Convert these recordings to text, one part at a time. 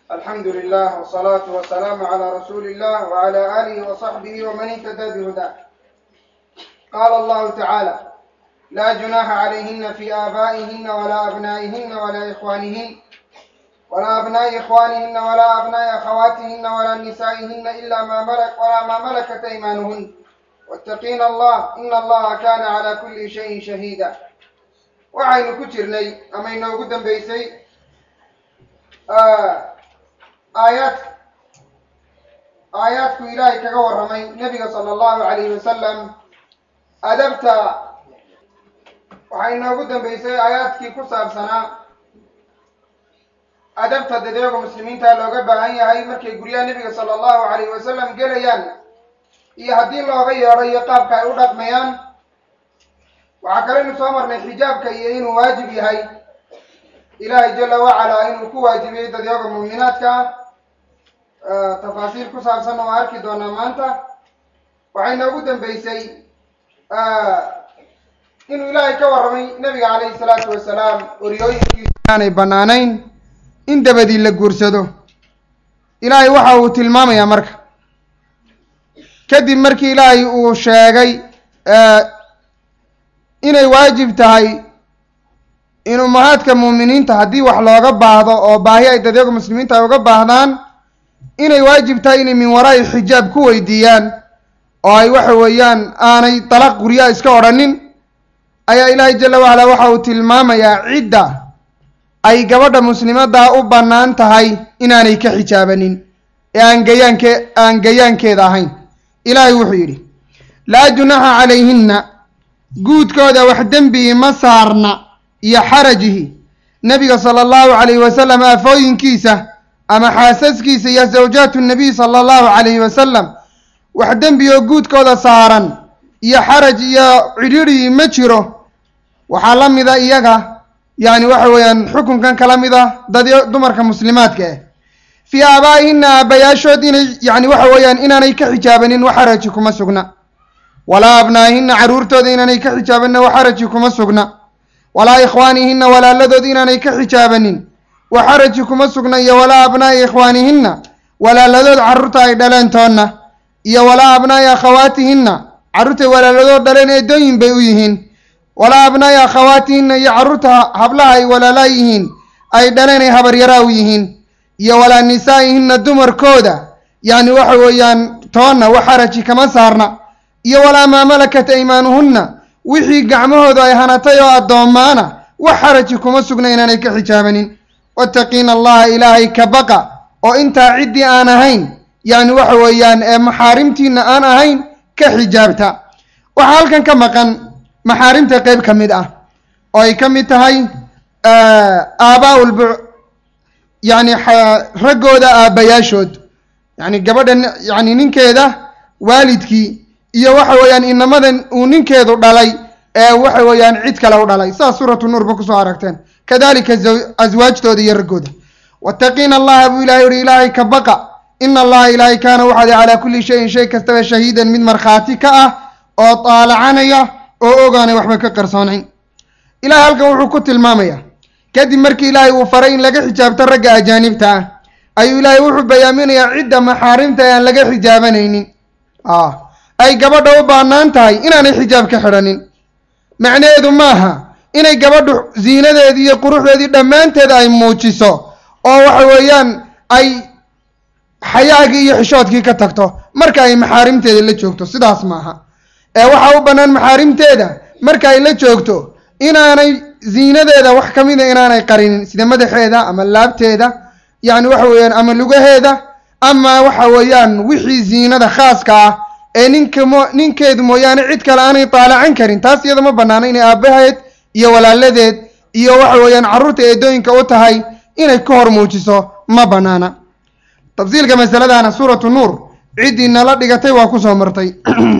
الحمد لله والصلاة والسلام على رسول الله وعلى آله وصحبه ومن اهتدى بهداه قال الله تعالى لا جناح عليهن في آبائهن ولا أبنائهن ولا إخوانهن ولا أبناء إخوانهن ولا أبناء أخواتهن ولا نسائهن إلا ما ملك ولا ما ملكت أيمانهن واتقين الله إن الله كان على كل شيء شهيدا waxaynu ku jirnay ama inoogu dambeysay aayaad aayaadku ilaahay kaga warramay nebiga sala allahu calayhi wasalam adabta waxaa inoogu dambeysay aayaadkii ku saabsanaa adabta dadeega muslimiinta looga baahan yahay markay guryaha nebiga sala allahu calayhi wasalam gelayaan iyo haddii looga yeedho iyo qaabka ay u dhaqmayaan waxaa kaleynu soo marnay xijaabka iyo inuu waajib yahay ilaahay jala wacalaa inuu ku waajibiyey dadyaga muuminaadka ah tafaasiil ku saabsan oo arki doonaa maanta waxay noogu dambeysay inuu ilaahay ka warramay nebiga calayhi salaatu wasalaam oryooyinkiisu aanay bannaanayn in dabadii la guursado ilaahay waxa uu tilmaamayaa marka kadib markii ilaahay uu sheegay inay waajib tahay in ummahaadka muuminiinta haddii wax looga baahdo oo baahi ay dadyaga muslimiinta ay uga baahdaan inay waajib tahay inay min waraa'i xijaab ku weydiiyaan oo ay waxa weeyaan aanay dalaq guryaa iska odhanin ayaa ilaahay jala wacalaa waxa uu tilmaamayaa cidda ay gabadha muslimaddaa u bannaan tahay inaanay ka xijaabanin ee aan gayaanke aan gayaankeeda ahayn ilaahay wuxuu yidhi laa junaxa calayhinna guudkooda wax dembii ma saarna iyo xarajihi nebiga sala allahu calayhi wasalam afooyinkiisa ama xaasaskiisa iyo zawjaatu nabiy sala allahu calayhi wasalam wax dembi oo guudkooda saaran iyo xaraj iyo cidhiidhi ma jiro waxaa la mida iyaga yacni waxa weeyaan xukunkan kala mid a dad dumarka muslimaadka ah fii aabaa'ihinna aabbayaashood inay yacni waxa weeyaan inaanay ka xijaabanin wax xaraji kuma sugna walaa abnaa'ihinna carruurtooda inaanay ka xijaabanin wax xaraji kuma sugna walaa ikhwaanihinna walaaladood inaanay ka xijaabanin wax xaraji kuma sugna iyo walaa abnaa'i ikhwaanihinna walaaladood carruurta ay dhaleen toonna iyo walaa abnaa'i akhawaatihinna carruurtay walaaladood dhaleen eedooyin bay u yihiin walaa abnaa'i akhawaatihinna iyo carruurta hablaha ay walaalaa yihiin ay dhaleen ay habaryaraa u yihiin iyo walaa nisaa'ihinna dumarkooda yacni waxa weeyaan toonna wax xaraji kama saarna iyo walaa maa malakat aymaanuhunna wixii gacmahoodu ay hanatay oo addoommaana wax xaraji kuma sugna inaanay ka xijaabanin wattaqiina allaha ilaahay ka baqa oo intaa ciddii aan ahayn yacni waxa weeyaan ee maxaarimtiinna aan ahayn ka xijaabta waxaa halkan ka maqan maxaarimta qeyb ka mid ah oo ay ka mid tahay aabaa lbu yacni raggooda aabbayaashood yacni gabadha yacni ninkeeda waalidkii iyo waxa weeyaan inamadan uu ninkeedu dhalay ee waxa weeyaan cid kale u dhalay saas suuratu nuurba kusoo aragteen kadalika aswaajtooda iyo raggooda wattaqiina allaha buu ilahay uhi ilaahay ka baqa ina allaha ilaahay kaana waxaad calaa kulli shayin shay kastaba shahiidan mid markhaati ka ah oo taalacanaya oo ogaanay waxba ka qarsoonayn ilahay halkan wuxuu ku tilmaamayaa kadib markii ilaahay uu faray in laga xijaabto ragga ajaanibta ah ayuu ilaahay wuxuu bayaaminayaa cidda maxaarimta aan laga xijaabanaynin ay gabadha u baanaan tahay inaanay xijaab ka xidhanin macnaheedu maaha inay gabadhu ziinadeedii iyo quruxdeedii dhammaanteed ay muujiso oo waxa weeyaan ay xayaagii iyo xishoodkii ka tagto marka ay maxaarimteeda la joogto sidaas maaha ee waxaa u bannaan maxaarimteeda marka ay la joogto inaanay ziinadeeda wax ka mida inaanay qarinin sida madaxeeda ama laabteeda yacni waxa weeyaan ama lugaheeda ama waxa weeyaan wixii ziinada khaaska ah ee ninka mo ninkeedu mooyaane cid kale aanay taalacan karin taas iyada ma bannaano inay aabbaheed iyo walaaladeed iyo waxa weeyaan carruurta eedooyinka u tahay inay ka hor muujiso ma bannaana tafsiilka masaladana suuratu nuur ciddii nala dhigatay waa kusoo martay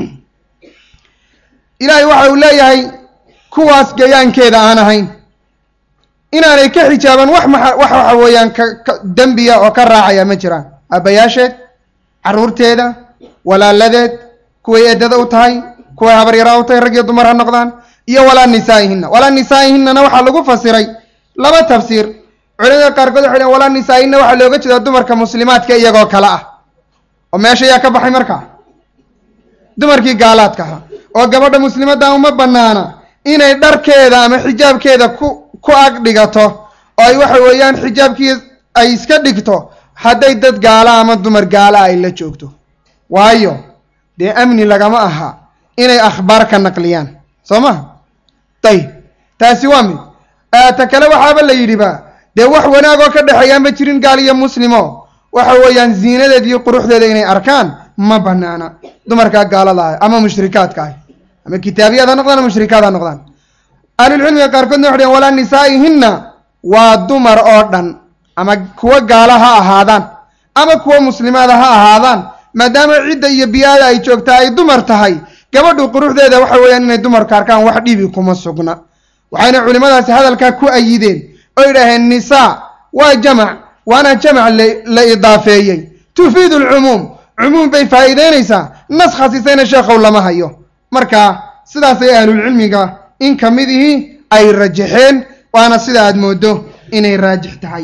ilaahay waxa uu leeyahay kuwaas gayaankeeda aan ahayn inaanay ka xijaaban wax maa wax waxa weeyaan ka dembiya oo ka raacaya ma jiraan aabbayaasheed carruurteeda walaaladeed kuway eedada u tahay kuway habaryara u tahay rag iyo dumar ha noqdaan iyo walaa nisaa'ihinna walaa nisaa'ihinnana waxaa lagu fasiray laba tafsiir culimada qaarkood waxay dhaheen walaa nisaa-ina waxaa looga jeedaa dumarka muslimaadka iyagoo kale ah oo meesha yaa ka baxay markaa dumarkii gaalaadka ahaa oo gabadha muslimadda uma banaana inay dharkeeda ama xijaabkeeda ku ku ag dhigato oo ay waxa weeyaan xijaabkii ay iska dhigto hadday dad gaala ama dumar gaala ay la joogto waayo dee amni lagama aha inay akhbaar ka naqliyaan soo maha dayib taasi waa mid ta kale waxaaba la yidhiba dee wax wanaagoo ka dhexeeyaan ma jirin gaal iyo muslimo waxa weeyaan ziinadeed iyo quruxdeeda inay arkaan ma banaana dumarkaa gaalada ah ama mushrikaadka ah ama kitaabiyaad ha noqdaan ama mushrikaad ha noqdaan ahlulcilmiga qaarkoodna waxay dhaheen walaa nisaa'ihinna waa dumar oo dhan ama kuwa gaala ha ahaadaan ama kuwa muslimaada ha ahaadaan maadaama cidda iyo biyaada ay joogtaa ay dumar tahay gabadhu quruxdeeda waxa weeyaan inay dumarka arkaan wax dhibi kuma sugna waxayna culimmadaasi hadalkaa ku ayideen oo yidhaaheen nisaa waa jamac waana jamac la idaafeeyey tufiidu alcumuum cumuum bay faa'iideynaysaa nas khasisayna sheekhow lama hayo marka sidaasay ahlulcilmiga in ka midihii ay rajaxeen waana sida aad moodo inay raajix tahay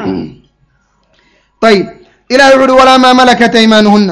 ayib ilahi wuxu uhi walaa maa malakat aymaanuhunna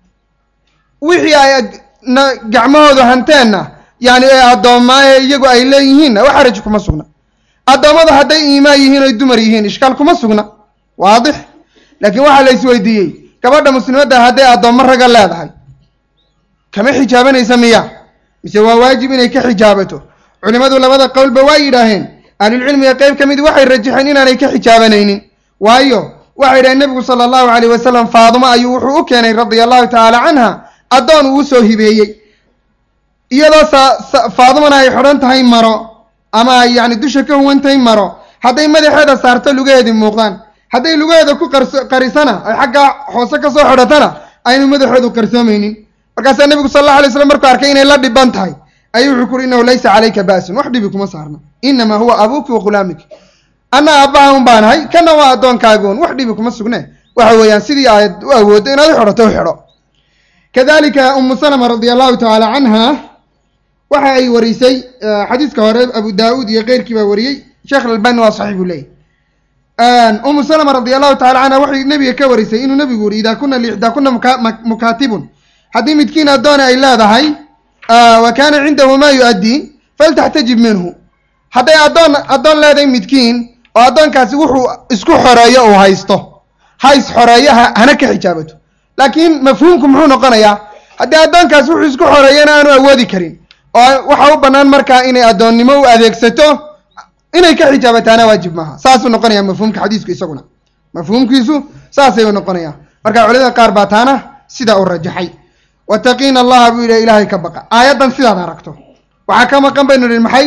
wixii ay gacmahoodu hanteenna yani ee addoommaaye iyagu ay leeyihiinna wax xaraj kuma sugna addoommadu hadday iimaan yihiin oy dumar yihiin ishkaal kuma sugna waadix laakiin waxaa la isweydiiyey gabadha muslimadda hadday addoommo raga leedahay kama xijaabanaysa miya mise waa waajib inay ka xijaabato culimmadu labada qowlba waa yidhaaheen ahlulcilmiga qeyb ka mid waxay rajaxeen inaanay ka xijaabanaynin waayo waxay yidhaheen nebigu sala allahu calayh wasalam faadumo ayuu wuxuu u keenay radia allahu tacaala canha addoon uu usoo hibeeyey iyadoo sa faadumana ay xidhan tahay maro ama ay yacni dusha ka huwan tahay maro hadday madaxeeda saarto lugaheedii muuqdaan hadday lugaheeda ku qarso qarisana ay xaggaa hoose ka soo xidhatana aynu madaxoodu qarsoomaynin markaasaa nebigu sal allahu alay slam markuu arkay inay la dhiban tahay ayuu wuxuu kuuri innahu laysa calayka ba'sun wax dhibi kuma saarna inamaa huwa abuuki wa khulaamiki anna aabbaha un baanahay kana waa addoonkaagoon wax dhibi kuma sugne waxa weeyaan sidii aad u awooddo inaad u xidhato u xidho kadalika umu salama radia allahu tacaala canha waxa ay warisay xadiiska hore abu daauud iyo keyrkii baa wariyey sheekh albani waa saxiix buu leeyahy umu salama radi allahu tacala canha waxay nebiga ka warisay inuu nebigu yuri idaa kuna liixdaa kuna mukaatibun haddii midkiin addoona ay leedahay wa kaana cindahu maa yu-addii faltaxtajib minhu hadday addoon addoon leedahay midkiin oo addoonkaasi wuxuu isku xoreeyo uu haysto ha is xoreeyo hana ka xijaabato laakiin mafhuumku muxuu noqonayaa haddii addoonkaasi wuxuu isku xoreeyana aanu awoodi karin oo waxaa u bannaan markaa inay addoonnimo u adeegsato inay ka xijaabataana waajib maaha saasuu noqonaya mafhuumka xadiisku isaguna mafhuumkiisu saasayuu noqonaya marka culimada qaar baa taana sidaa u rajaxay wataqiina allaha buu yidhi ilaahay ka baqa aayaddan sidaad aragto waxaa ka maqan baynu nihi maxay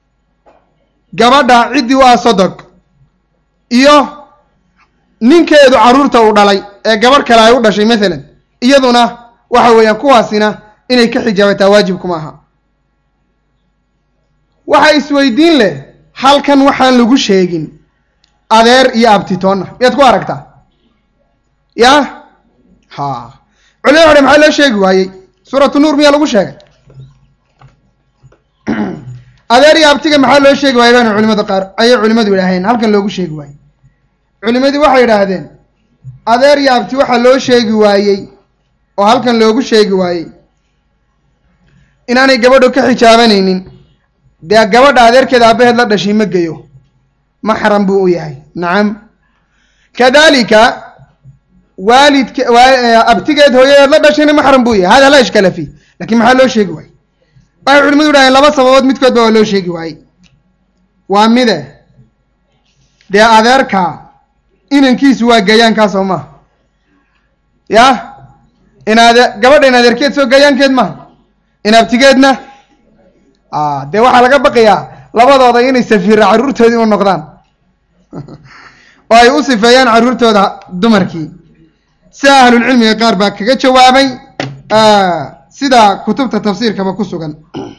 gabadha ciddii u ah sodog iyo ninkeedu carruurta uu dhalay ee gabadh kale ay u dhashay maalan iyaduna waxa weeyaan kuwaasina inay ka xijaabataa waajib kuma aha waxa isweydiin leh halkan waxaan lagu sheegin adeer iyo abtitoonna miyaad ku aragtaa ya ha culimada waxay maxaa loo sheegi waayey suuratu nuur miyaa lagu sheegay adeer iyo abtiga maxaa loo sheegi waayey baanu culimada qaar ayay culimadu idhaaheen halkan loogu sheegi waayey culimadii waxay idhaahdeen adeer iyo abti waxaa loo sheegi waayey oo halkan loogu sheegi waayey inaanay gabadhu ka xijaabanaynin dee gabadha adeerkeeda aabaheed la dhashay ma geyo maxram buu u yahay nacam kadalika waalidka abtigeed hooyadeed la dhashayna maxram buu yahay hada laa ishkala fi lakin maxaa loo sheegi waayey waxay culimadu idhaheen laba sababood midkoodba waa loo sheegi waayey waa mide dee adeerka inankiisu waa gayaankaa soo maha ya in ade gabadha in adeerkeed soo gayaankeed maha in abtigeedna dee waxaa laga baqayaa labadooda inay safiira carruurtoodii u noqdaan oo ay u sifeeyaan carruurtooda dumarkii sida ahlulcilmiga qaar baa kaga jawaabay sida kutubta tafsiirkaba ku sugan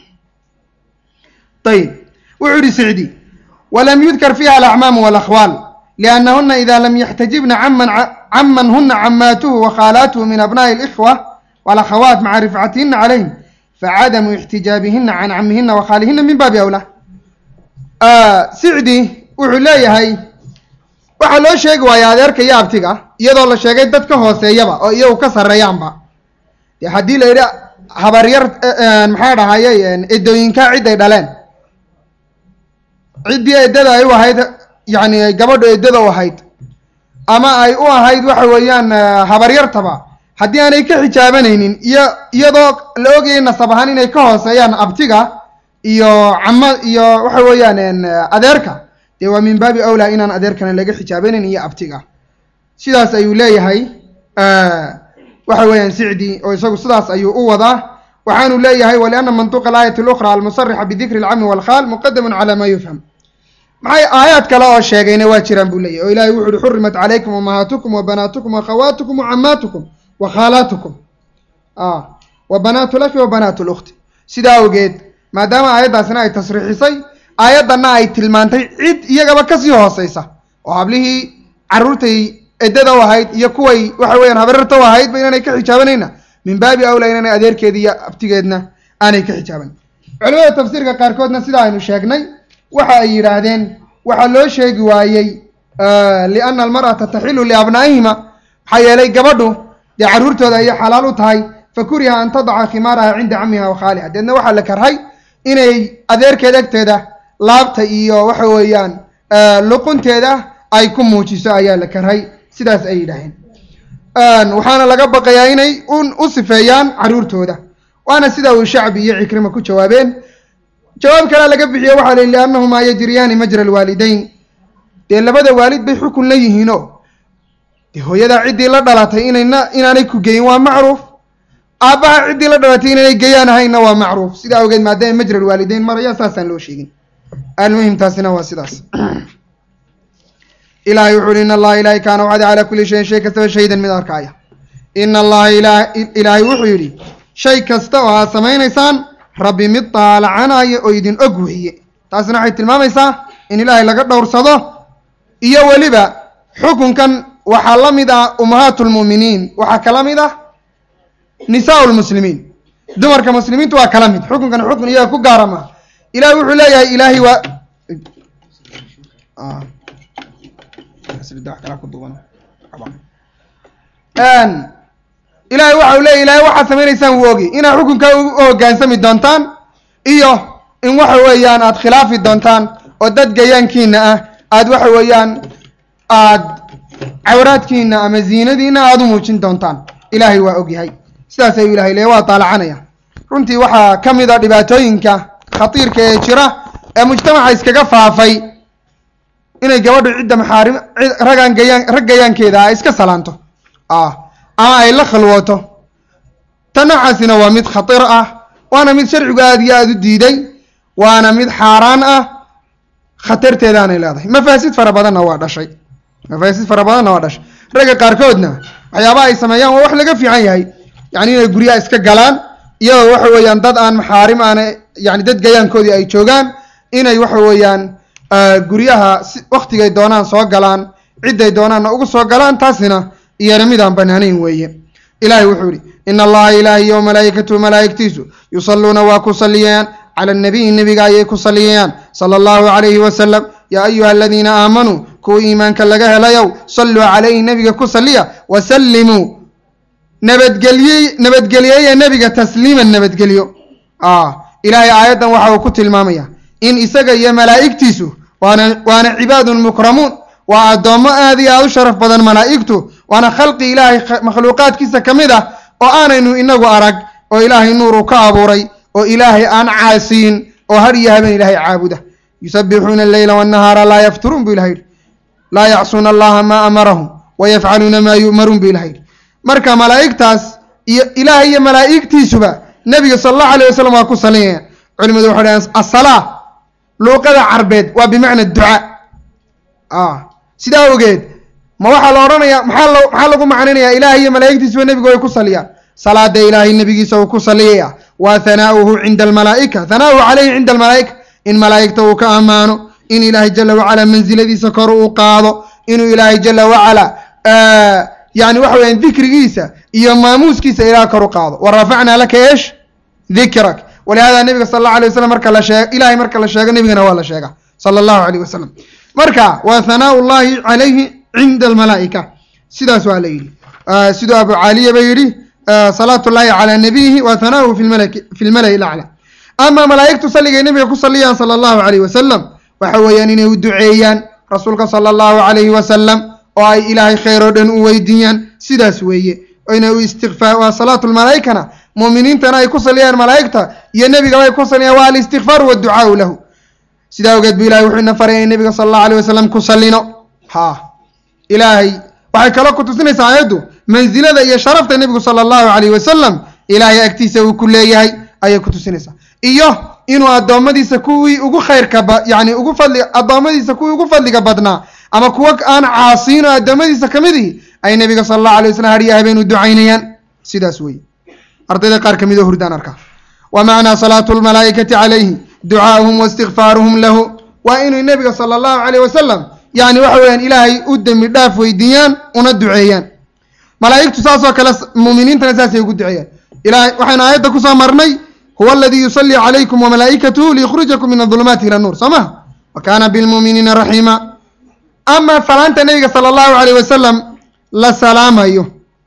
ayib wuxuu yihi sicdi walam yudkar fiiha alacmaamu walakhwaal liannahuna ida lam yaxtajibna caman caman huna camaatuhu wakhaalaatuhu min abna'i alikhwa walakhawaat maca rifcatihina calayhim facadamu ixtijaabihina can camihina wakhaalihina min baabi awlaa sicdi wuxuu leeyahay waxaa loo sheegi waaya adeerka iyo abtiga iyadoo la sheegay dad ka hooseeyaba oo iyagu ka sarreeyaanba dee haddii la yidhi habaryar maxaa dhahayey edooyinkaa ciday dhaleen ciddii eddada ay u ahayd yacni gabadhu eddada u ahayd ama ay u ahayd waxa weeyaan habaryartaba haddii aanay ka xijaabanaynin iyo iyadoo la ogayay nasab ahaan inay ka hooseeyaan abtiga iyo cama iyo waxa weeyaan adeerka dee waa min baabi awlaa inaan adeerkana laga xijaabanayn iyo abtiga sidaas ayuu leeyahay waxa weeyaan sicdi oo isagu sidaas ayuu u wadaa waxaanu leeyahay waliana mantuqa alaayati اlأkhra almusarixa bidikri اlcami wاlkhaal muqadamun calى ma yufham maxay aayaad kale oo sheegayna waa jiraan buu leeyahy o ilahay wuxu uhi xurimat calaykum umahaatukum wabanaatukum wakhawaatukum wacamaatukum wakhaalaatukum wa banaatu laki wa banaatu lukhti sidaa awgeed maadaama aayaddaasina ay tasriixisay aayaddanna ay tilmaantay cid iyagaba kasii hooseysa oo hablihii carruurtay eddada u ahayd iyo kuway waxa weeyaan habarirta u ahaydba inaanay ka xijaabanayna min baabi awla inaanay adeerkeeda iyo abtigeedna aanay ka xijaaban culimada tafsiirka qaarkoodna sida aynu sheegnay waxa ay yidhaahdeen waxaa loo sheegi waayey liana almar'ata taxilu liabnaa'ihima maxaa yeelay gabadhu dee carruurtooda ayay xalaal u tahay fa kuriha an tadaca khimaaraha cinda camiha wa khaaliha deedna waxaa la karhay inay adeerkeed agteeda laabta iyo waxa weeyaan luqunteeda ay ku muujiso ayaa la karhay sidaas ay yidhaaheen waxaana laga baqayaa inay u sifeeyaan carruurtooda waana sida uu shacbi iyo cikrima ku jawaabeen jawaab kalea laga bixiye waxaa la yihi liannahumaa yajriyaani majra alwaalidayn dee labada waalid bay xukun la yihiino dee hooyadaa ciddii la dhalatay inayna inaanay ku geyin waa macruuf aabbaha ciddii la dhalatay inaanay geyaan ahaynna waa macruuf sidaa awgeed maadaama majra alwaalidayn maraya saasaan loo sheegin almuhim taasina waa sidaas ilahay wuxu uhi in allaha ilahay kaana wacda calaa kulli shayin shay kastaba shahidan mid arkaaya ina allaha ilaahay wuxuu yidhi shay kasta oo aad samaynaysaan rabbi mid daalacanaya oo idin og weeye taasina waxay tilmaamaysaa in ilaahay laga dhowrsado iyo weliba xukunkan waxaa la mid ah ummahaatu lmu'miniin waxaa kala mid ah nisaau lmuslimiin dumarka muslimiintu waa kala mid xukunkan xukun iyaga ku gaara maa ilahay wuxuu leeyahay ilaahay waa ilaahay waxa uu leeya ilahay waxaad samaynaysaan wuu ogi inaad xukunkaa u hoggaansami doontaan iyo in waxa weeyaan aad khilaafi doontaan oo dad gayaankiina ah aad waxa weeyaan aad cawraadkiina ama ziinadiina aada u muujin doontaan ilaahay waa ogyahay sidaas ayuu ilahay leeya waa daalacanaya runtii waxaa ka mid a dhibaatooyinka khatiirka ee jira ee mujtamaca iskaga faafay inay gabadhu cidda maxaarim ragaan gayaan rag gayaankeeda ah iska salaanto ah ama ay la khalwooto ta noocaasina waa mid khatir ah waana mid sharcigu aada iyo aada u diiday waana mid xaaraan ah khatarteedaanay leedahay mafaasid fara badanna waa dhashay mafaasid fara badanna waa dhashay ragga qaarkoodna waxyaabaha ay sameeyaan waa wax laga fiican yahay yacni inay guryaha iska galaan iyadoo waxa weeyaan dad aan maxaarim aana yani dad gayaankoodii ay joogaan inay waxa weeyaan guryaha si waktigay doonaan soo galaan cidday doonaanna ugu soo galaan taasina iyana midaan banaanayn weeye ilahay wuxuu yihi in allaha ilaahi iyo malaa'ikatuhu malaa'igtiisu yusalluuna waa ku salliyayaan cala nabiyi nebiga ayay ku salliyayaan sala allahu calayhi wasalam yaa ayuha aladiina aamanuu kuwa iimaanka laga helayow salluu calayhi nebiga ku salliya wasallimuu nabadgelye nabadgelyeeye nebiga tasliiman nabadgelyo ilaahay aayaddan waxa uu ku tilmaamaya in isaga iyo malaa'igtiisu waana waana cibaadun mukramuun waa addoommo aad iyo aad u sharaf badan malaa'igtu waana khalqi ilaahay makhluuqaadkiisa ka mid ah oo aanaynu inagu arag oo ilaahay nuuru ka abuuray oo ilaahay aan caasiyin oo har iyo habeen ilaahay caabuda yusabbixuuna alleyla wannahaara laa yafturuun buu ilahay yidhi laa yacsuuna allaha maa amarahum wayafcaluuna maa yu'maruun buu ilahay yidhi marka malaa'igtaas iyo ilaahay iyo malaa'igtiisuba nebiga sala allahu alayh wasalam waa ku salinayaan culimadu waxay dhahaan asalaa luuqada carbeed waa bimacna ducaa sidaa ogeed ma waxaa la odhanayaa maxaa lo maxaa lagu macnaynayaa ilaahay iyo malaa'igtiisuba nebigu way ku saliyaan salaada ilaahay nebigiisa uu ku saliyaya waa hanaa'uhu cinda almalaa'ika hanaa'uhu calayhi cinda almalaa'ika in malaa'igta uu ka ammaano in ilaahay jala wacala mansiladiisa kor uu qaado inuu ilaahay jala wacala yani waxa weyaan dikrigiisa iyo maamuuskiisa ilaah kor u qaado wa rafacnaa laka eesh dikrak walihada nebiga sala allahu alay wasalam marka la sheeg ilahay marka la sheego nebigana waa la sheega sala allahu alayh wasalam marka waa hanaau llahi calayhi cinda almalaa'ika sidaas waa la yidhi siduu abu caaliya ba yidhi salaatu llahi calaa nabiyihi wa hanaauhu fi lmala'i lacla ama malaa'igtu salligay nebiga ku saliyaan sala allahu alayh wasalam waxa weeyaan inay u duceeyaan rasuulka sala allahu alayhi wasalam oo ay ilaahay khayr oo dhan u weydiiyaan sidaas weeye inay u istikfaar waa salaatu lmalaa'ikana muuminiintana ay ku saliyaan malaa'igta iyo nebigaba ay ku saliyaan waa alistikfaaru waadducaau lahu sidaa ogeed bu ilahay wuxuu ina faray in nebiga sala allahu alayh wasalam ku sallino ha ilaahay waxay kaloo ku tusinaysaa aayaddu mansilada iyo sharafta nebigu sala allahu alayh wasalam ilaahay agtiisa uu ku leeyahay ayay ku tusinaysaa iyo inuu addoommadiisa kuwii ugu khayrka ba yani ugu fadli addoommadiisa kuwii ugu fadliga badnaa ama kuwa aan caasiin oo addoommadiisa ka mid ihi ay nebiga sala allahu alay wasalam hadhiya habeen u ducaynayaan sidaas weeye ardayda qaar ka mid oo hurdaan arkaa wa macnaa salaatu lmalaa'ikati calayhi ducaa'uhum waistikfaaruhum lahu waa inay nebiga sala allahu alayh wasalam yani waxa weeyaan ilaahay u dembi dhaaf weydiiyaan una duceeyaan malaa'igtu saasoo kale muuminiintana saasay ugu duceeyaan ilahay waxaynu aayadda kusoo marnay huwa aladii yusallii calaykum wamalaa'ikatuhu liyukhrijakum min adulumaati ila nuur soo maha wa kaana bilmuuminiina raxiima ama salaanta nebiga sala allahu alayh wasalam la salaamayo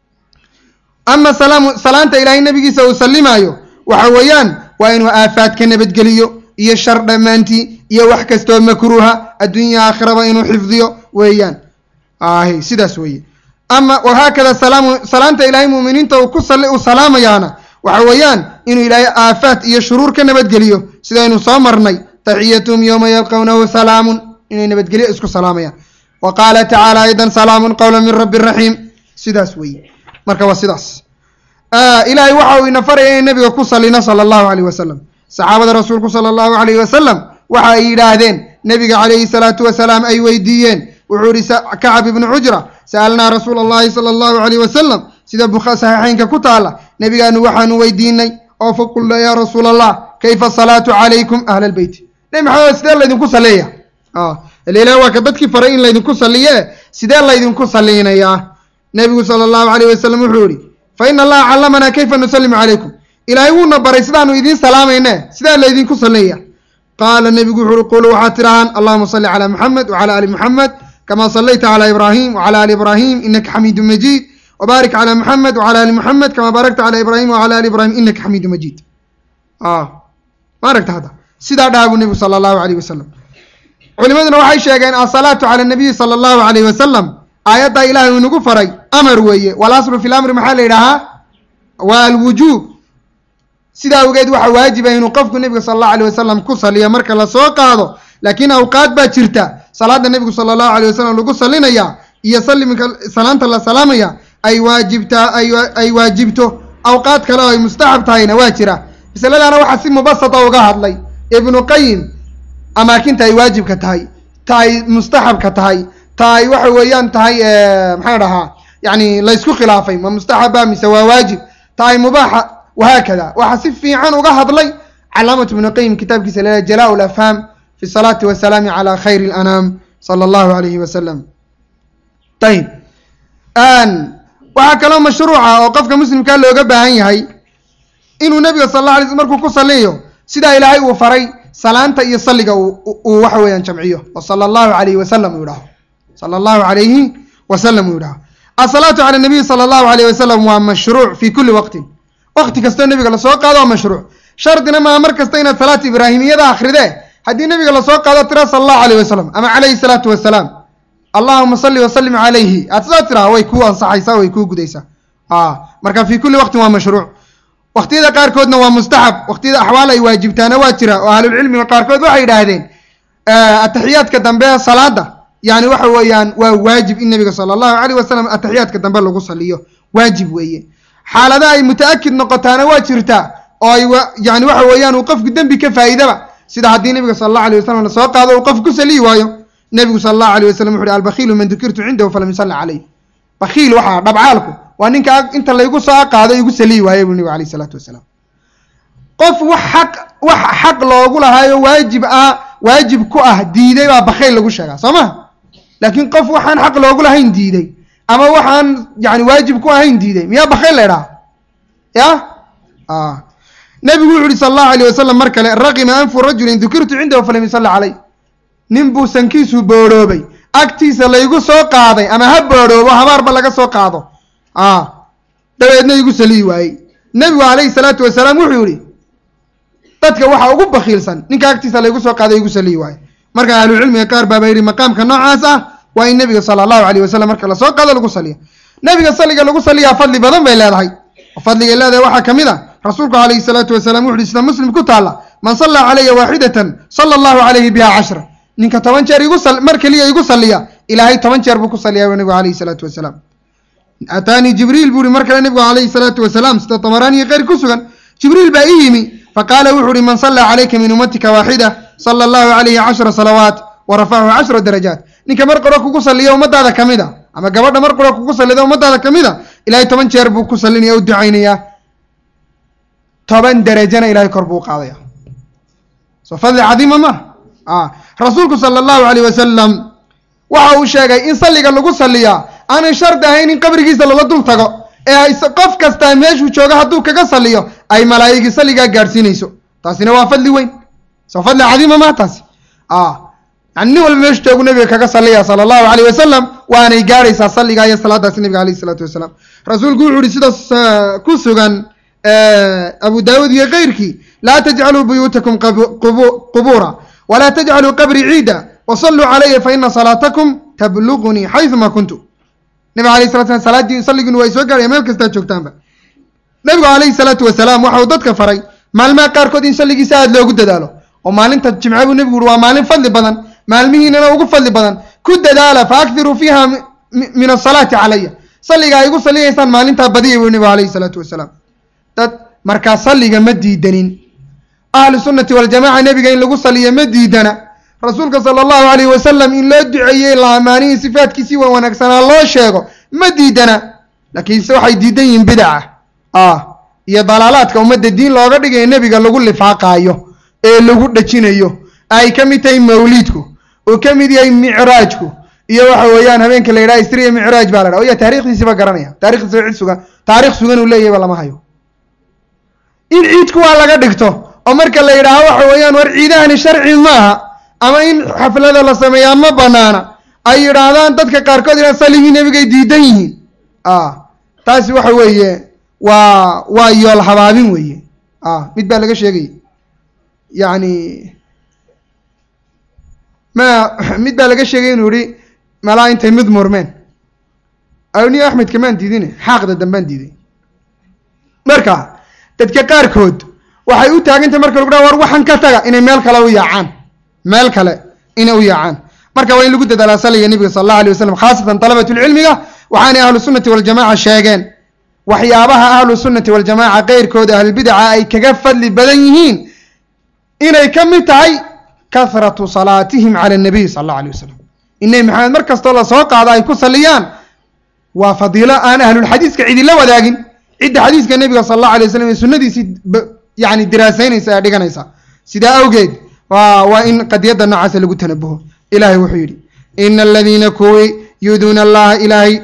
ama salaam salaanta ilaahay nebigiisa uu sallimaayo waxa weeyaan waa inuu aafaad ka nabadgeliyo iyo shar dhammaantii iyo wax kastoo makruuha adduunya aakhiraba inuu xifdiyo weeyaan ahi sidaas weeye ama wahaakada salaamu salaanta ilaahay muuminiinta uu ku sali uu salaamayaana waxa weeyaan inuu ilaahay aafaad iyo shuruur ka nabadgeliyo sidaynu soo marnay taxiyatuhum yowma yalqawnahu salaamun inay nabadgelyo isku salaamayaan wa qaala tacaala aydan salaamun qowla min rabbi raxiim sidaas weeye marka waa sidaas ilaahay waxa uu ina faraya inay nebiga ku salino sala allahu alayh wasalam saxaabada rasuulku sala allahu alayh wasalam waxa ay yidhaahdeen nebiga calayhi salaatu wasalaam ay weydiiyeen wuxuu ihi kacab ibnu cujra sa'alnaa rasuula allahi sala allahu alayh wasalam sida saxiixeynka ku taala nebigaanu waxaanu weydiinay oo faqulna yaa rasuula allah kayfa asalaatu calaykum ahla albeyti nebi maxamed sidee laydinku saleeya ilah waa ka dadkii faray in laydinku saliye sidee laydinku saliinayaa nebigu sala allahu alayh wasalam wuxuu yihi fa ina allaha callamanaa kayfa nusalimu calaykum ilaahay wuuna baray sidaanu idiin salaamayne sidaa laydinku saleeya qaala nebigu wuxu uhi quluu waxaad tidhahaan allahuma salli calaa muxamed wacala ali muxamed kama sallayta calaa ibraahim wacala ali ibraahim inaka xamiidu majiid wbaarik calaa muxamed wacala ali muxamed kama baarakta calaa ibraahim wacala ali ibraahim inaka xamiidu majiid ma aragta hadda sidaa dhaha buu nebigu sala allahu alayh wasalam culimaduna waxay sheegeen asalaatu cala nabiyi sala allahu alayh wasalam aayaddaa ilahay uu inagu faray amar weeye walaslu fi lamri maxaa la yidhaahaa waa alwujuub sidaa awgeed waxa waajiba inuu qofku nebiga sala allahu alayh wasalam ku saliyo marka lasoo qaado laakiin awqaad baa jirta salaada nebigu sala allahu alayh wasalam lagu salinaya iyo salimka salaanta la salaamaya ay waajibtaa ay waajibto awqaad kale oo ay mustaxab tahayna waa jira masaladaana waxaa si mubasata uga hadlay ibnu qayim amaakinta ay waajibka tahay ta ay mustaxabka tahay ta ay waxa weeyaan tahay maxaa dhahaa yani laysku khilaafay ma mustaxaba mise waa waajib ta ay mubaaxa wahaakada waxaa si fiican uga hadlay calaamatu ibnu qayim kitaabkiisa lea jalaa lafhaam fi salaati wasalaami cala khayri lanaam sala allahu alayhi wasalam ayib waxaa kaloo mashruuca oo qofka muslimkaa looga baahan yahay inuu nebiga sal alla alay sl markuu ku saliyo sidaa ilaahay uu faray salaanta iyo salliga uu waxa weeyaan jamciyo oo sala allahu alayhi wasalam uu yidhaho sala allahu alayhi wasalam uu yidhaho asalaatu cala nabiyi sala allahu alayh wasalam waa mashruuc fi kulli waqtin waqti kastoo nebiga lasoo qaado waa mashruuc shardina maa mar kasta inaad salaata ibraahimiyada akridee haddii nebiga lasoo qaado tira sala allahu alayh wasalam ama calayhi salaatu wasalaam allahuma salli wasalim calayhi aad sidaa tiraa way kuu ansaxaysaa way kuu gudaysaa marka fi kulli waqtin waa mashruuc waqtiyada qaarkoodna waa mustaxab waqtiyada axwaal ay waajibtaana waa jira oo ahlulcilmiga qaarkood waxay yidhaahdeen ataxiyaadka dambe ee salaada yani waxa weeyaan waa waajib in nebiga sala allahu alayh wasalam ataxiyaadka dambe lagu saliyo waajib weeye xaalada ay muta-akid noqotaana waa jirtaa oo ay yani waxa weeyaan uu qofku dembi ka faa'iidaba sida haddii nebiga sala allahu alayh wasalam lasoo qaado uu qofku ku saliyi waayo nebigu sala allahu alayh wasalam wuxu uhi albakiilu man dukirtu cindahu falam yusalli calayh bakiil waxaa dhabcaalku waa ninka inta laygu soo qaado igu saliyi waaye buu nebigu alayh isalaatu wasalaam qof wax xaq wax xaq loogu lahaayo waajib ah waajib ku ah diiday baa bakayl lagu sheegaa soo ma laakiin qof waxaan xaq loogu lahayn diiday ama waxaan yani waajib ku ahayn diiday miyaa bakayl la idhaha ya nebigu wuxu uhi sala allahu alayh wasalam mar kale raqima anfu rajulin dukirtu cindahu falam yusalli calay nin buu sankiisu boodhoobay agtiisa laygu soo qaaday ama ha boodhoobo habaarba laga soo qaado a dabeedna igu saliyi waayey nebigu calayhi salaatu wasalaam wuxuu yihi dadka waxaa ugu bakiilsan ninka agtiisa laygu soo qaaday igu saliyi waaye marka ahlucilmiga qaar baaba yidhi maqaamka noocaas ah waa in nebiga sala allahu alayh wasalam marka lasoo qaado lagu saliya nebiga saliga lagu saliyaa fadli badan bay leedahay fadligay leedahay waxaa ka mid a rasuulku calayhi salaatu wasalaam wuxu uhi sida muslim ku taalla man sallaa calaya waaxidatan sala allahu calayhi biha cashra ninka toban jeer igu mar keliya igu saliya ilaahay toban jeer buu ku saliyaa bu nebigu calayhi salaatu wasalaam ataanii jibriil buu ihi mar kale nebigu calayhi salaatu wasalaam sida tabaraaniyo keyr ku sugan jibriil baa ii yimi faqaala wuxu uhi man sallaa calayka min ummatika waaxida sala allahu calayhi cashra salawaat wa rafacahu cashra darajaat ninka mar qoro kugu saliya ummadaada ka mid a ama gabadha mar qoro kugu salida ummadaada ka mid a ilaahay toban jeer buu ku salinaya u ducaynayaa toban derajana ilahay kor buu u qaadaya soo fadli cadiima ma a rasuulku sala allahu alayh wasalam waxa uu sheegay in salliga lagu saliyaa aanay shardi ahayn in qabrigiisa lala dul tago ee ay qof kastaa meeshuu joogo hadduu kaga saliyo ay malaa'igi salligaa gaadhsiinayso taasina waa fadli weyn soo fadli cadiima ma taasi a yani nin walba meeshu joogu nabiga kaga saliya sala allahu alayh wasalam waanay gaadhaysaa salligaa iyo salaadaasi nabiga alayh isalaatu wasalaam rasuulku wuxu uhi sidaas ku sugan abu daawuud iyo keyrkii laa tajcaluu buyuutakum qubuura walaa tajcaluu qabrii ciida wasalluu calaya faina salaatakum tablugunii xayuma kuntu nabiga alayh salat slam salaadii salligiinu waa soo gaaraya meel kastaa joogtaanba nabigu calayhi salaatu wasalaam waxa uu dadka faray maalmaha qaarkood in salligiisa aada loogu dadaalo oo maalinta jimce buu nebigu uhi waa maalin fadli badan maalmihiinana ugu fadli badan ku dadaala fa akthiruu fiiha min asalaati calaya salliga ay igu saliyaysaan maalintaa badiya buu nebigu alayhi salaatu wasalaam dad markaa salliga ma diidanin ahlu sunnati waljamaca nebiga in lagu saliyo ma diidana rasuulka sala allahu alayh wasalam in loo duceeyey la amaanihii sifaatkiisii waa wanaagsanaa loo sheego ma diidana laakiinse waxay diidan yihiin bidaca ah iyo dalaalaadka ummadda diin looga dhigayo nebiga lagu lifaaqaayo ee lagu dhajinayo ay ka mid tahay mawliidku uu ka mid yahay micraajku iyo waxa weeyaan habeenka la yidhaha isriya micraaj baa la dhaha oya taarikhdiisiba garanaya taarikhdiisiba cid sugan taarikh sugan uu leeyahayba lama hayo in ciidku waa laga dhigto oo marka la yidhaaho waxa weeyaan war ciidahani sharci maaha ama in xaflada la sameeyaa ma banaana ay yidhaahdaan dadka qaarkood inaa saligii nebigay diidan yihiin a taasi waxa weeye waa waa yool habaabin weeye a mid baa laga sheegaya yacni ma mid baa laga sheegay inuu yihi malaa intay mid murmeen awni axmed kamaan diidine xaaqda dambaan diiday marka dadka qaarkood waxay u taagantay marka lagu dhaha war waxan ka taga inay meel kale u yaacaan meel kale inay u yaacaan marka waa in lagu dadaalaa saliga nebiga sala allahu alay wasalam khaasatan dalabatulcilmiga waxaanay ahlu sunnati waljamaca sheegeen waxyaabaha ahlu sunnati waljamaca keyrkooda ahlulbidaca ay kaga fadli badan yihiin inay ka mid tahay kahratu salaatihim cala nabiy sala allahu alay wasalam in nebi maxamed mar kastoo lasoo qaado ay ku saliyaan waa fadiilo aan ahlulxadiiska cidila wadaagin cidda xadiiska nebiga sala allahu alay waslam ee sunnadiisii yani diraasaynaysa ee dhiganaysa sidaa awgeed waa waa in qadiyadda noocaasa lagu tanabuho ilahay wuxuu yidhi ina aladiina kuwii yuuduuna allaha ilaahay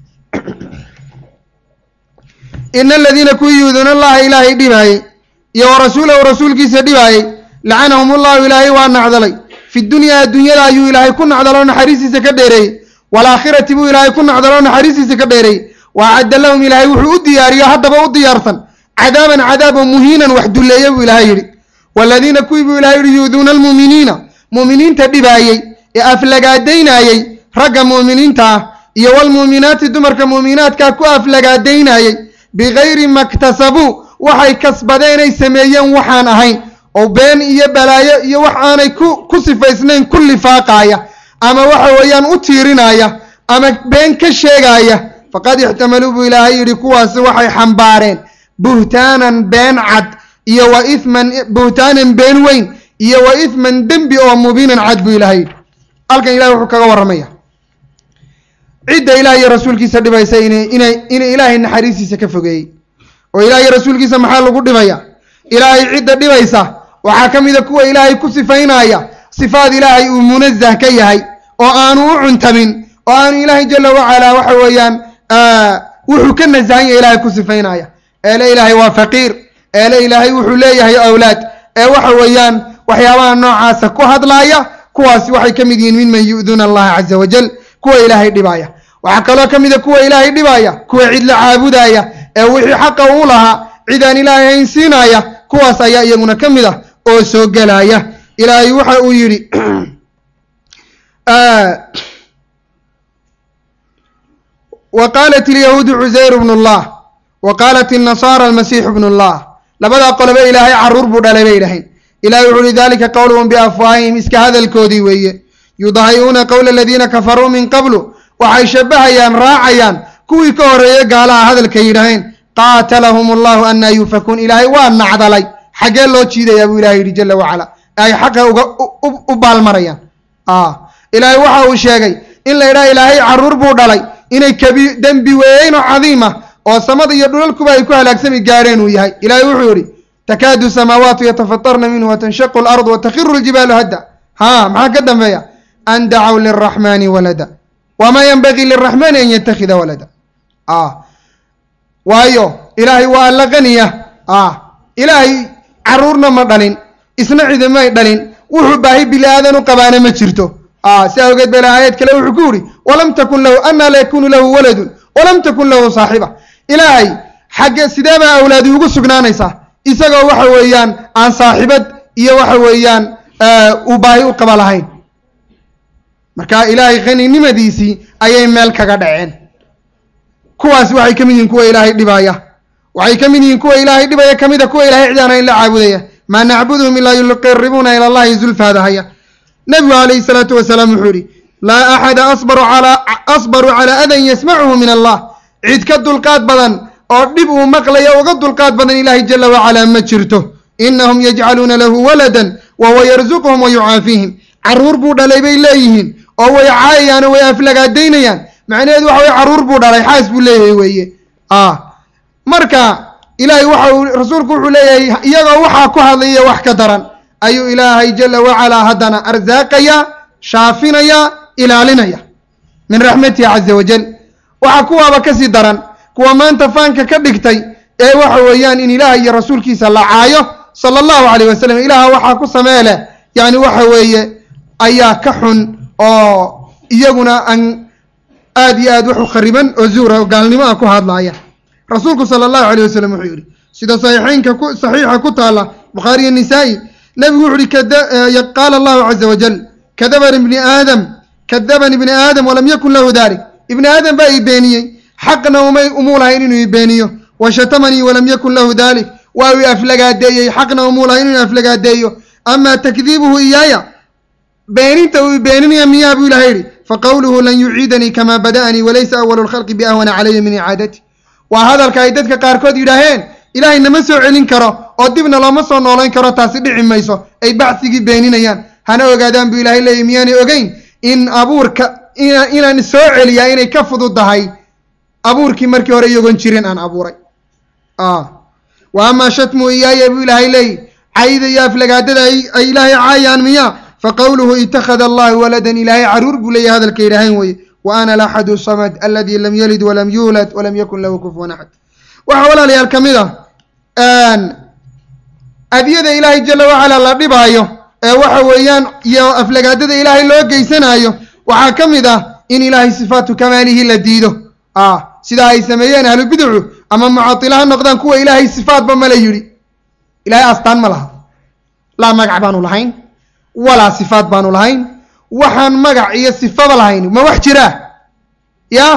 ina aladiina kuwii yuuduuna allaha ilaahay dhibaayey iyo wa rasuulahu rasuulkiisa dhibaayey lacanahum ullahu ilaahay waa nacdalay fi dunyaa adduunyada ayuu ilaahay ku nacdaloo naxariistiisa ka dheereeyey waalaakhirati buu ilaahay ku nacdaloo naxariistiisa ka dheereeyey wa acadda lahum ilaahay wuxuu u diyaariyo haddaba u diyaarsan cadaaban cadaabo muhiinan wax dulleeye buu ilaahay yidhi waaladiina kuwii buu ilahay yihi yuuduuna almu'miniina mu'miniinta dhibaayey ee aflagaadaynaayey ragga mu'miniinta ah iyo walmu'minaati dumarka mu'minaadkaa ku aflagaadaynaayey bikayri maktasabuu waxay kasbadeenay sameeyeen waxaan ahayn oo been iyo balaayo iyo wax aanay ku ku sifaysnayn ku lifaaqaaya ama waxa weeyaan u tiirinaaya ama been ka sheegaaya faqad ixtamaluu buu ilaahay yidhi kuwaasi waxay xambaareen buhtaanan been cad iyo wa ithman buhtaanan been weyn iyo wa ithman dembi oo mubiinan cad buu ilahay yidhi halkan ilahay wuxuu kaga warramaya cidda ilaah iyo rasuulkiisa dhibaysa ina inay inay ilaahay naxariistiisa ka fogeeyey oo ilaah iyo rasuulkiisa maxaa lagu dhibaya ilaahay cidda dhibaysa waxaa ka mida kuwa ilaahay ku sifaynaya sifaad ilaahay uu munazah ka yahay oo aanu u cuntamin oo aanu ilaahay jala wacalaa waxa weeyaan wuxuu ka nasahan yahay ilaahay ku sifaynaya eele ilaahay waa faqiir eele ilaahay wuxuu leeyahay awlaad ee waxa weeyaan waxyaabaha noocaasa ku hadlaaya kuwaasi waxay ka mid yihiin minman yu'duuna allaha caza wajal kuwa ilaahay dhibaaya waxaa kaloo ka mida kuwa ilaahay dhibaaya kuwa cid la caabudaaya ee wixii xaqa uu lahaa cid aan ilaahay hayn siinaaya kuwaas ayaa iyaguna ka mid ah oo soo gelaya ilaahay waxa uu yidhi wa qaalat ilyahuudu cusayr bnu llah wa qaalat innasaara almasiixu bnu llah labadaa qoloba ilaahay caruur buu dhalay bay dhahayn ilahay wuxu uhi dalika qowluhum biafwaahihim iska hadalkoodii weeye yudahi'uuna qowla aladiina kafaruu min qablu waxay shabahayaan raacayaan kuwii ka horreeyey gaalaha hadalka yidhaaheen qaatalahum allahu anaa yuufakuun ilaahay waa nacdalay xaggee loo jiidayaa buu ilahay yidhi jala wacala ay xaqa uga u baalmarayaan ilaahay waxa uu sheegay in la yidhaha ilaahay caruur buu dhalay inay kabi dembi weyn oo cadiima oo samada iyo dhulalkuba ay ku halaagsami gaadheen uu yahay ilaahay wuxuu yidhi takaadu samaawaatu yatafatarna minhu watanshaqu alardu watakhiru ljibaalu hadda ha maxaa ka dambeeya an dacaw liraxmaani walada wamaa yanbagii liraxmaani an yattakhida walada waayo ilaahay waa alla qaniya ilaahay caruurna ma dhalin isna cidimay dhalin wuxuu baahi bili aadan u qabaana ma jirto si awgeed ba ilahay aayad kale wuxuu ku yidhi walam takun lahu anaa la yakunu lahu waladun walam takun lahu saaxiba ilaahay xagge sidee baa awlaadi ugu sugnaanaysaa isagoo waxa weeyaan aan saaxibad iyo waxa weeyaan uu baahi u qaba lahayn marka ilaahay qaninimadiisii ayay meel kaga dhaceen kuwaas waxay ka mid yihiin kuwa ilaahay dhibaaya waxay ka mid yihiin kuwa ilaahay dhibaya kamida kuwa ilahay cid aan hayn la caabudaya maa nacbuduhum ilaa yuqaribuuna ila allahi zulfaada haya nabigu calayhi salaatu wasalaam wuxuu yihi laa axada asbaru calaa asbaru calaa adan yasmacuhu min allah cid ka dulqaad badan oo dhib uu maqlayo uga dulqaad badan ilaahay jala wacalaa ma jirto inahum yajcaluuna lahu waladan wa huwa yarzuquhum wa yucaafiihim caruur buu dhalay bay leeyihiin oo way caayayaan oo way aflagaadaynayaan macnaheedu waxa weye caruur buu dhalay xaas buu leeyahay weeye marka ilaahay waxa uu rasuulku wuxuu leeyahay iyagoo waxaa ku hadlaya wax ka daran ayuu ilaahay jala wacalaa haddana arsaaqaya shaafinaya ilaalinaya min raxmatihi caza wajal waxaa kuwaaba kasii daran kuwa maanta faanka ka dhigtay ee waxa weeyaan in ilaaha iyo rasuulkiisa la caayo sala allahu calayh wasalam ilaaha waxaa ku samee leh yani waxa weeye ayaa ka xun oo iyaguna aan aad iyo aad wax u khariban oo zuura oo gaalnimo ah ku hadlaaya rasuulku sala allahu alayh wasalam wuxuu yidhi sida saxiixeynka ku saxiixa ku taala bukhaariyo nisaa'i nebigu wuxu uhi qaala allahu caza wajal kadaban ibni aadam kadaban ibni aadam walam yakun lahu dalik ibni aadam baa ii beeniyey xaqna umay umuu lahayn inuu ii beeniyo wa shatamanii walam yakun lahu dalik waa uu aflagaadeeyey xaqna umuu lahayn inuu aflagaadeeyo amaa takdiibuhu iyaaya beeninta uu beeninaya miyaa buu ilahay yidhi faqowluhu lan yuciidanii kamaa bada'anii walaysa awalu lkhalqi biahwana calaya min icaadati waa hadalka ay dadka qaarkood yidhaaheen ilaahay nama soo celin karo oo dibna looma soo noolayn karo taasi dhici mayso ay bacsigii beeninayaan hana ogaadaan buu ilahay leeyahy miyaanay ogeyn in abuurka inaan soo celiyaa inay ka fududahay abuurkii markii hore iyagoon jirin aan abuuray wa amaa shatmu iyaaya buu ilaahay leeyi cayda iyo aflagaadada ay ilaahay caayaan miya faqowluhu itakhada allahu waladan ilaahay caruur buu leeyahy hadalka yidhaahayn weye wa ana alaxadu samad aladi lam yalid walam yuulad walam yakun lahu kufuwan axad waxaa walaalayaal ka mid ah adiyada ilaahay jala wacala la dhibaayo ee waxa weeyaan iyo aflagaadada ilaahay loo geysanaayo waxaa ka mid ah in ilaahay sifaatu kamaalihi la diido sidaa ay sameeyeen ahlu biducu ama mucatila ha noqdaan kuwa ilaahay sifaatba mala yidhi ilaahay astaan ma laha laa magac baanu lahayn walaa sifaat baanu lahayn waxaan magac iyo sifaba lahayn ma wax jiraa ya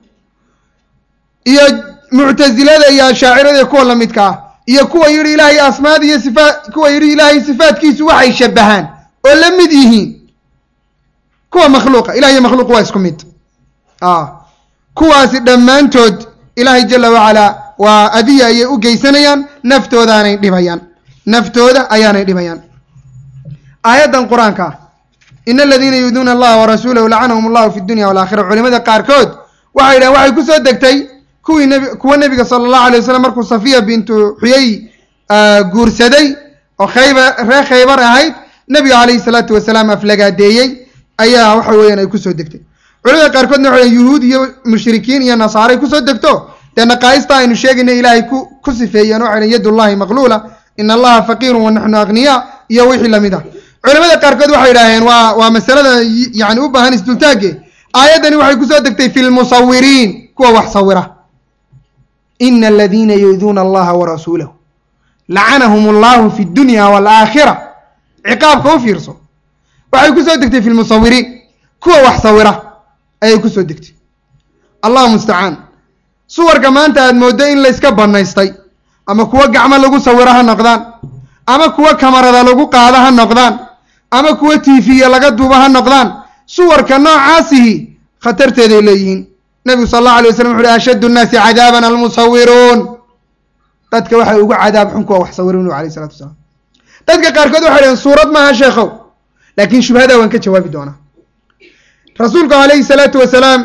iyo muctasilada iyo ashaacirada kuwa lamidka ah iyo kuwa yidhi ilaahay asmaad iyo sifaat kuwa yidhi ilaahay sifaatkiisu waxay shabahaan oo la mid yihiin kuwa makhluuqa ilahay iyo makhluuq waa isku mid kuwaasi dhammaantood ilaahay jala wacalaa waa adiya ayay u geysanayaan naftoodaanay dhibayaan naftooda ayaanay dhibayaan aayaddan qur-aanka ah in aladiina yuduuna allaha warasuulahu lacanahum allahu fi dunya walaakhira culimada qaarkood waxay yidhahen waxay kusoo degtay kuwii nb kuwa nebiga sala allahu alay wasalam markuu safiya bintu xuyey guursaday oo khaybar reer khaybar ahayd nebiga calayhi salaatu wasalaam aflagaadeeyey ayaa waxa weeyaan ay kusoo degtay culimada qaarkoodna waxay yuhuud iyo mushrikiin iyo nasaaray kusoo degto dee naqaa'ista aynu sheegayna ilaahay ku ku sifeeyeen waxay dhan yadullahi maqluula in allaha faqiirun wa naxnu aghniyaa iyo wixii lamid ah culamada qaarkood waxay idhaaheen waa waa masalada yani u baahan isdultaage aayaddani waxay kusoo degtay fi lmusawiriin kuwa wax sawira ina aladiina yu'duuna allaha warasuulahu lacanahum allahu fi dunya waalaakhira ciqaabka u fiirso waxay kusoo degtay fi lmusawiriin kuwa wax sawira ayay kusoo degtay allahu mustacaan suwarka maanta aad mooddo in layska banaystay ama kuwo gacmo lagu sawiro ha noqdaan ama kuwo kamarada lagu qaado ha noqdaan ama kuwo tiifiya laga duubo ha noqdaan suwarka noocaasihi khatarteeday leeyihiin nebigu sal allahu alay waslam wuxu uhi ashaddu nnaasi cadaaban almusawiruun dadka waxay ugu cadaab xun kuwa wax sawirin nabigu alayh isalatu wasalaam dadka qaarkood waxay dhaheen suurad maaha sheekhow laakiin shubhadaa waan ka jawaabi doonaa rasuulku calayhi salaatu wasalaam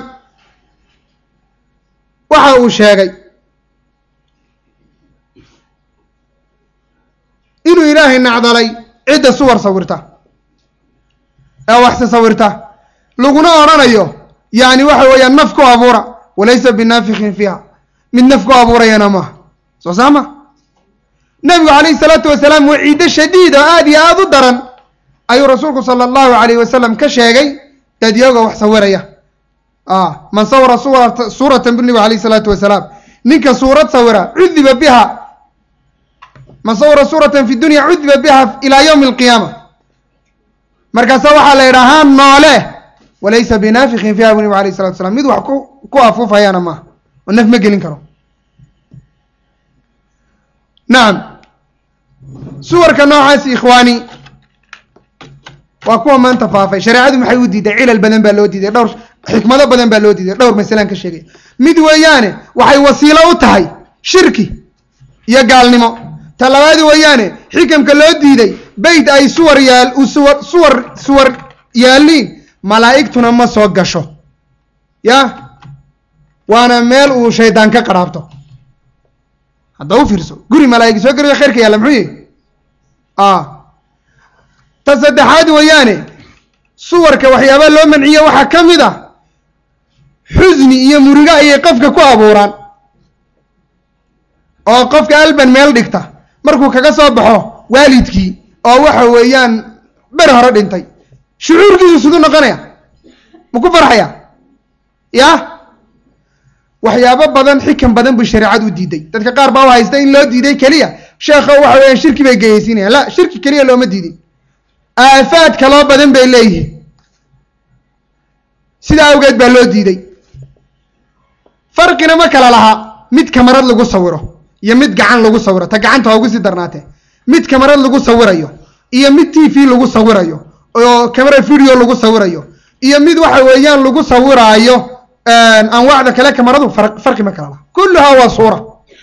waxa uu sheegay inuu ilaahay nacdalay cidda suwar sawirta ee waxse sawirta laguna odhanayo yani waxa weeyaan naf ku abuura walaysa binaafikin fiiha mid naf ku abuurayana maaha soo saama nebigu calayhi salaatu wasalaam waciiddo shadiid oo aada iyo aada u daran ayuu rasuulku sala allahu alayh wasalam ka sheegay dadyaga wax sawiraya man sawara suwara suuratan bu nebigu alayh salaatu wasalaam ninka suurad sawira cudiba biha man sawara suuratan fi dunya cudiba biha ilaa yowmi alqiyaama markaasa waxaa la yidhahaa noole walaysa binaafikin fiha bu nebigu alayh salatu wasalaam mid wax ku ku afuufayana maaha oo naf ma gelin karo nacam suwarka noocaasi ikhwaani waa kuwa maanta faafay shareecadu maxay u diiday cilal badan baa loo diiday dhowr xikmado badan baa loo diiday dhowr masalaan ka sheegaya mid weeyaane waxay wasiilo u tahay shirki iyo gaalnimo ta labaadi weeyaane xikamka loo diiday beyt ay suwar yaal suwar suwar suwar yaaliin malaa'igtuna ma soo gasho ya waana meel uu shaydaan ka qaraabto hadda u fiirso guri malaa'ig soo gariyo khayrka yaalla muxuu yihi ta saddexaad weeyaane suwarka waxyaabaa loo manciye waxaa ka mid ah xusni iyo murigo ayay qofka ku abuuraan oo qofka alban meel dhigta markuu kaga soo baxo waalidkii oo waxa weeyaan ber hore dhintay shucuurkiisu siduu noqonaya ma ku farxaya ya waxyaabo badan xikan badan buu shareecad u diiday dadka qaar baa u haysta in loo diiday keliya sheekho waxa weeyaan shirki bay geyaysiinayaan la shirki keliya looma diidin aafaad kaloo badan bay leeyihiin sidaa awgeed baa loo diiday farqina ma kala laha mid kamarad lagu sawiro iyo mid gacan lagu sawiro ta gacanta waa ugu sii darnaatee mid kamarad lagu sawirayo iyo mid t v lagu sawirayo oo camera video lagu sawirayo iyo mid waxa weeyaan lagu sawiraayo anwaacda kale kamaradu farqi ma kala laha kulluhaa waa suura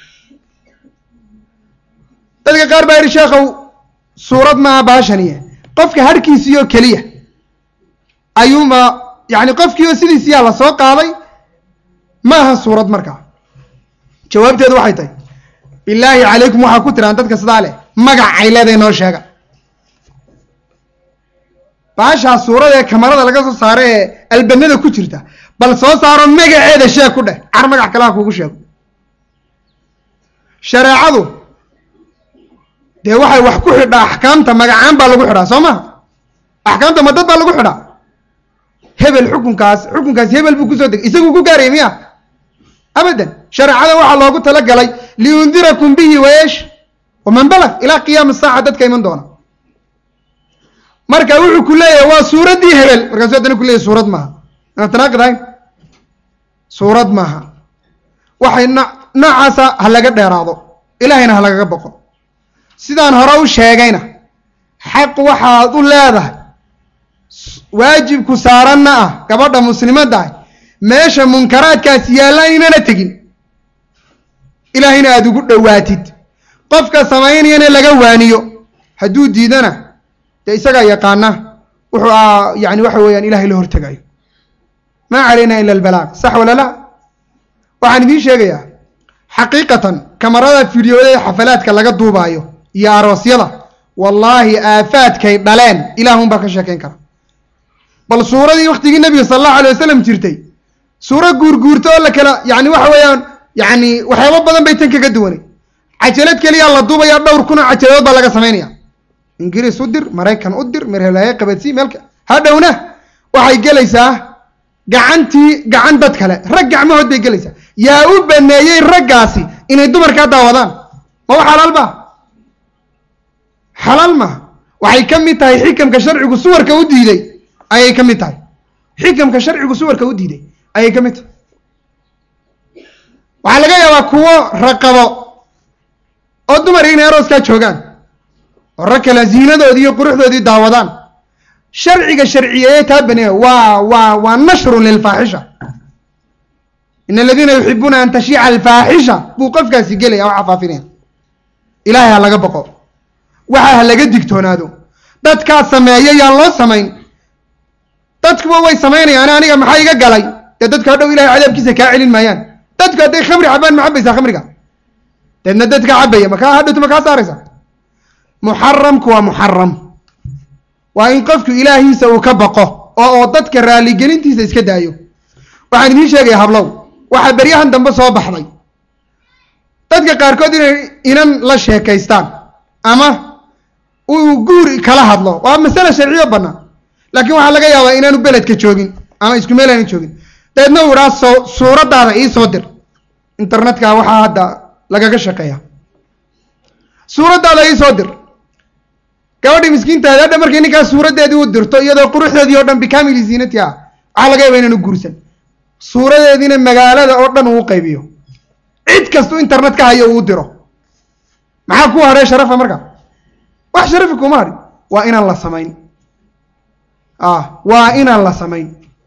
dadka qaar baa yidhi sheekhow suurad maaha baashaniye qofka harhkiisiioo keliya ayuuma yani qofkiioo sidiisiyaa la soo qaaday ma aha suurad markaa jawaabteedu waxay tahay bilaahi calaykum waxaa ku tiraan dadka sidaa leh magac ay leedahay noo sheega baashaa suurada ee kamarada laga soo saaro ee albanada ku jirta bal soo saaro magaceeda sheeg ku dheh car magac kalaha kuugu sheego shareecadu dee waxay wax ku xidhaa axkaamta magacaan baa lagu xidhaa soo maha axkaamta ma dad baa lagu xidhaa hebel xukunkaas xukunkaas hebel buu kusoo degay isagu ku gaaraya miya abadan shareecada waxaa loogu talagalay liundirakum bihi wayesh waman balag ilaa qiyaama saaca dadka iman doona marka wuxuu ku leeyahay waa suuraddii hebel markaasu haddana ku leeyahy suurad maaha inaan tanaaqid ahayn suurad maaha waxay no noocaasa ha laga dheeraado ilaahayna ha lagaga boqo sidaan hore u sheegayna xaq waxaad u leedahay waajibku saaranna ah gabadha muslimadda ah meesha munkaraadkaas yaalla inana tegin ilaahayna aada ugu dhowaatid qofka samaynayana laga waaniyo hadduu diidana dee isagaa yaqaana wuxuu a yani waxa weeyaan ilahay la hortegayo maa calayna ila albalaaq sax wala la waxaan idiin sheegayaa xaqiiqatan kamarada fideoda ee xafalaadka laga duubaayo iyo aroosyada wallaahi aafaadkay dhaleen ilaahun baa ka sheekayn kara bal suuradii waktigii nebiga sala allahu alay wasalam jirtay suuro guurguurta oo la kala yani waxa weeyaan yani waxyaabo badan bay tan kaga duwanay cajalad keliyaa la duubaya dhowr kun oo cajaladood baa laga samaynaya ingiriis u dir maraykan u dir merhelaaye qabadsii meelka hadhowna waxay gelaysaa gacantii gacan dad kale rag gacmahood bay gelaysaa yaa u baneeyey raggaasi inay dumarkaa daawadaan ma wa xalaal ma xalaal maha waxay ka mid tahay xikamka sharcigu suwarka u diiday ayay ka mid tahay xikamka sharcigu suwarka u diiday ayay ka mid tahay waxaa laga yaabaa kuwo raqabo oo dumar inay arooskaa joogaan oo rag kale ziinadoodii iyo quruxdoodii daawadaan sharciga sharciyeeye taa baneeya waa waa waa nashrun lilfaaxisha in aladiina yuxibuuna an tashiica alfaaxisha buu qofkaasi gelaya oo xafaafinaya ilaahay ha laga boqo waxa ha laga digtoonaado dadkaa sameeya yaan loo samayn dadkuba way samaynayaan aniga maxaa iga galay dee dadku hadhow ilahay cadaabkiisa kaa celin maayaan dadku hadday khamri cabaan ma cabaysaa khamriga deedna dadka cabaya makaa hadhowtu ma kaa saaraysa muxaramku waa muxaram waa in qofku ilaahiisa uu ka baqo oo oo dadka raaligelintiisa iska daayo waxaan idiin sheegaya hablow waxaa beryahan dambe soo baxday dadka qaarkood inay inan la sheekaystaan ama uu guuri kala hadlo waa masale sharciyo bannaan laakiin waxaa laga yaabaa inaanu beledka joogin ama isku meel aanu joogin dabeedna uu idhaa soo suuraddaada ii soo dir internetka waxaa hadda lagaga shaqeeya suuraddaada ii soo dir gabadhii miskiintaadi hadha markay ninkaas suuraddeedii u dirto iyadoo quruxdeedii oo dhan bikamili ziinati ah waxaa laga yaaba inaanu guursan suuradeediina magaalada oo dhan uu qaybiyo cid kastu internet ka hayo uu diro maxaa ku hadhay sharafa marka wax sharafi kuma hadhin waa inaan la samayn ah waa inaan la samayn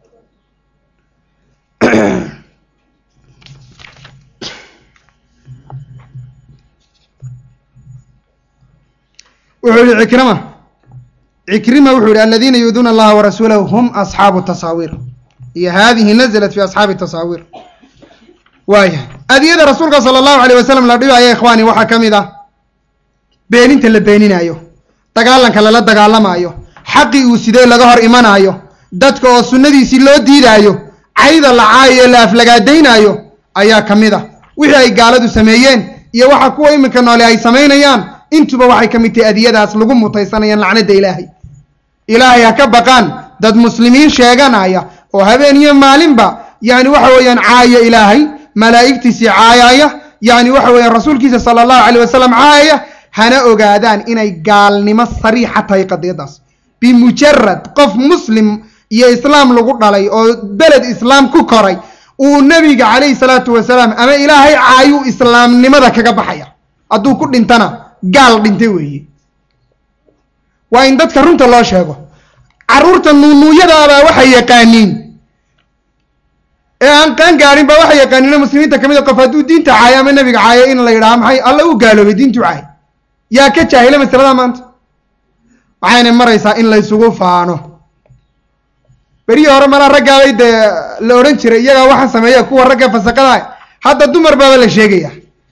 wuxuu yihi cikrima cikrima wuxuu yihi aladiina yuuduuna allaha warasuulahu hum asxaabu tasaawiir iyo hadihi naزlat fi asxaabi tasaawiir waaya adiyada rasuulka sala allahu alayh wasalam la dhibaya ikhwaani waxaa ka mid ah beeninta la beeninaayo dagaalanka lala dagaalamaayo xaqii uu sidee laga hor imanaayo dadka oo sunnadiisii loo diidaayo cayda la caayo la aflagaadaynaayo ayaa ka mid ah wixii ay gaaladu sameeyeen iyo waxa kuwa iminka noole ay samaynayaan intuba waxay ka mid tahay adiyadaas lagu mutaysanayaan lacnada ilaahay ilaahay ha ka baqaan dad muslimiin sheeganaya oo habeen iyo maalinba yani waxa weeyaan caaya ilaahay malaa'igtiisii caayaya yani waxa weeyaan rasuulkiisa sala allahu alayh wasalam caayaya hana ogaadaan inay gaalnimo sariixa tahay qadiyadaas bimujarad qof muslim iyo islaam lagu dhalay oo beled islaam ku koray uu nebiga calayhi salaatu wasalaam ama ilaahay caayu islaamnimada kaga baxaya hadduu ku dhintana gaal dhintay weeye waa in dadka runta loo sheego carruurta nuunuuyadaabaa waxay yaqaaniin ee aan qaan gaarin ba waxay yaqaaniin muslimiinta ka mid a qof hadduu diinta caayo ama nebiga caayo in la yidhaha maxay alla u gaaloobay diintu caay yaa ka jaahila masalada maanta waxayna maraysaa in laysugu faano berihii hore malaa raggaabay dee la odhan jiray iyagaa waxaan sameeya kuwa ragga fasaqada hadda dumar baaba la sheegaya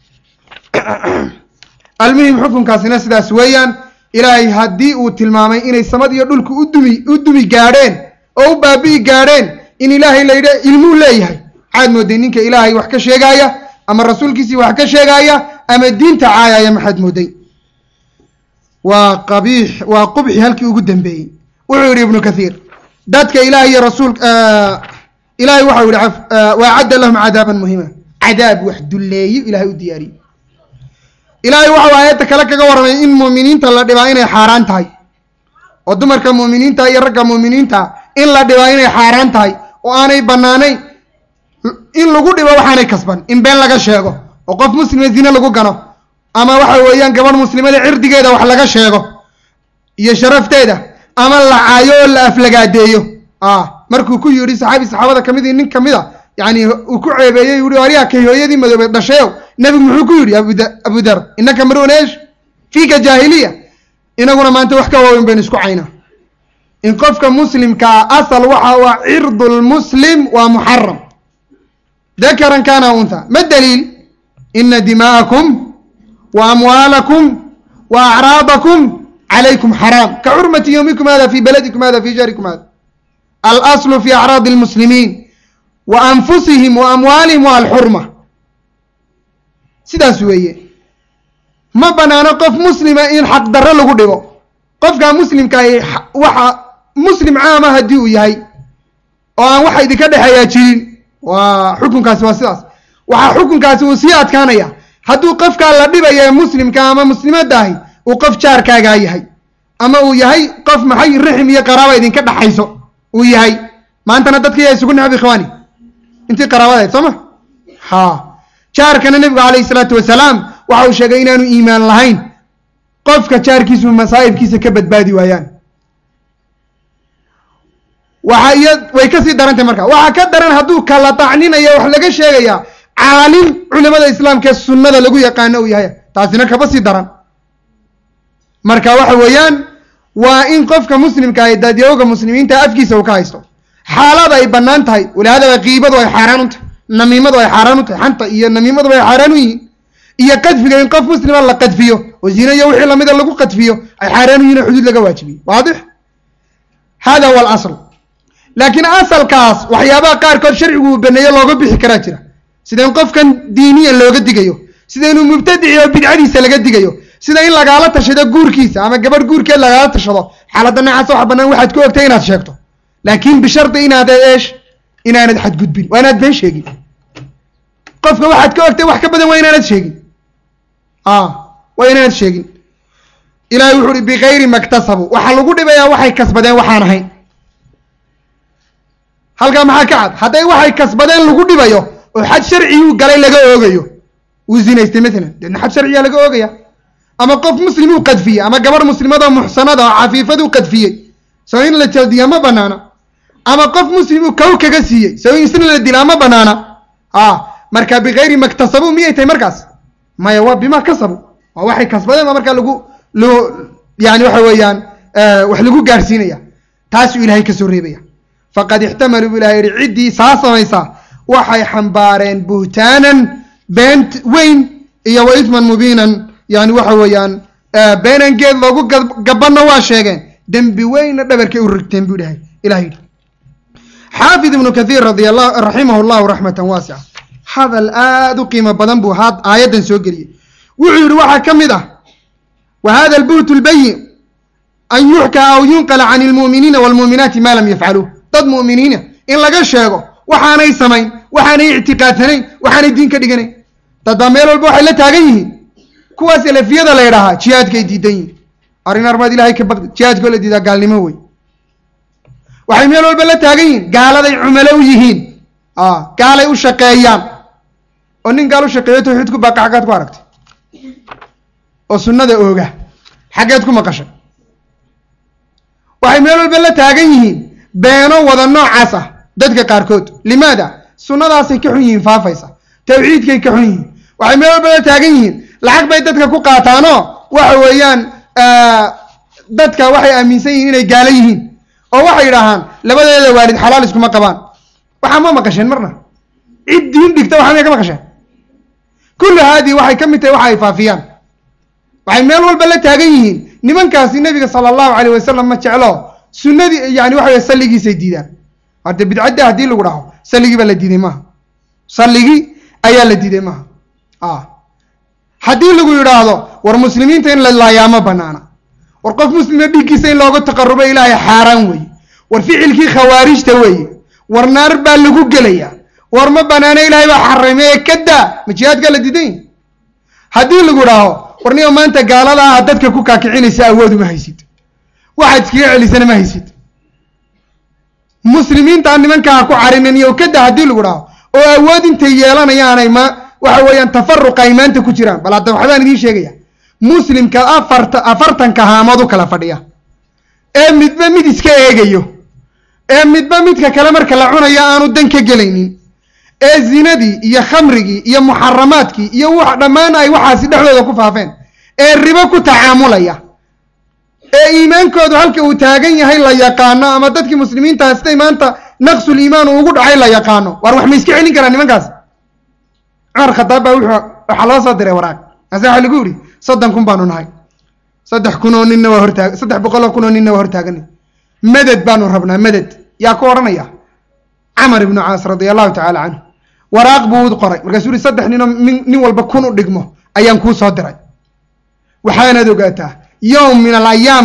almuhim xukunkaasina sidaas weeyaan ilaahay haddii uu tilmaamay inay samad iyo dhulku udumi u dumi gaadheen oo u baabi'i gaadheen in ilaahay la yidha ilmuu leeyahay maxaad mooday ninka ilaahay wax ka sheegaaya ama rasuulkiisii wax ka sheegaaya ama diinta caayaya maxaad mooday waa qabiix waa qubxi halkii ugu dambeeyey wuxuu yidhi ibnu kathiir dadka ilaah iyo rasuul ilahay waxau yihi waacadda lahum cadaaban muhima cadaab wax dulleeyo ilahay u diyaariyey ilaahay waxau aayadda kale kaga warramay in muuminiinta la dhibaa inay xaaraan tahay oo dumarka muuminiinta iyo ragga muuminiinta in la dhibaa inay xaaraan tahay oo aanay bannaanayn in lagu dhibo waxaanay kasban in been laga sheego oo qof muslima zine lagu gano ama waxa weeyaan gabadh muslimada cirdigeeda wax laga sheego iyo sharafteeda ama la caayo oo la aflagaadeeyo ah markuu ku yidhi saxaabi saxaabada kamid nin kamid a yani uu ku ceebeeyey yihi waryaa kay hooyadii madoobeed dhashayow nebigu muxuu ku yidhi abu dar innaka maruun eesh fiika jaahiliya inaguna maanta wax ka waaweyn baynu isku caynaa in qofka muslimkaa asal waxa waa cirdu lmuslim waa muxaram dakaran kana untha ma daliil ina dimaa'akum wa amwaalakum wa acraadakum calaykum xaraam ka xurmati yowmikum hada fi baladikum hada fi shahrikum hada alaslu fi acraadi almuslimiin wa anfusihim wa amwaalihim wa alxurma sidaas weeye ma banaano qof muslima in xaq darro lagu dhigo qofkaa muslimkaahi waxa muslim caama haddii uu yahay oo aan waxa idinka dhexeeyaa jirin waa xukunkaasi waa sidaas waxaa xukunkaasi uu sii adkaanaya hadduu qofkaa la dhibaya ee muslimka ama muslimadda ahi uu qof jaarkaagaa yahay ama uu yahay qof maxay rixim iyo qaraaba idinka dhaxayso uu yahay maantana dadka yaa isugu necab ikhwaani intii qaraabadayd soo ma ha jaarkana nebigu calayhi salaatu wasalaam waxa uu sheegay inaanu iimaan lahayn qofka jaarkiisu masaa'ibkiisa ka badbaadi waayaan waxa iyo way kasii darantay marka waxaa ka daran hadduu kala tacninaya wax laga sheegayaa caalim culimada islaamka ee sunnada lagu yaqaano uu yahay taasina kaba sii daran marka waxa weeyaan waa in qofka muslimka ah dadyooga muslimiinta afkiisa uu ka haysto xaalada ay bannaan tahay walihaadaba qiibadu ay xaaraan u tahay namiimadu ay xaaraan u tahay xanta iyo namiimaduba ay xaaraan u yihiin iyo qadfiga in qof muslima la qadfiyo oo zina iyo wixii lamida lagu qadfiyo ay xaaraan u yihin oo xuduud laga waajibiyo waadix hada huwa alasl laakiin asalkaas waxyaabaha qaarkood sharcigu uu baneeyo looga bixi karaa jira sida in qofkan diiniyan looga digayo sida inuu mubtadici oo bidcadiisa laga digayo sida in lagaala tashado guurkiisa ama gabadh guurkeed lagaala tashado xaaladda noocaas waxa bannaan waxaad ku ogtay inaad sheegto laakiin bishardi inaad eesh inaanad xadgudbin waa inaad been sheegin qofka waxaad ka ogtay wax ka badan waa inaanad sheegin a waa inaanad sheegin ilahay wuxu uhi bikayri maktasabu waxaa lagu dhibayaa waxay kasbadeen waxaan ahayn halkaa maxaa ka cad hadday waxay kasbadeen lagu dhibayo oo xad sharciguu galay laga oogayo uu zinaystay maalan deedna xad sharciyaa laga oogaya ama qof muslim uu qadfiyey ama gabarh muslimada muxsanada oo cafiifad uu qadfiyey soo in la jaldiya ma banaana ama qof muslim uu kow kaga siiyey soo in isna la dilaa ma banaana a marka bikayri maktasabu miyay tahay markaas maya waa bima kasabu waa waxay kasbadeen baa markaa lagu lo yani waxa weeyaan wax lagu gaarsiinaya taasuu ilahay kasoo reebaya faqad ixtamaluu bu ilahay yihi ciddii saa samaysaa waxay xambaareen buhtaanan been weyn iyo wa isman mubiinan yani waxa weeyaan beenan geed loogu gabanna waa sheegeen dembi weynna dhabarkay u rigteen buu dhahay ilah yidhi xaafid ibnu kathiir radi allah raximah llahu raxmatan waasica hadal aada u qiimo badan buu haa aayaddan soo geliyey wuxuu yihi waxaa ka mid ah wa hada albuht lbayin an yuxkaa aw yunqala can lmu'miniina waalmu'minaati ma lam yafcaluu dad mu'miniina in laga sheego waxaanay samayn waxaanay ictiqaadsanayn waxaanay diin ka dhiganayn dad baa meel walba waxay la taagan yihiin kuwaas elafiyada la ydhaahaa jihaadkay diidan yihin arrin armaad ilahay ka baqdi jihaadkoo la diidaa gaalnimo wey waxay meel walba la taagan yihiin gaaladay cumalo u yihiin gaalay u shaqeeyaan oo nin gaal u shaqeeyo tawxiid ku baaqa xaggaad ku aragtay oo sunnada ooga xaggeed ku maqashay waxay meel walba la taagan yihiin beeno wada noocaas ah dadka qaarkood limaada sunnadaasay ka xun yihiin faafaysa tawxiidkay ka xun yihiin waxay meel walba la taagan yihiin lacag bay dadka ku qaataanoo waxa weeyaan dadka waxay aaminsan yihiin inay gaalo yihiin oo waxay yidhaahaan labadeeda waalid xalaal iskuma qabaan waxaa ma maqasheen marna cid diin dhigta waxa may ka maqasheen kullu haadii waxay ka mid tahay waxa ay faafiyaan waxay meel walba la taagan yihiin nimankaasi nebiga sala allahu calayh wasalam ma jeclo sunnadii yani waxa wey salligiisay diidaan hade bidcadda haddii lagu dhaho salligii baa la diiday maaha salligii ayaa la diiday maaha a haddii lagu yidhaahdo war muslimiinta in la laayaa ma banaana war qof muslima dhiiggiisa in looga taqarubo ilaahay xaaraan weeye war ficilkii khawaarijta weeye war naar baa lagu gelaya war ma banaana ilaahay baa xarimeye kadaa ma jihaadkaa la diidan yahi haddii lagu idhaaho war niyo maanta gaalada ah dadka ku kaakicinaysa awood uma haysid waxaad iskaga celisana ma haysid muslimiinta nimankaa ku carinin iyo kada haddii lagu dhaho oo awood intay yeelanayaanay ma waxa weeyaan tafaruqa ay maanta ku jiraan bal hadda waxbaan idiin sheegaya muslimka afarta afartanka haamood u kala fadhiya ee midba mid iska eegayo ee midba midka kale marka la cunayo aanu dan ka gelaynin ee zinadii iyo khamrigii iyo muxaramaadkii iyo wax dhammaan ay waxaasi dhexdooda ku faafeen ee ribo ku tacaamulaya ee iimaankoodu halka uu taagan yahay la yaqaano ama dadkii muslimiintaha siday maanta naqsul iimaan uu ugu dhacay la yaqaano waar wax ma iska celin karaa nimankaas cumar khadaab baa wuxuu waxaa loo soo diray waraaq ase waxa lagu yidhi soddon kun baanu nahay saddex kun oo ninna waa hortaag saddex boqol oo kun oo ninna waa hortaaganay maded baanu rabnaa maded yaa ku odhanaya camar ibnu caas radia allahu tacaala canhu waraaq buu u qoray markaasuu yihi saddex ninoo min nin walba kun u dhigmo ayaan kuu soo diray waxaanaad ogaataa yowm min alayaam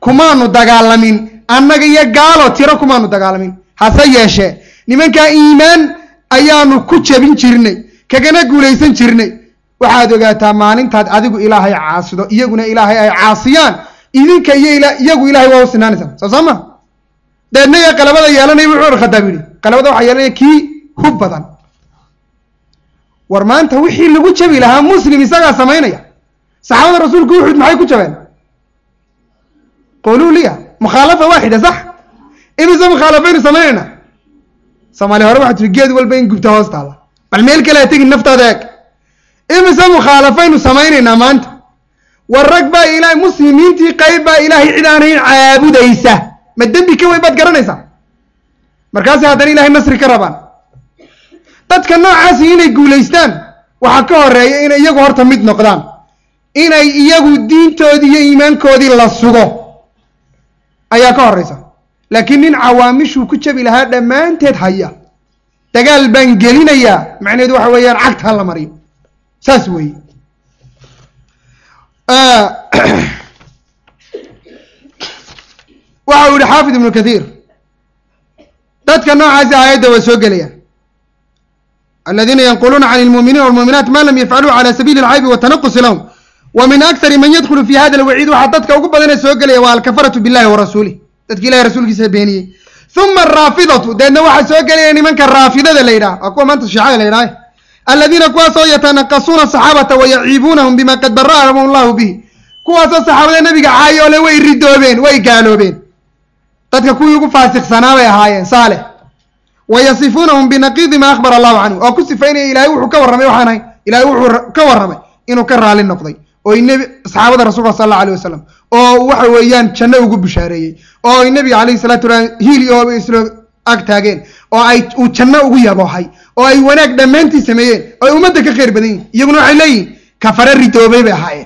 kumaanu dagaalamin annaga iyo gaalo tiro kumaanu dagaalamin hase yeeshee nimankaa iimaan ayaanu ku jabin jirnay kagana guulaysan jirnay waxaad ogaataa maalintaad adigu ilaahay caasido iyaguna ilaahay ay caasiyaan idinka iyo iyagu ilahay waa u sinaanaysaan soo soo ma deedna iyo qalabada yeelanaya wuxuu cumar khadaab yidhi qalabada waxaa yeelanaya kii hub badan war maanta wixii lagu jabi lahaa muslim isagaa samaynaya saxaabada rasuulku uxud maxay ku jabeen quluu liya mukhaalafa waaxida sax imise mukhaalafaynu samaynayna soomaaliya hore waxaa tiri geed walba in gubta hoos taalla bal meel kale ha tegin naftaada eeg imise mukhaalafaynu samaynaynaa maanta war rag baa ilahay muslimiintii qayb baa ilaahay cid aanayn caabudaysa ma dembi ka weyn baad garanaysaa markaasay haddana ilahay nasri ka rabaan dadka noocaasi inay guulaystaan waxaa ka horeeya inay iyagu horta mid noqdaan inay iyagu diintoodii iyo iimaankoodii la sugo ayaa ka horeysa laakiin nin cawaamishuu ku jabi lahaa dhammaanteed haya dagaal baan gelinayaa macnaheedu waxa weeyaan cagta ha la mariyo saas weeye waxa uu yihi xaafid ibnu kathiir dadka noocaasi aayadda waa soo gelayaan aladiina yanquluuna can lmuuminiina walmuuminaat ma lam yafcaluu cala sabiili alcaybi watanaqusi lahum wa min aktari man yadkhulu fi hada alwaciid waxaa dadka ugu badanee soo gelaya waa alkafaratu billahi wa rasuulih dadki ilahi rasuulkiisa beeniyey uma araafidatu deedna waxaa soo gelaya nimanka raafidada la yidhaha waa kuwa maanta shiicada la yidhaha aladiina kuwaasoo yatanaqasuuna saxaabata wayaciibuunahum bima qad bara'ahum allahu bihi kuwaasoo saxaabada nabiga caayo ole way ridoobeen way gaaloobeen dadka kuwii ugu faasiqsanaa bay ahaayeen saalex wayasifuunahum binaqiidi ma akhbara allahu canhu oo ku sifaynaya ilahay wuxuu ka warramay waxaan ahay ilahay wuxuu ka warramay inuu ka raali noqday oo nebi saxaabada rasulka sal alla alayh wasalam oo waxa weeyaan janno ugu bishaareeyey oo ay nebiga calayhi salatu wasalam hiil iyo hooba islo ag taageen oo ay uu janno ugu yaboohay oo ay wanaag dhammaantii sameeyeen oo ay ummadda ka khayr badan yihin iyaguna waxay leeyihin kafare ridoobay bay ahaayeen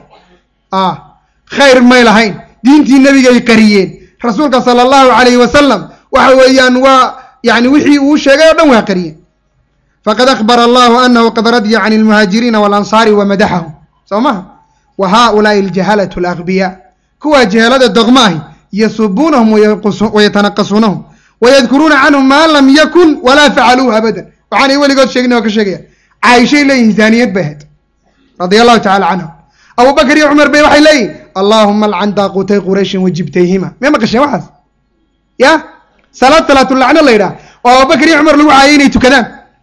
khayr may lahayn diintii nebigay qariyeen rasuulka sala allahu calayhi wasalam waxa weeyaan waa yani wixii uu sheegay oo dhan waa qariyeen faqad akhbara allahu anahu qad radya can almuhaajiriina waalansaari wa madaxahum soo maha wa haulaai aljahalatu alagbiyaa kuwaa jahalada dogmaahi yasubuunahum wayatanaqasuunahum wayadkuruuna canhum maa lam yakun walaa facaluuhu abadan waxaanay weligood sheegin oo ka sheegayaan caaishay leeyihin zaaniyad bay ahayd radia allahu tacala canhum abubakar iyo cumar bay waxay leeyihin allahuma alcan daaqutay qurayshin wajibtayhima may maqasheen waxaas ya salaad salaatulacno la yidhaha oo abubakar iyo cumar lagu caayay inay tukadaan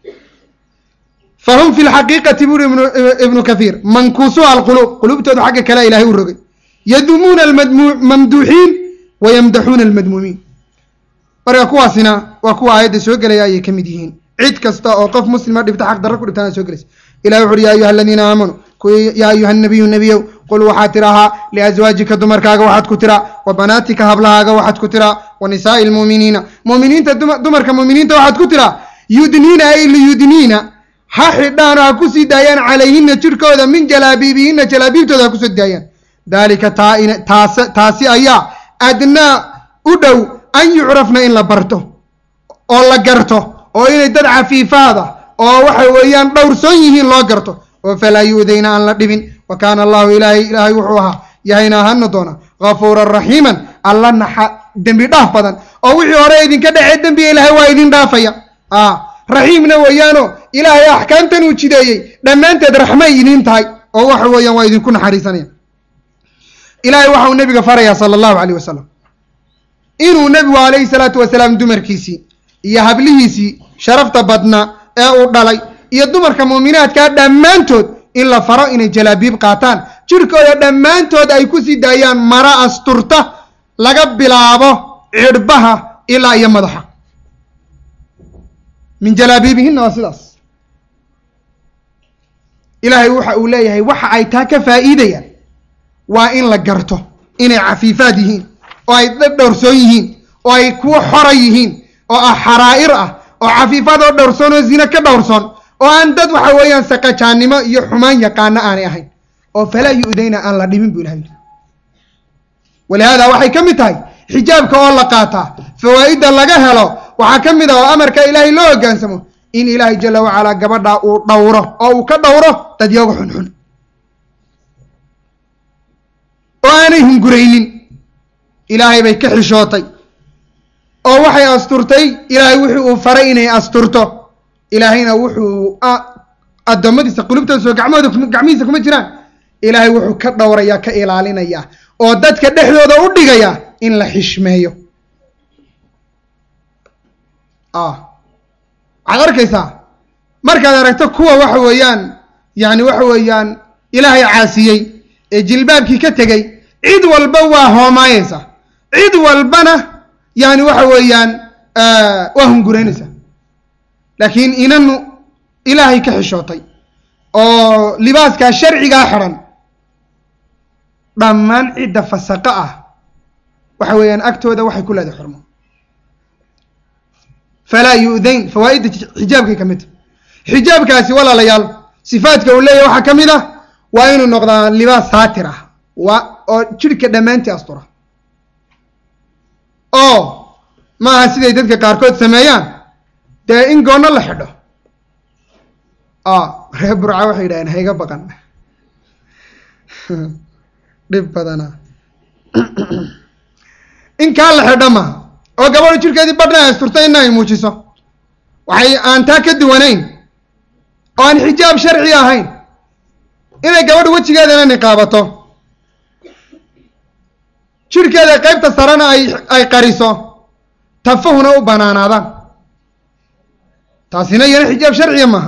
fahum fi lxaqiiqati buri ibnu kathiir mankuusuha alquluub quluubtooda xagga kale ilahay u rogay yadumuuna almamduuxiin wayamdaxuuna almadmuumiin marka kuwaasina waa kuwa aayadda soo gelaya ayay ka mid yihiin cid kasta oo qof muslima dhibta xaq darro ku dhibtaana soo gelaysa ilahi wuxu uhi ya ayuha aladiina aamanuu yaa ayuha nabiyu nebiyow qul waxaad tirahaa liaswaajika dumarkaaga waxaad ku tiraa wa banaatika hablahaaga waxaad ku tiraa wa nisaa'i lmuuminiina muuminiinta dumarka muuminiinta waxaad ku tiraa yudniina ay liyudniina ha xidhaan oo ha ku sii daayaan calayhina jirhkooda min jalaabiibihina jalaabiibtooda ha kusoo daayaan daalika taas taasi ayaa adnaa u dhow an yucrafna in la barto oo la garto oo inay dad cafiifaada oo waxa weeyaan dhowrsoon yihiin loo garto oo falaa yu'dayna aan la dhibin wa kaana allahu ilaahay ilaahay wuxuu ahaa yahayna ahana doona ghafuuran raxiiman alla naxa dembi dhaaf badan oo wixii hore idinka dhacee dembiga ilaahay waa idin dhaafaya raxiimna weeyaano ilaahay axkaamtan uu jideeyey dhammaanteed raxmay idiin tahay oo waxa weeyaan waa idinku naxariisanaya ilaahay waxa uu nebiga farayaa sala allahu calayh wasalam inuu nebigu calayhi salaatu wasalaam dumarkiisii iyo hablihiisii sharafta badnaa ee uu dhalay iyo dumarka muuminaadkaa dhammaantood in la faro inay jalaabiib qaataan jirhkooda dhammaantood ay ku sii daayaan mara asturta laga bilaabo cidhbaha ilaa iyo madaxa min jalaabiibihina waa sidaas ilaahay waxa uu leeyahay waxa ay taa ka faa'iidayaan waa in la garto inay cafiifaad yihiin oo ay dad dhowrsoon yihiin oo ay kuwo xora yihiin oo ah xaraa'ir ah oo cafiifaad oo dhowrsoon oo zine ka dhowrsoon oo aan dad waxa weeyaan saqajaannimo iyo xumaan yaqaano aanay ahayn oo falaa yu'dayna aan la dhibin bu ilahay yidhi walihaada waxay ka mid tahay xijaabka oo la qaataa fawaa'idda laga helo waxaa ka mid ah oo amarka ilaahay loo hoggaansamo in ilaahay jala wacalaa gabadha uu dhowro oo uu ka dhowro dadyaga xunxun oo aanay hunguraynin ilaahay bay ka xishootay oo waxay asturtay ilaahay wuxuu uu faray inay asturto ilaahayna wuxuu addoommadiisa qulubtooda soo gacmahooda gacmihiisa kuma jiraan ilaahay wuxuu ka dhowrayaa ka ilaalinayaa oo dadka dhexdooda u dhigaya in la xishmeeyo waxaad arkaysaa markaad aragto kuwa waxa weeyaan yani waxa weeyaan ilaahay caasiyey ee jilbaabkii ka tegey cid walba waa hoomaayeysa cid walbana yani waxa weeyaan waa hunguraynaysa laakiin inanu ilaahay ka xishootay oo libaaskaa sharcigaa xidhan dhammaan cidda fasaqo ah waxa weeyaan agtooda waxay ku leedahay xurmo falaa yu'dayn fawaa'idda xijaabkay ka mid tahy xijaabkaasi walaalayaal sifaadka uu leeyahy waxaa ka mid ah waa inuu noqdaa libaas saatir ah waa oo jidhka dhammaantii astura oo maaha siday dadka qaarkood sameeyaan dee in goonno la xidho reer burca waxay yidhahdeen hayga baqan dhib badana in kaa la xidho maaha oo gabadhu jidhkeedii badhna ay asturto ina ay muujiso waxay aan taa ka duwanayn oo aan xijaab sharci ahayn inay gabadhu wejigeedana niqaabato jidhkeeda qaybta sarena ay ay qariso tafahuna u banaanaadaan taasina iyana xijaab sharciya maaha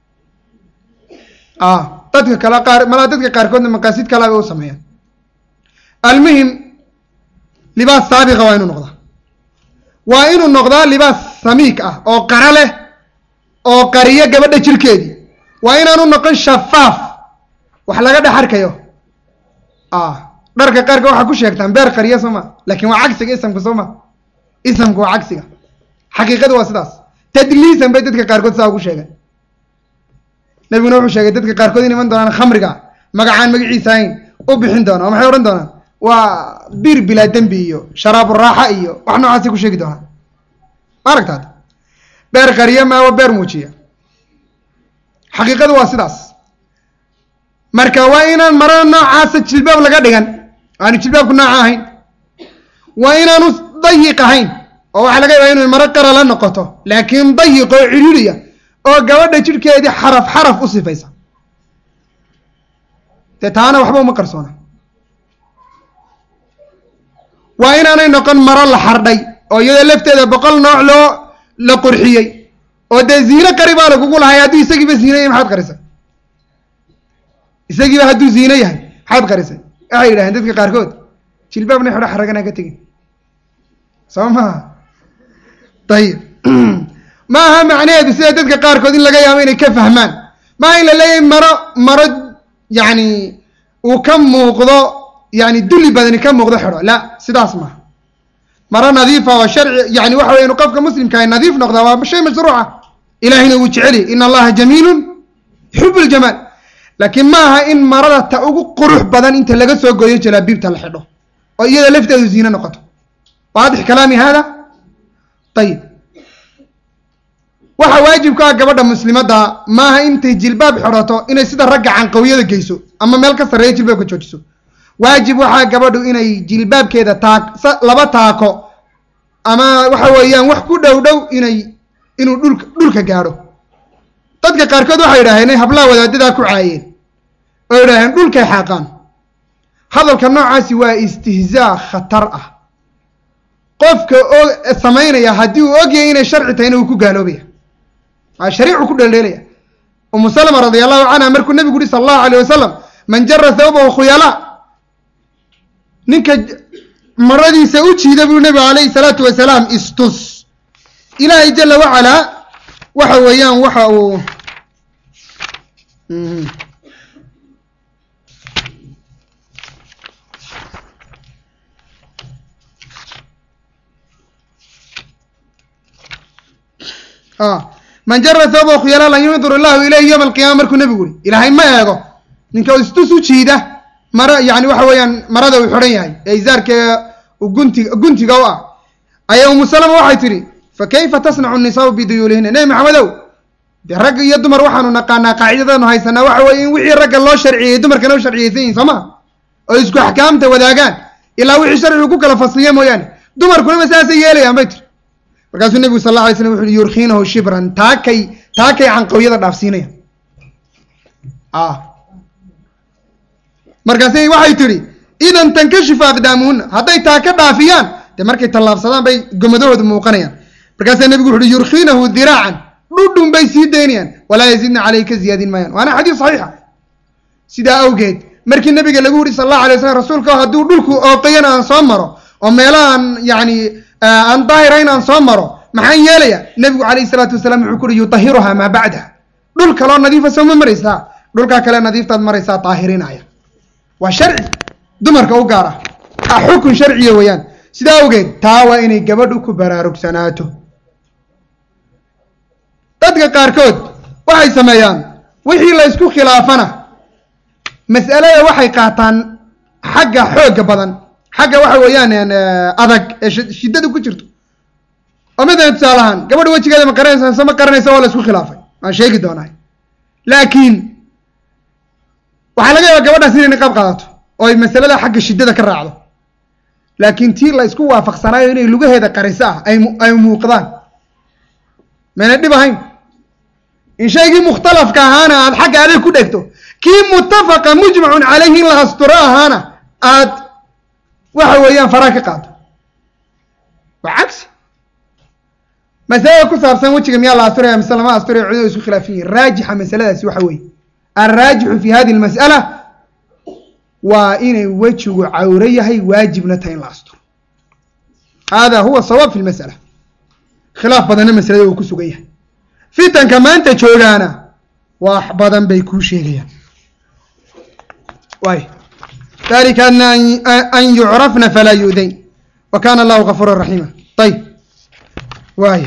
a dadka kale qaar malaa dadka qaarkoodna maqaasid kalaba u sameeyaan almuhim libaas saabiqa waa inuu noqdaa waa inuu noqdaa libaas samiik ah oo qara leh oo qariyo gabadha jirkeedii waa inaanu noqon shafaaf wax laga dhex arkayo dharka qaarka waxaa ku sheegtaan beer qariya soo ma laakin waa cagsiga isamka soo ma isamka waa cagsiga xaqiiqadu waa sidaas tadliisan bay dadka qaarkood saa ugu sheegeen nabiguna wuxuu sheegay dadka qaarkood in iman doonaan khamriga magacaan magaciisa ahayn u bixin doona oo maxay odhan doonaan waa bir bilaa dembi iyo sharaabu raaxa iyo wax noocaasay ku sheegi doonaan ma aragtaad beer qariya maawa beer muujiya xaqiiqadu waa sidaas marka waa inaan marada noocaasa jilbaab laga dhigan aanu jilbaabku nooca ahayn waa inaanu dayiq ahayn oo waxaa laga yaabaa inay maro qara la noqoto laakiin dayiq oo cidhiiriya oo gabadha jidhkeedii xaraf xaraf u sifaysa dee taana waxba uma qarsoona waa inaanay noqon maro la xardhay oo iyadoo lafteeda boqol nooc loo la qurxiyey oo dee ziine qari baa lagugu lahay hadduu isagiiba ziine yahay maxaad qarisay isagiiba hadduu ziine yahay maxaad qarisay waxay yidhahdeen dadka qaarkood jilbaabna xidho xaraganaa ka tegin soo maha ayib ma aha macnaheedu sida dadka qaarkood in laga yaabo inay ka fahmaan maaha in la leeyahay maro maro yacni uu ka muuqdo yani duli badani ka muuqdo xidho la sidaas maaha maro nadiifa oo sharci yani waxa weya inu qofka muslimkaah nadiif noqdaa waa shay mashruuca ilahina wuu jeceliy in allaha jamiilun yuxib ljamaal laakiin ma aha in marada ta ugu qurux badan inta laga soo gooyo jalaabiibta la xidho oo iyada lafteedu ziine noqoto waadix kalaami hada ayib waxa waajib ku ah gabadha muslimadda maaha intay jilbaab xidhato inay sida ragga canqawiyada geyso ama meel ka sarreeya jilbaabka joojiso waajib waxaa gabadhu inay jilbaabkeeda taak laba taako ama waxa weeyaan wax ku dhow dhow inay inuu dhulka dhulka gaadho dadka qaarkood waxay yidhaaheen inay hablaha wadaadadaa ku caayeen oo yidhaaheen dhulkay xaaqaan hadalka noocaasi waa istihzaa khatar ah qofka o samaynaya haddii uu ogyahay inay sharci tahayna uu ku gaaloobaya waa shariicu ku dheeldheelaya umu salama radia allahu canha markuu nabigu uhi sala allahu alayh wasalam man jara thawbahu khuyala ninka maradiisa u jiida buu nebigu calayhi salaatu wasalaam istus ilaahay jala wacalaa waxa weeyaan waxa uu man jara thawbahu khuyala lan yundur illahu ilayhi yowma alqiyama markuu nebigu uri ilaahay ma eego ninka istus u jiida mara yani waxa weeyaan marada uu xidhan yahay ee izaarka gunti guntiga u ah ayaa umu salama waxay tidhi fa kayfa tasnacu nisaau biduyuulihina nebi maxamedow dee rag iyo dumar waxaanu naqaanaa qaacidadaanu haysanaa waxa weeye in wixii ragga loo sharciyey dumarkana u sharciyeysan yihin soo ma oo isku axkaamta wadaagaan ilaa wixii sharcigu ku kala fasliya mooyaane dumarkuna ma saasay yeelayaan bay tiri markaasuu nebigu sal alla alay slam wuxu uhi yurkiinahu shibran taakay taakay canqawyada dhaafsiinayaan markaasay waxay tidhi idan tankashifu aqdaamuhunna hadday taa ka dhaafiyaan dee markay tallaabsadaan bay gomadahoodu muuqanayaan markaasaa nebigu wuxu uhi yurkiinahu diraacan dhudhun bay sii daynayaan walaa yazidna caleyh ka ziyaadin maayaan waana xadiis saxiixa sidaa awgeed markii nabiga lagu yidhi sal allahu alay slam rasuulka hadduu dhulku ooqayan aan soo maro oo meelahaan yacni aan daahirayn aan soo maro maxaan yeelaya nebigu calayhi salaatu wasalaam wuxuu ku uhi yudahiruhaa maa bacdaha dhul kaloo nadiifa sooma maraysaa dhulkaa kale nadiiftaad maraysaa daahirinaya waa sharci dumarka u gaar ah xukun sharciya weeyaan sidaa awgeed taa waa inay gabadhu ku baraarugsanaato dadka qaarkood waxay sameeyaan wixii la ysku khilaafana mas'alada waxay qaataan xagga xoogga badan xagga waxa weeyaan adag ee shiddada ku jirto oo matalan tusaale ahaan gabadha wejigeeda ma qaranaysa mise ma qaranaysa waa la isku khilaafay waan sheegi doonaa laakiin waxaa laga yaabaa gabadhaas inay niqaab qaadato oo ay masalada xagga shiddada ka raacdo laakiin tii la isku waafaqsanaayo inay lugaheeda qariso ah ay ay muuqdaan mayna dhib ahayn in shaygii mukhtalafka ahaana aad xagga adag ku dhegto kii muttafaqa mujmacun calayhi in la asturo ahaana aad waxa weeyaan faraa ka qaado waa cagsi masalada ku saabsan wejiga miyaa la asturaya mise lama asturaya culimadu isku khilaafsan yihin raajixa masaladaasi waxa weeye alraajixu fi hadi lmas'ala waa inay wejigu cawro yahay waajibna tahay in la asturo hada huwa sawaab fi lmas'ala khilaaf badanna masalada uu ku sugan yahay fitanka maanta joogaana wax badan bay kuu sheegayaan waay dalika adna an yucrafna falaa yu'dayn wa kana allahu gafuura raxiima ayib waaya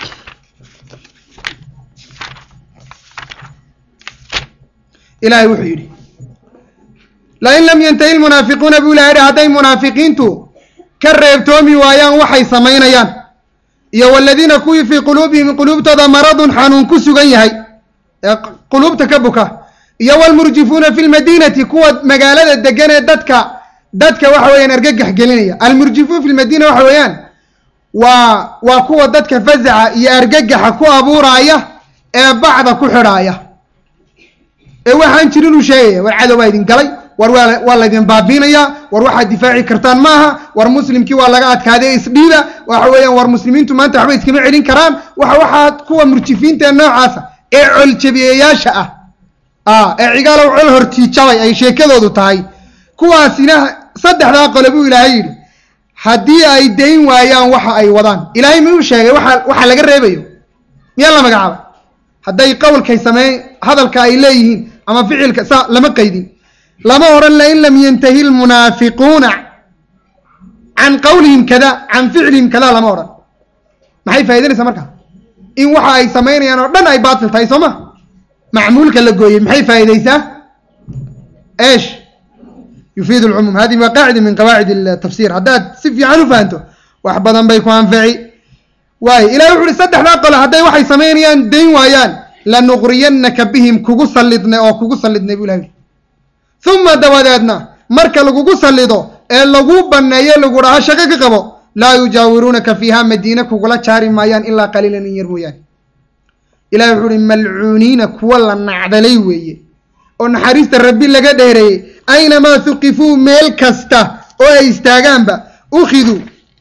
ilahay wuxuu yidhi lain lam yantahi lmunaafiquuna buu ilahay yihi hadday munaafiqiintu ka reebtoomi waayaan waxay samaynayaan iyo waladiina kuwii fii quluubihim quluubtooda maradun xanuun ku sugan yahay ee quluubta ka buka iyo walmurjifuuna fi lmadiinati kuwa magaalada degan ee dadka dadka waxa weeyaan argagax gelinaya almurjifuun fi lmadiina waxa weeyaan waa waa kuwa dadka fazaca iyo argagaxa ku abuuraaya ee bacda ku xidhaaya ee waxaan jirin uu sheegaya war cadow baa idin galay war waa waa laydin baabiinayaa war waxaad difaaci kartaan maaha war muslimkii waa laga adkaaday isdhiida waxa weeyaan war muslimiintu maanta waxba iskama celin karaan waxa waxaa kuwa murjifiinta ee noocaasa ee coljabiyeyaasha ah ah ee cigaalow col hortiijabay ay sheekadoodu tahay kuwaasina saddexdaa qole buu ilaahay yidhi haddii ay dayn waayaan waxa ay wadaan ilaahay miyuu sheegay waxa waxa laga reebayo miyaa la magacaabay hadday qowlkay sameey hadalka ay leeyihiin ama ficilka saa lama qaydin lama odhan lain lam yantahi lmunaafiquuna can qawlihim kada can ficlihim kada lama odhan maxay faa'idanaysaa markaa in waxa ay samaynayaan oo dhan ay baatil tahay soo ma macmuulka la gooyey maxay faa'idaysaa eesh yufiid lcumuum hadihi waa qaacida min qawaacid tafsir haddaad si fiican u fahanto wax badan bay ku anfici waayo ilahi wuxu uhi saddexdaa qole hadday waxay samaynayaan dayn waayaan lanuqriyannaka bihim kugu sallidnay oo kugu sallidnay bu ilahi uhi uma dabadeedna marka lagugu sallido ee lagu banneeyo lagu dhaho shaqo ka qabo laa yujaawiruunaka fiiha madiine kugula jaari maayaan ilaa qaliilan in yar mooyaane ilahi wuxuu uhi malcuuniina kuwa la nacdalay weeye oo naxariista rabbi laga dheereeyey aynamaa huqifuu meel kasta oo ay istaagaanba ukhiduu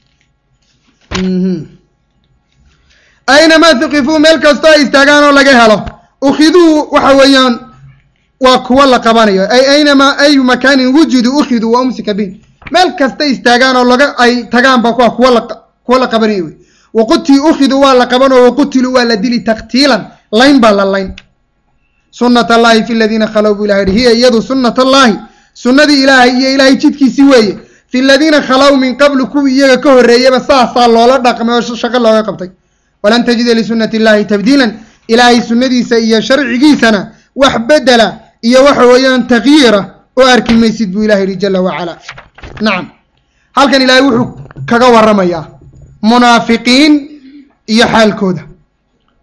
aynamaa huqifuu meel kasta oo ay istaagaan oo laga helo ukhiduu waxa weeyaan waa kuwa la qabanayo ay aynamaa ayu makaanin wujiduu ukhiduu wa umsika bin meel kasta istaagaan oo laga ay tagaanba kuwa kuwa la kuwa la qabanayo wey waqutii ukhiduu waa la qaban oo waqutiluu waa la dili taktiilan layn baa la layn sunat allahi fi ladiina khalow buu ilahay yihi hiya iyadu sunat allahi sunnadii ilaahay iyo ilaahay jidkiisii weeye fi ladiina khalow min qablu kuwii iyaga ka horreeyaba saasaa loola dhaqmay oo shaqo looga qabtay walan tajida lisunati illahi tabdiilan ilaahay sunnadiisa iyo sharcigiisana wax bedela iyo waxa weeyaan takyiira oo arki maysid buu ilahay yihi jala wacala nacam halkan ilaahay wuxuu kaga waramayaa munaafiqiin iyo xaalkooda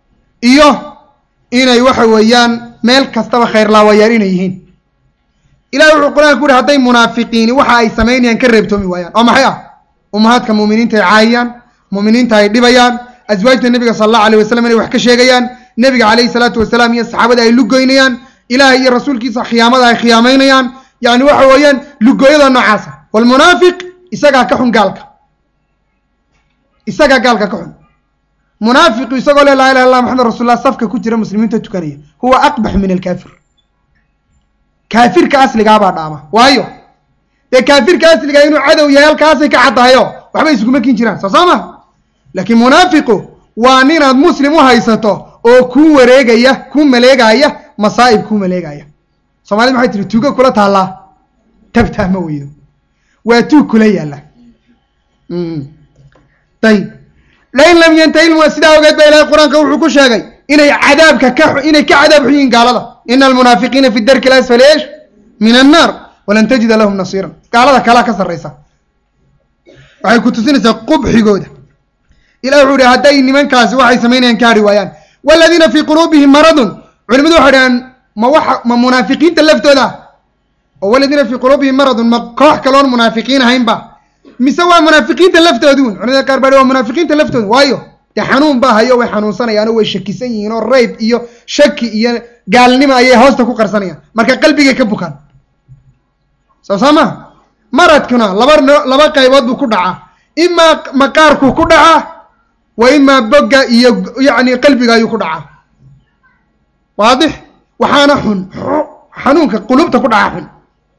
iyo inay waxa weeyaan meel kastaba khayrlaawayaal inay yihiin ilahi wuxuu qur-aanka ku yihi hadday munaafiqiini waxa ay samaynayaan ka reebtoomi waayaan oo maxay ah ummahaadka muuminiinta ay caayayaan muuminiinta ay dhibayaan aswaajta nebiga sala allahu alayh wasalam inay wax ka sheegayaan nebiga calayhi salaatu wasalaam iyo saxaabada ay lugoynayaan ilaah iyo rasuulkiisa khiyaamada ay khiyaamaynayaan yani waxa weeyaan lugooyada noocaasa walmunaafiq isagaa ka xun gaalka isagaa gaalka ka xun munaafiqu isagoo le laa ilaha illah maxamed rasuullah safka ku jira muslimiinta tukanaya huwa aqbax min alkaafir kaafirka asligaabaa dhaama waayo dee kaafirka asligaa inuu cadow yahay halkaasay ka caddahayo waxba isuguma kin jiraan soo soo ma laakiin munaafiqu waa ninaad muslim u haysato oo kuu wareegaya kuu maleegaya masaa'ib kuu maleegaya soomaalida maxay tihi tuugo kula taallaa tabtaa ma weydo waa tuug kula yaalla ayib lain lam yantahi sidaa ogeed ba ilahay qur-aanka wuxuu ku sheegay inay cadaabka ka inay ka cadaab xun yihiin gaalada ina almunaafiqiina fi darki lasfali esh min annaar walan tajida lahum nasiiran gaalada kalaa ka sarraysa waxay ku tusinaysaa qubxigooda ilahi wuxuu ihi hadday nimankaasi waxay samaynayaan ka hadhi waayaan waladiina fii quluubihim maradun culimadu waxay dhahaan ma waxa ma munaafiqiinta laftooda oo waladiina fii quluubihim maradun ma koox kaloon munaafiqiin ahaynba mise waa munaafiqiinta laftooduun culimada qaar baa waa munaafiqiinta laftooda waayo dee xanuun baa hayo way xanuunsanayaan oo way shakisan yihiin oo rayb iyo shaki iyo gaalnimo ayay hoosta ku qarsanayaan marka qalbigay ka bukaan soo saa maha maradkuna laba laba qaybood buu ku dhacaa imaa maqaarkuu ku dhacaa wa imaa bogga iyo yacni qalbiga ayuu ku dhacaa waadix waxaana xun xanuunka qulubta ku dhaca xun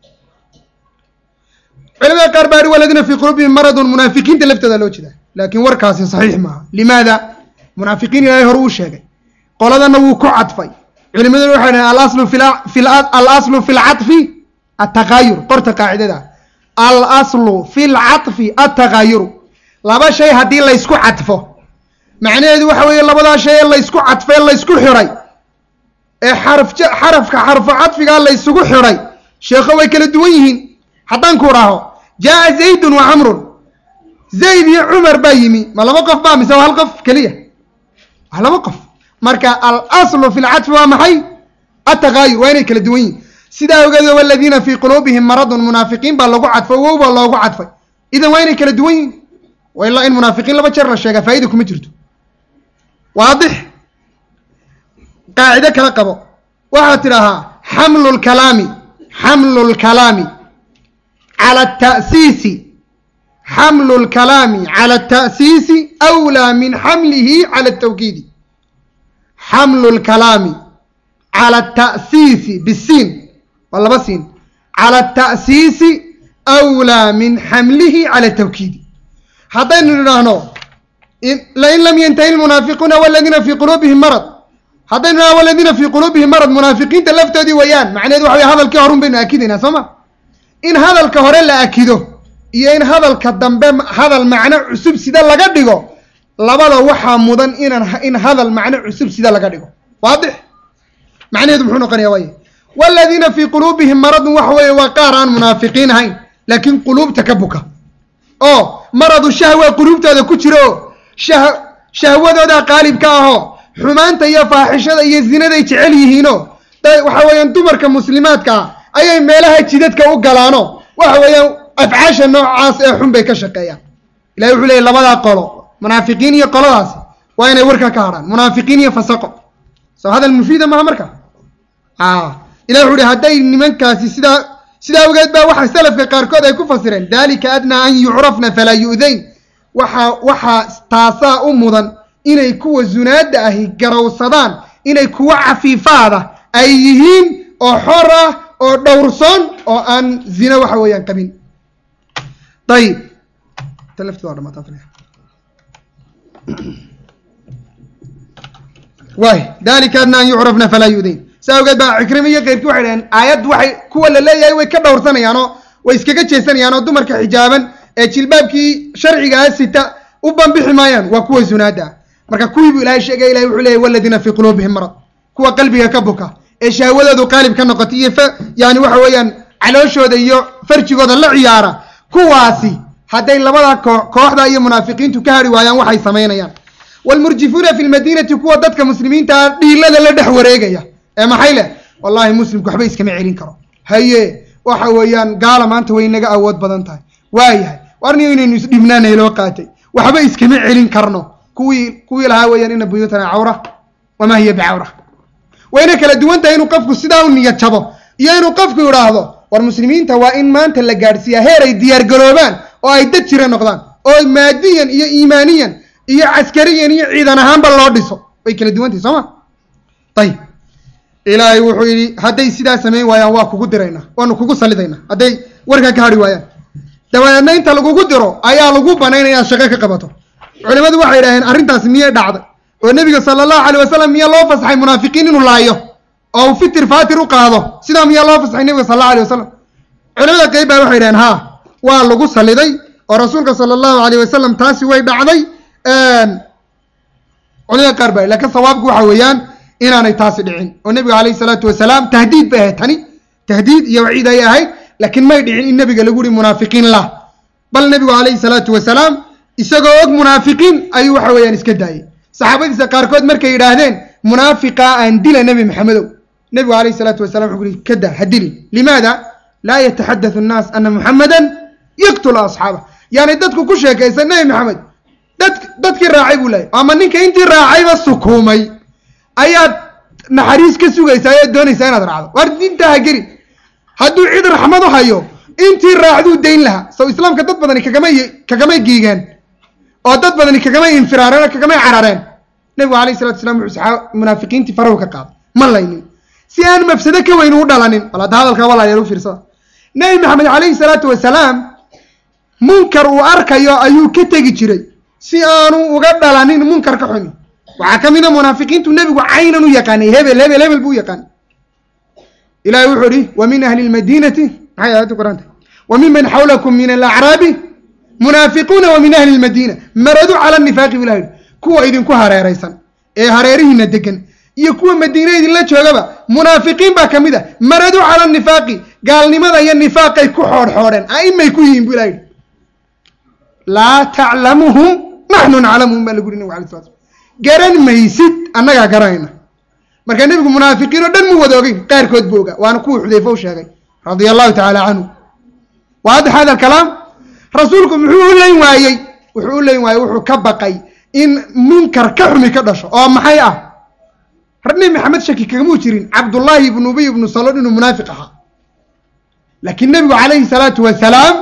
culamada qaar baa waladiina fii quluubihim maradun munaafiqiinta laftooda loo jeeda laakiin warkaasi saxiix maaha limaada munaafiqiin ilaahay hore uu sheegay qoladana wuu ku cadfay culimaduna waxay dhahen alaslu fi alaslu fi lcatfi ataqaayur qorta qaacidada alaslu fi lcatfi ataqaayuru laba shay haddii laysku cadfo macnaheedu waxa weeye labadaa shay ee laysku cadfay laysku xiray ee xaraf xarafka xarfo cadfigaa laysugu xiray sheekho way kala duwan yihiin haddaan ku dhaho jaa zaydun wa camrun zayd iyo cumar baa yimi ma laba qof baa mise waa hal qof keliya waa laba qof marka alaslu fi lcadfi waa maxay ataqaayur waa inay kala duwan yihin sidaa ogeed waladiina fii quluubihim maradun munaafiqiin baa lagu cadfay wow baa loogu cadfay idan waa inay kala duwan yihin wailaa in munaafiqiin laba jeer la sheegaa faa'ida kuma jirto waadix qaacido kala qabo waxaad tidhaahaa xamlu lkalaami xamlu lkalaami cala ata'siisi xamlu lkalaami cala ata'siisi awlaa min xamlihi cala atawkiidi xamlu lkalaami cala ata'siisi bisiin waa laba siin cala ata'siisi awlaa min xamlihi cala atawkiidi haddaynu nidhaahno lain lam yantahi lmunaafiquuna waladiina fii quluubihim marad haddaynu nidhahno waladiina fii quluubihim marad munaafiqiinta laftoodii weeyaan macnaheedu waxa wey hadalkii horun baynu akidaynaa soo ma in hadalka hore la akido iyo in hadalka dambe hadal macno cusub sida laga dhigo labada waxaa mudan inaan in hadal macno cusub sida laga dhigo waadix macnaheedu muxuu noqonaya waaye waladiina fii quluubihim maradun waxa weeye waa qaar aan munaafiqiin ahayn laakiin quluubta ka buka oo maradu shahwa quluubtooda ku jiro shah shahwadooda qaalibka ahoo xumaanta iyo faaxishada iyo zinaday jecel yihiino waxa weeyaan dumarka muslimaadka ah ayay meelaha jidadka u galaano waxa weeyaan afcaasha noocaas ee xun bay ka shaqeeyaan ilahi wuxuu leeyay labadaa qolo munaafiqiin iyo qoladaasi waa inay warka ka hadhaan munaafiqiin iyo fasaqo soo hadal mufiida maha marka ilahi wuxu uhi hadday nimankaasi sidaa sidaa ogeed baa waxa salafka qaarkood ay ku fasireen dalika adnaa an yucrafna falaa yu'dayn waxa waxaa taasaa u mudan inay kuwa zunaada ahi garowsadaan inay kuwa cafiifaada ay yihiin oo xor ah oo dhowrsoon oo aan zina waxa weeyaan qabin ayib tan lafti waa dhamaata waay dalika adna an yucrafna falaa yu'dayn saa ogeed baa cikrima iyo keyrkii waxay dhaheen aayaddu waxay kuwa la leeyahay way ka dhowrsanayaanoo way iskaga jeesanayaan oo dumarka xijaaban ee jilbaabkii sharcigaa sita u banbixi maayaan waa kuwa zunaada ah marka kuwii buu ilahay sheegay ilahay wuxuu leeyahy waladiina fii quluubihim marad kuwa qalbiga ka buka ee shahwadoodu qaalib ka noqotay iyo yani waxa weeyaan calooshooda iyo farjigooda la ciyaara kuwaasi hadday labada kooxda iyo munaafiqiintu ka hari waayaan waxay samaynayaan waalmurjifuuna fi lmadiinati kuwa dadka muslimiinta dhiilada la dhex wareegaya ee maxay leh wallahi muslimku waxba iskama celin karo haye waxa weeyaan gaala maanta way naga awood badan tahay waayahay warniyo inaynu isdhibnaana loo qaatay waxba iskama celin karno kuwii kuwii lahaa weeyaan ina buyuutana cawra wamaa hiya bicawra wayna kala duwan tahay inuu qofku sidaa u niyad jabo iyo inuu qofku idhaahdo war muslimiinta waa in maanta la gaadhsiiyaa heer ay diyaar garoobaan oo ay dad jira noqdaan oo maadiyan iyo iimaaniyan iyo caskariyan iyo ciidan ahaanba loo dhiso way kala duwan tahay soo ma ayib ilaahay wuxuu yidhi hadday sidaa samayn waayaan waa kugu diraynaa waanu kugu salidaynaa hadday warkaa ka hadhi waayaan dabadeedna inta lagugu diro ayaa lagu banaynaya inaad shaqo ka qabato culimadu waxay idhaaheen arrintaas miyay dhacday oo nebiga sala allahu alay wasalam miyaa loo fasaxay munaafiqiin inuu laayo oo uu fitir faatir u qaado sidaa miyaa loo fasaxay nebiga sala allahu alay wasalam culimada qeyb baa waxay idhaheen haa waa lagu saliday oo rasuulka sala allahu alayh wasalam taasi way dhacday culimada qaar baa lakiin sawaabku waxa weeyaan inaanay taasi dhicin oo nebiga calayhi salaatu wasalaam tahdiid bay ahayd tani tahdiid iyo waciid ayay ahayd laakiin may dhicin in nebiga lagu yihi munaafiqiin lah bal nebigu calayhi salaatu wasalaam isagoo og munaafiqiin ayuu waxa weeyaan iska daayey saxaabadiisa qaarkood markay yidhaahdeen munaafiqa aan dila nebi maxamedow nebigu calayhi salaatu wasalam wuxuu yihi kada ha dilin limaada laa yataxadathu annaas ana muxamadan yaqtulu asxaabah yani dadku ku sheekaysan nebi maxamed dad dadkii raacay buu leeyay ama ninka intii raacayba sukuumay ayaad naxariis ka sugaysaa ayaad doonaysaa inaad raacdo waar diintaa ha geli hadduu cid raxmad u hayo intii raacduu dayn lahaa sow islaamka dad badani kagamay kagamay giigeen oo dad badani kagamay infiraareen oo kagamay carareen nebigu alayh salatu wasalaam wuxuu saxaa munaafiqiintii farahu ka qaaday ma laynin si aan mafsado ka weyn u dhalanin bal hadda hadalkaa walaalayaal u fiirsada nebi maxamed calayhi salaatu wasalaam munkar uu arkayo ayuu ka tegi jiray si aanu uga dhalanin munkar ka xumi waxaa ka mid a munaafiqiintu nebigu caynan u yaqaanay hebel hebel hebel buu u yaqaanay ilahi wuxuu ihi wa min ahli lmadiinati maxay aayaddu qoranta wa miman xawlakum min alacraabi munaafiquuna wa min ahli lmadiina maradu cala nifaaqi bu ilah yihi kuwa idinku hareeraysan ee hareerihiina degan iyo kuwa madiine idinla joogaba munaafiqiin baa ka mid a maradu cala nifaaqi gaalnimada iyo nifaaqay ku xoodxoodheen a'imay ku yihiin bu ilah yihi laa taclamuhum naxnu naclamuhum baa lagu yuri nabig alay slat slam garan maysid annagaa garanayna marka nebigu munaafiqiin oo dhan mu wada ogeyn qaarkood buu ogaa waana kuwii xudayfe u sheegay radia allahu tacaala canhu waadix hada alkalaam rasuulku muxuu u leyn waayey wuxuu u leyn waayey wuxuu ka baqay in munkar ka xumi ka dhasho oo maxay ah nebi maxamed shaki kagamuu jirin cabdullaahi ibnu ubay ibnu saloon inuu munaafiq ahaa laakiin nebigu calayhi salaatu wasalaam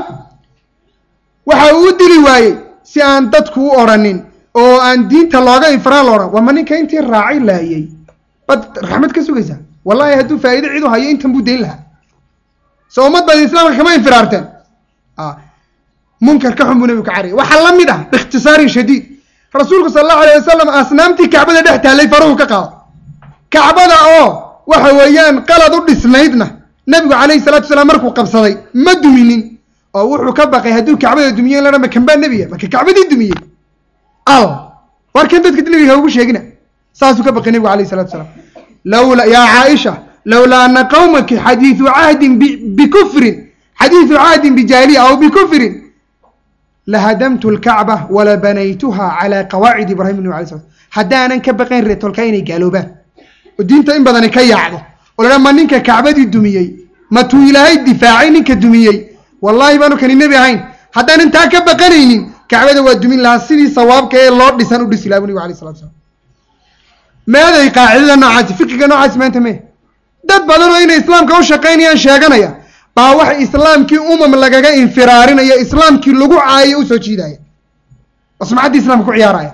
waxa uu u dili waayey si aan dadku u odrhanin oo aan diinta looga infiraan lo odhan waa ma ninka intii raacay laayay baad raxmad ka sugaysaa wallahi hadduu faa'iide cid u hayo intan buu dayn lahaa so ummad baad islaamka kama infiraarteen munkar ka xun buu nebigu ka cariyay waxaa la mid ah biikhtisaarin shadiid rasuulku sala allahu alayh wasalam asnaamtii kacbada dhex taallay faruhu ka qaado kacbada oo waxa weeyaan qalad u dhisnaydna nebigu calayhi salatu wasalaam markuu qabsaday ma duminin oo wuxuu ka baqay hadduu kacbada dumiye in la dhan makan baa nebiya marka kacbadii dumiyey al war kan dadka nebiga ugu sheegina saasuu ka baqay nebigu alayh salatu wasalaam lawla yaa caaisha lawlaa ana qawmaki xadiidu cahdin bikufrin xadiidu cahdin bijaahiliya aw bikufrin lahadamtu lkacba wala banaytuha calaa qawaacid ibrahim nab alay slam haddaanan ka baqayn reetolka inay gaaloobaan oo diinta in badani ka yaacdo oo laha ma ninka kacbadii dumiyey ma tuu ilaahay difaacay ninka dumiyey wallahi baanu kani nebi ahayn haddaanan taa ka baqanaynin kacbada waa dumin lahaa sidii sawaabka ee loo dhisan u dhisi laha bu nabig alay salatu slam meeday qaacidada noocaasi fiqiga noocaasi maanta mee dad badan oo inay islaamka u shaqaynayaan sheeganaya baa waxa islaamkii umam lagaga infiraarinaya islaamkii lagu caayo usoo jiidaya oo sumcaddii islamka ku ciyaaraya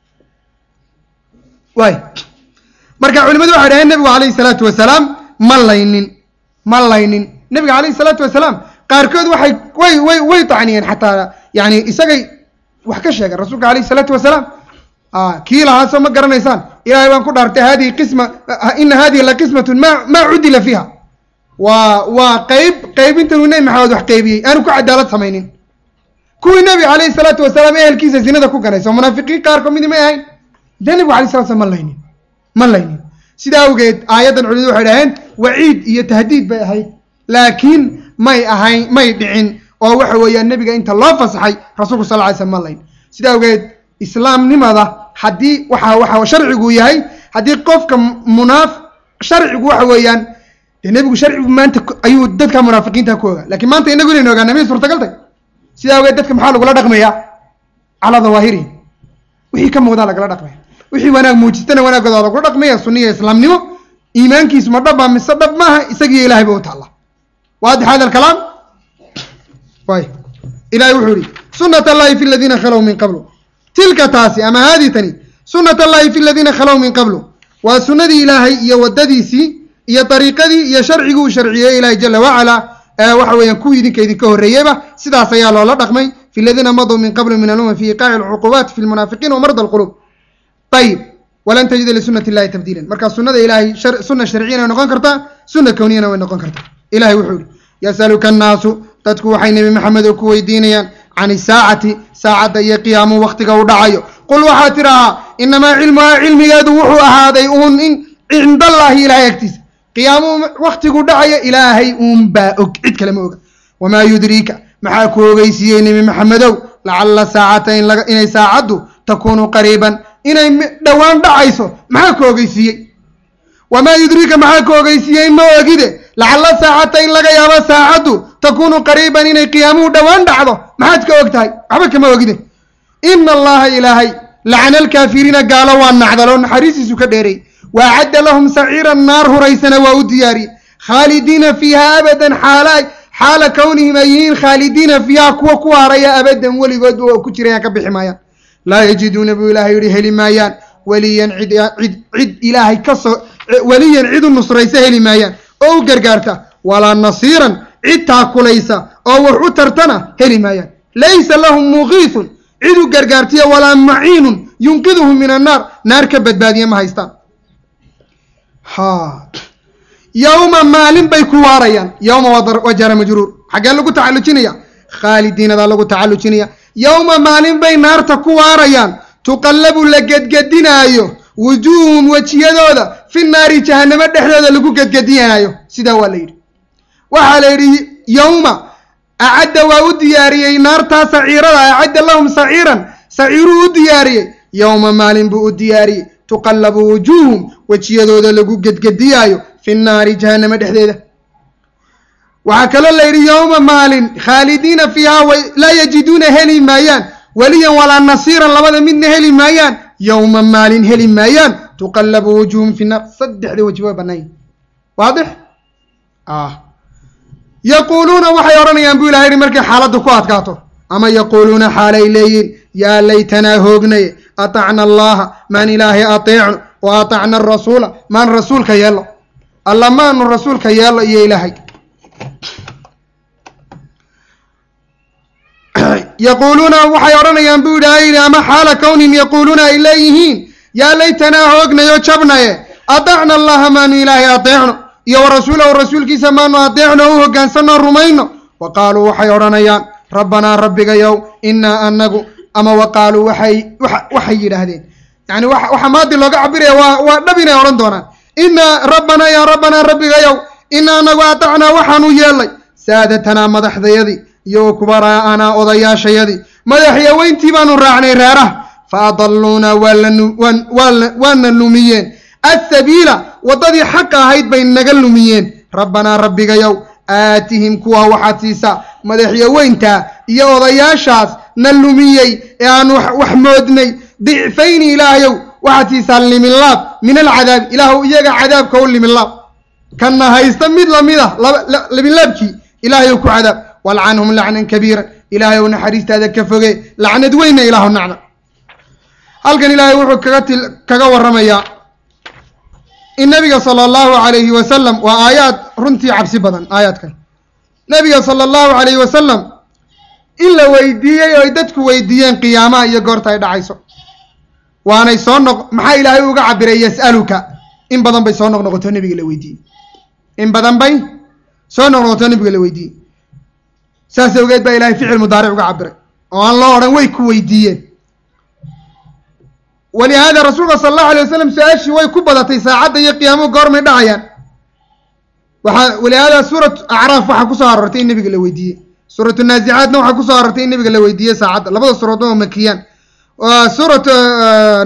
waay marka culimadu waxay dhaheen nebigu calayhi salaatu wasalaam ma laynin ma laynin nebiga calayhi salaatu wasalaam qaarkood waxay way way way tacniyeen xataa yani isagay wax ka sheegeen rasuulka calayhi salaatu wasalaam kii lahaa soo ma garanaysaan ilahay baan ku dhaartay hadihi qisma ina hadihi la qismatun ma maa cudila fiiha waa waa qeyb qeybintanuu nebi maxamed wax qeybiyey aanu ku cadaalad samaynin kuwii nebi calayhi salaatu wasalaam ehelkiisa zinada ku ganaysa oo munaafiqiin qaarkood midi may ahayn dee nebigu alay sala slam ma laynin ma laynin sidaa awgeed aayaddan culimadu waxay dhaheen waciid iyo tahdiid bay ahayd laakiin may ahayn may dhicin oo waxa weeyaan nebiga inta loo fasaxay rasuulku sal ly slam ma layn sidaa awgeed islaamnimada haddii waxa waxa sharcigu yahay haddii qofka munaaf sharcigu waxa weeyaan dee nebigu sharcigu maanta ayuu dadka munaafiqiinta ku ogaa lakiin maanta inagu inaynu ogaana miyay suurtagal tay sidaa awgeed dadka maxaa lagula dhaqmayaa calaa dawaahirihi wixii ka muuqdaa lagala dhaqmaya wixii wanaag muujistana wanaagooda lagula dhaqmaya sunniya islaamnimo iimaankiisu ma dhaba mise dhab maaha isagiyo ilahay ba u taalla waadix hada alkalaam way ilahay wuxuu yihi sunat allahi fi ladiina khalow min qablu tilka taasi ama haadii tani sunat allahi fi ladiina khalow min qablu waa sunnadii ilaahay iyo waddadiisii iyo dariiqadii iyo sharcigii uu sharciyey ilaahay jala wacala waxa weeyaan kuwii idinka idinka horreeyeyba sidaas ayaa loola dhaqmay fi ladiina maduu min qablu min alumam fi iqaaci alcuqubaat fi lmunaafiqiin wa marda alqulub ayib walan tajida lisunati illahi tabdiilan marka sunnada ilaahay sunna sharciyana way noqon kartaa sunna kowniyana way noqon kartaa ilahay wuxuu yihi yasaluka annaasu dadku waxay nebi maxamed oo ku weydiinayaan can isaacati saacadda iyo qiyaamu waktiga u dhacayo qul waxaa tidhahaa inamaa cilmuhaa cilmigeedu wuxuu ahaaday uun in cindallaahi ilahay agtiisa qiyaamuhu waktigu dhacayo ilaahay uunbaa og cid kale ma oga wamaa yudriika maxaa ku ogeysiiyey nebi maxamedow lacalla saacata inay saacaddu takuunu qariiban inay dhowaan dhacayso maxaa ku ogeysiiyey wamaa yudriika maxaa ku ogeysiiyey ma ogide lacalla saacata in laga yaabo saacaddu takuunu qariiban inay qiyaamuhu dhowaan dhacdo maxaad ka og tahay waxba kama ogide ina allaha ilaahay lacana alkaafiriina gaalo waa nacdaloo naxariistiisu ka dheeray waacadda lahum saciiran naar huraysana waa u diyaariyey khaalidiina fiiha abadan xaala xaala kownihim ay yihiin khaalidiina fiiha kuwa ku haraya abadan weligoodba oo ku jirayaan ka bixi maayaan laa yajiduuna buu ilaahay yihi heli maayaan weliyan cid cid cid ilaahay ka soo weliyan cid u nusraysa heli maayaan oo u gargaarta walaa nasiiran cid taakulaysa oo wax u tartana heli maayaan laysa lahum muqiisun cid u gargaartiya walaa maciinun yunqiduhum min annaar naar ka badbaadiya ma haystaan ha yowma maalin bay ku waarayaan yowma waa jara majruur xaggee lagu tacallujinaya khaalidiinadaa lagu tacallujinaya yowma maalin bay naarta ku waarayaan tuqallabu la gedgedinaayo wujuuhum wejiyadooda fi naari jahanamo dhexdooda lagu gedgedinaayo sidaa waa la yidhi waxaa la yidhi yowma acadda waa u diyaariyey naartaa saciirada acadda lahum saciiran saciiruu u diyaariyey yowma maalin buu u diyaariyey tuqallabu wujuuhum wejiyadooda lagu gedgediyaayo fi naari jahanamo dhexdeeda waxaa kaloo la yidhi yowma maalin khaalidiina fiiha laa yajiduuna heli maayaan weliyan walaa nasiiran labada midna heli maayaan yowma maalin heli maayaan tuqallabu wujuuhum fi naar saddexda weji waa banaanya waadix yaquuluuna waxay odhanayaan buu ilaha yidhi markay xaaladdu ku adkaato ama yaquuluuna xaalay leeyihin yaa laytanaa hoognaye atacna allaha maan ilaahay ateecno wa atacna arasuula maan rasuulka yeello alla maanu rasuulka yeello iyo ilaahay yaquuluuna waxay odhanayaan buu ilaahay yidhi ama xaala kownihim yaquuluuna ay leeyihiin yaa laytanaa hoognayo jabnaye atacna allaha maanu ilaahay ateecno iyo wa rasuulahu rasuulkiisa maanu adeecno u hoggaansanno rumayno wa qaaluu waxay odhanayaan rabbanaa rabbigayow innaa anagu ama wa qaaluu waxay waxay yidhaahdeen yani waxa maadi looga cabiraya waa waa dhab inay odhan doonaan innaa rabbanaa yaa rabbanaa rabbigayow innaa anagu atacnaa waxaanu yeellay saadatanaa madaxdayadii iyo wa kubaraa'anaa odayaashayadii madaxya weyntii baanu raacnay reeraha fa adalluuna waana lumiyeen asabiila waddadii xaqa ahayd bay naga lumiyeen rabbanaa rabbigayow aatihim kuwa waxaad siisaa madaxya weyntaa iyo odayaashaas na lumiyey ee aan wax moodnay dicfayni ilaahayow waxaad siisaa liminlaab min alcadaabi ilaahu iyaga cadaabka u liminlaab kana haysta mid lamid ah liminlaabkii ilaahayow ku cadaab walcanhum lacnan kabiiran ilaahayow naxariistaada ka foge lacnad weynna ilaahu nacda halkan ilaahay wuxuu kaga til kaga warramayaa in nabiga sala allahu calayhi wasalam waa aayaad runtii cabsi badan aayaadkan nabiga sala allahu calayhi wasalam in la weydiiyey oo ay dadku weydiiyeen qiyaamaha iyo goorta ay dhacayso waanay soo noq maxaa ilaahay uga cabiray yas'aluka in badan bay soo noqnoqoto nabiga la weydiiyey in badan bay soo noqnoqoto nabiga la weydiiyey saas awgeed baa ilahay ficil mudaaric uga cabiray oo aan loo odhan way ku weydiiyeen walihaada rasuulka sala allahu alay wasalam su-aashii way ku badatay saacadda iyo qiyaamuhu goormay dhacayaan waxaa walihaada suurat acraaf waxaa kusoo aroortay in nabiga la weydiiyey suuratu naazicaadna waxaa kusoo aroortay in nabiga la weydiiyey saacadda labada suuradood oo makiyaan suurat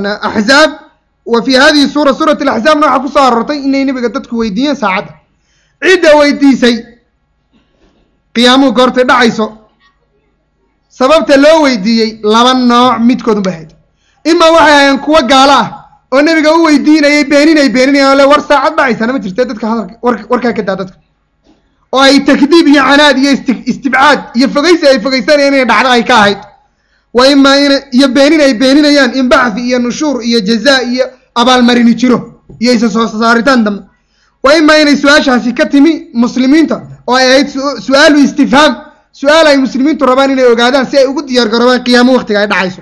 axzaab wa fi hadihi suura suurat alaxzaabna waxaa kusoo aroortay inay nabiga dadku weydiiyeen saacadda cidda weydiisay qiyaamuhu goortay dhacayso sababta loo weydiiyey laba nooc midkoodun bay ahayd imaa waxay ahaayeen kuwo gaalo ah oo nebiga u weydiinayay beeninay beeninayaan oo le war saacad dhacaysana ma jirte dadka hadalka war warkaa ka daa dadka oo ay takdiib iyo canaad iyo isti istibcaad iyo fogaysi ay fogaysanayaan inay dhacdo ay ka ahayd wa imaa ina iyo beenin ay beeninayaan in bacfi iyo nushuur iyo jazaa iyo abaalmarini jiro iyo isa soo saaritaan dambe wa imaa inay su-aashaasi ka timi muslimiinta oo ay ahayd su-aalu istifhaam su-aal ay muslimiintu rabaan inay ogaadaan si ay ugu diyaar garoobaan qiyaamo waktiga ay dhacayso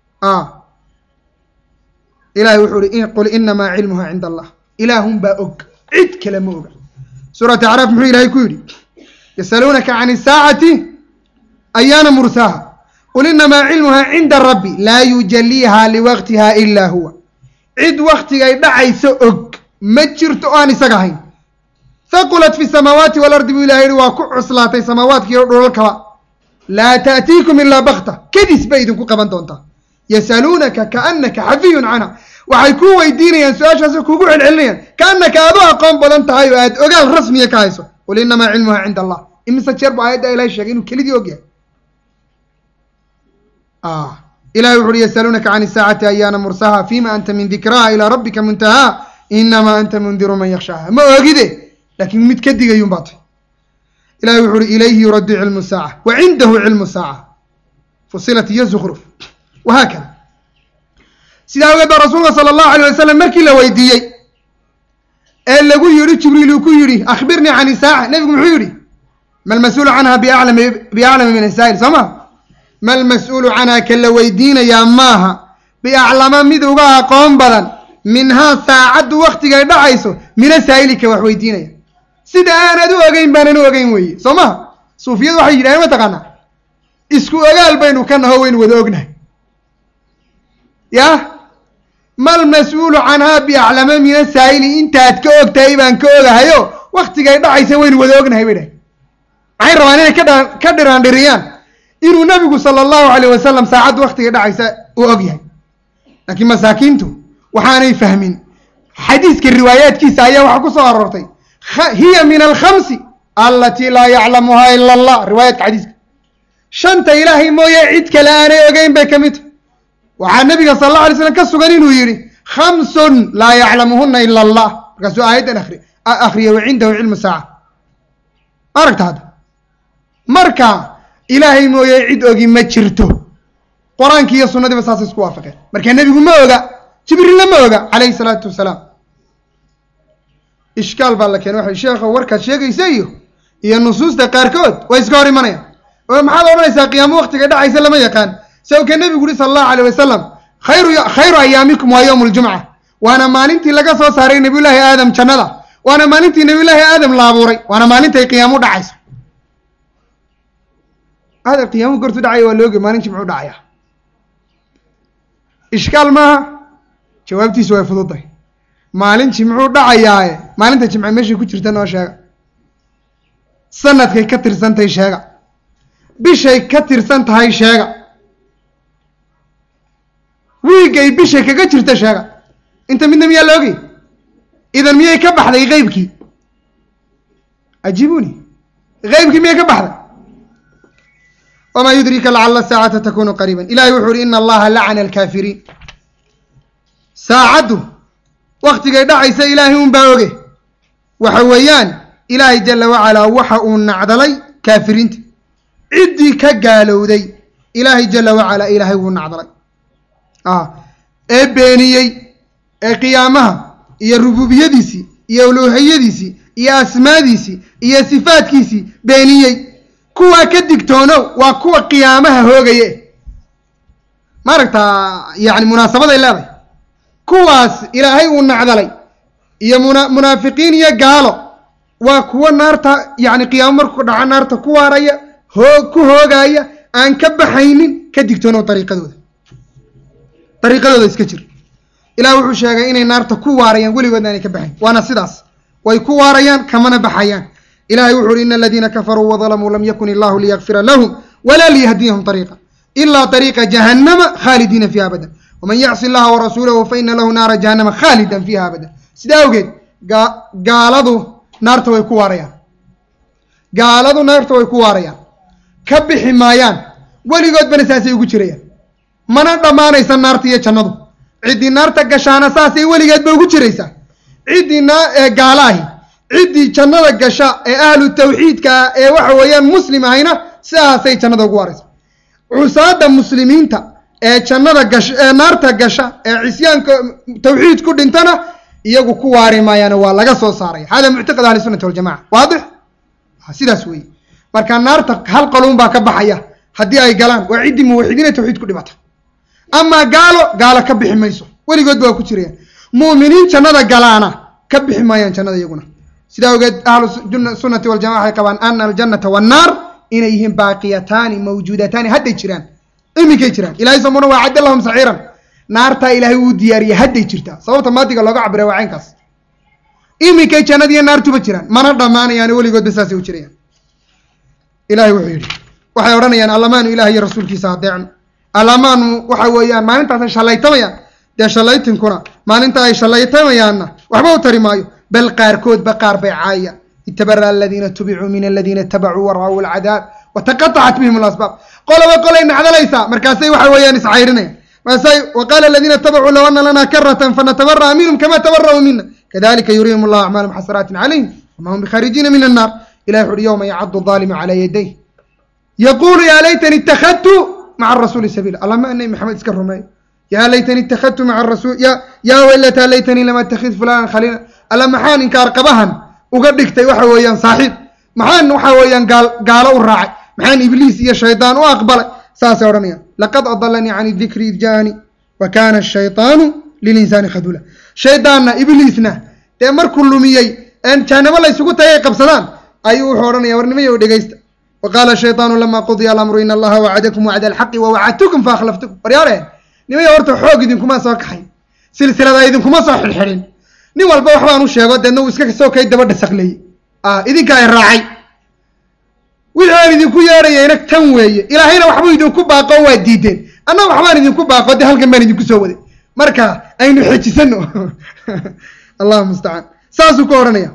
ilahay wuxuu uhi qul inamaa cilmuha cinda allah ilaahun baa og cid kale ma oga suuratu acraaf muxuu ilahay ku yidhi yasaluunaka can isaacati ayaana mursaaha qul inamaa cilmuha cinda rabbi laa yujaliiha liwaqtiha ila huwa cid waktigay dhacayso og ma jirto o aan isaga ahayn haqulat fi samaawaati walardi buu ilahay yihi waa ku cuslaatay samaawaadkiiyo dhulalkaba laa taatiikum ilaa bakta kadis bay idinku qaban doontaa yasaluunaka kaanaka xafiyun canha waxay ku weydiinayaan su-aashaas kugu celcelinayaan kaanaka aad u aqoon badan tahay oo aad ogaal rasmiya ka hayso qul inamaa cilmuha cinda allah imise jeer bu aayadda ilahay sheegay inuu kelidii og yahay ilahay wuxu uhi yasaluunaka can isaacati ayaana mursaha fima anta min dikraha ilaa rabbika muntahaa inamaa anta mundiru man yakshaha ma ogide laakiin mid ka digayun baa tay ilahay wuxu uhi ilayhi yuraddu cilmu saaca wa cindahu cilmu saaca fusilat iyo zukruf wahaakada sidaa awgeed baa rasuulka sala allahu alayh wasalam markii la weydiiyey ee lagu yihi jibriil uu ku yidhi akhbirnii can isaaca nebigu muxuu yidhi ma lmas-uulu canha biaclami biaclami min asaa'il soo ma ma lmas-uulu canha ka la weydiinayaa maaha biaclama mid uga aqoon badan minhaa saacaddu waktigay dhacayso mina saa'ilika wax weydiinaya sida aanad u ogeyn baanan u ogeyn weeye soo maha suufiyadu waxay yidhahdeen ma taqaanaa isku ogaal baynu ka naho waynu wada ognahay yah mal mas-uulu canhaa biaclama mina saa'ili intaad ka og tahay baan ka ogahayo waktigay dhacaysa waynu wada ognahay bay dhahay maxay rabaan inay ka dha ka dhiraandhiriyaan inuu nabigu sala allahu alayh wasalam saacaddu waktigay dhacaysa uu og yahay laakiin masaakiintu waxaanay fahmin xadiiska riwaayaadkiisa ayaa waxaa ku soo aroortay hiya min alkhamsi allatii laa yaclamuhaa ila allah riwaayaadka xadiiska shanta ilaahay mooye cid kale aanay ogeyn bay ka mid tahy waxaa nabiga sala allah alay slam ka sugan inuu yidhi khamsun laa yaclamuhuna ila allah markaasuu aayaddan akri akriya wa cindahu cilmu saaca aragta hadda marka ilaahay mooye cid ogi ma jirto qur-aankii iyo sunnadiiba saasay isku waafaqeen marka nebigu ma oga jibriilna ma oga calayhi salaatu wasalaam ishkaal baa la keenay waxay sheekho warkaad sheegaysa iyo iyo nusuusta qaarkood waa iska hor imanayaan oo maxaad odhanaysaa qiyaamo waktiga dhacaysa lama yaqaan sawka nebigu uhi sala allahu alayh wasalam khayru khayru ayaamikum waa yowmu ljumca waana maalintii laga soo saaray nabiyullaahi aadam jannada waana maalintii nabiyullaahi aadam la abuuray waana maalintay qiyaamu dhacayso aadam qiyaamu gortu dhacaya waa looge maalin jimcu dhacaya ishkaal maaha jawaabtiisu way fududahay maalin jimcuu dhacayaaye maalinta jimce meeshay ku jirta noo sheega sanadkay ka tirsantahay sheega bishay ka tirsan tahay sheega wiigay bishay kaga jirta sheega inta midna miyaa la ogay idan miyay ka baxday qeybkii ajiibuni qeybkii miyay ka baxday wamaa yudrika lacala saacata takunu qariiban ilahay wuxuu uhi ina allaha lacana alkaafiriin saacaddu waktigay dhacaysa ilaahay un baa oge waxa weeyaan ilaahay jala wacalaa waxa uu nacdalay kaafiriinta ciddii ka gaalowday ilaahay jala wacalaa ilaahay wuu nacdalay ee beeniyey ee qiyaamaha iyo rububiyadiisii iyo uluuhiyadiisii iyo asmaadiisii iyo sifaadkiisii beeniyey kuwaa ka digtoonow waa kuwa qiyaamaha hoogaye ma aragtaa yani munaasabaday leedahay kuwaas ilaahay uu nacdalay iyo muna munaafiqiin iyo gaalo waa kuwo naarta yani qiyaamo markuu dhaco naarta ku waaraya hoo ku hoogaaya aan ka baxaynin ka digtoonow dariiqadooda dariiqadooda iska jir ilaah wuxuu sheegay inay naarta ku waarayaan weligoodna aanay ka baxayn waana sidaas way ku waarayaan kamana baxayaan ilahay wuxu uhi ina aladiina kafaruu wadalamuu lam yakun illahu liyakfira lahum walaa liyahdiyahum ariiqa ilaa ariiqa jahannama khaalidiina fiiha abadan waman yacsi allaha warasuulahu faina lahu naara jahannama khaalidan fiiha abadan sidaa awgeed gaaladu naarta way ku waarayaan gaaladu naarta way ku waarayaan ka bixi maayaan weligoodbana saasay ugu jirayaan mana dhammaanaysa naarta iyo jannadu ciddii naarta gashaana saasay weligeedba ugu jiraysaa ciddii naa ee gaala ahi ciddii jannada gasha ee ahlu tawxiidka ah ee waxa weeyaan muslim ahayna sidaasay jannada ugu waaraysa cusaada muslimiinta ee jannada gasha ee naarta gasha ee cisyaanka tawxiid ku dhintana iyagu ku waari maayaana waa laga soo saaraya hada muctaqad ahli sunati waljamaca waadix sidaas weeye marka naarta hal qaluun baa ka baxaya haddii ay galaan waa ciddii muwaxidiina tawxiid ku dhimata amaa gaalo gaalo ka bixi mayso weligoodba waa ku jirayaan mu'miniin jannada galaana ka bixi maayaan jannada iyaguna sidaa ogeed ahlu sunnati waljamaca waxay qabaan ana aljannata wannaar inay yihiin baaqiyataani mawjuudataani hadday jiraan iminkay jiraan ilahay samuna waa cadda lahum saciiran naartaa ilaahay uu diyaariyey hadday jirtaa sababta maadiga looga cabira waa caynkaas iminkay jannadiiyo naartuba jiraan mana dhammaanayaan weligoodba saasay u jirayaan ilahay wuxuu yidhi waxay odhanayaan allamaanu ilaah iyo rasuulkiisa adeecno allamaanu waxa weeyaan maalintaasay shallaytamayaan dee shallaytinkuna maalinta ay shallaytamayaanna waxba u tari maayo bal qaarkoodba qaar bay caayayaan itabara aladiina tubicuu min aladiina itabacuu wara'uu alcadaab wataqatacat bihim alasbaab qoloba qolay nacdalaysaa markaasay waxa weeyaan iscayrinayaan markaasay waqaala aladiina itabacuu low ana lanaa karatan fanatabara'a minhum kama tabara'uu mina kadalika yurihim allahu acmaalum xasaraatin calayhim wama hum bikharijiina min annaar ilahi wuxu uhi yowma yacadu aalimu calaa yadayh yaquulu yaa laytani ittakhadtu maca arasuuli sabiila alla ma nabi maxamed iska rumeeyo yaa laytani ittakhadtu maca arasuul ya yaa weylataa laytanii lama attakhid fulanan khaliila alla maxaan inkaar qabahan uga dhigtay waxa weeyaan saaxiib maxaan waxa weeyaan gaal gaalo u raacay maxaan ibliis iyo shaydaan u aqbalay saasay odhanayaan laqad adalanii can dikri id jaani wa kana ashaytaanu lilinsaani khadula shaydaanna ibliisna dee markuu lumiyey jaanabo la ysugu tagay qabsadaan ayuu wuxuu odhanaya warnimayo dhegeysta wa qaala shayطaanu lama qudiya alamru in allaha wacadakum wacda alxaqi wawacadtukum faakhlaftukum waryaareen nimaya horta xoog idinkuma soo kaxayn silsilada idinkuma soo xidhxidhin nin walba waxbaan u sheego deedna uu iska soo kay daba dhasaqleeyey idinka ay raacay wixii aan idinku yeedhayayna tan weeye ilaahayna waxbuu idinku baaqo waa diideen anna waxbaan idinku baaqo dee halkan baan idinku soo waday marka aynu xejisano allahu mustacaan saasuu ka odhanaya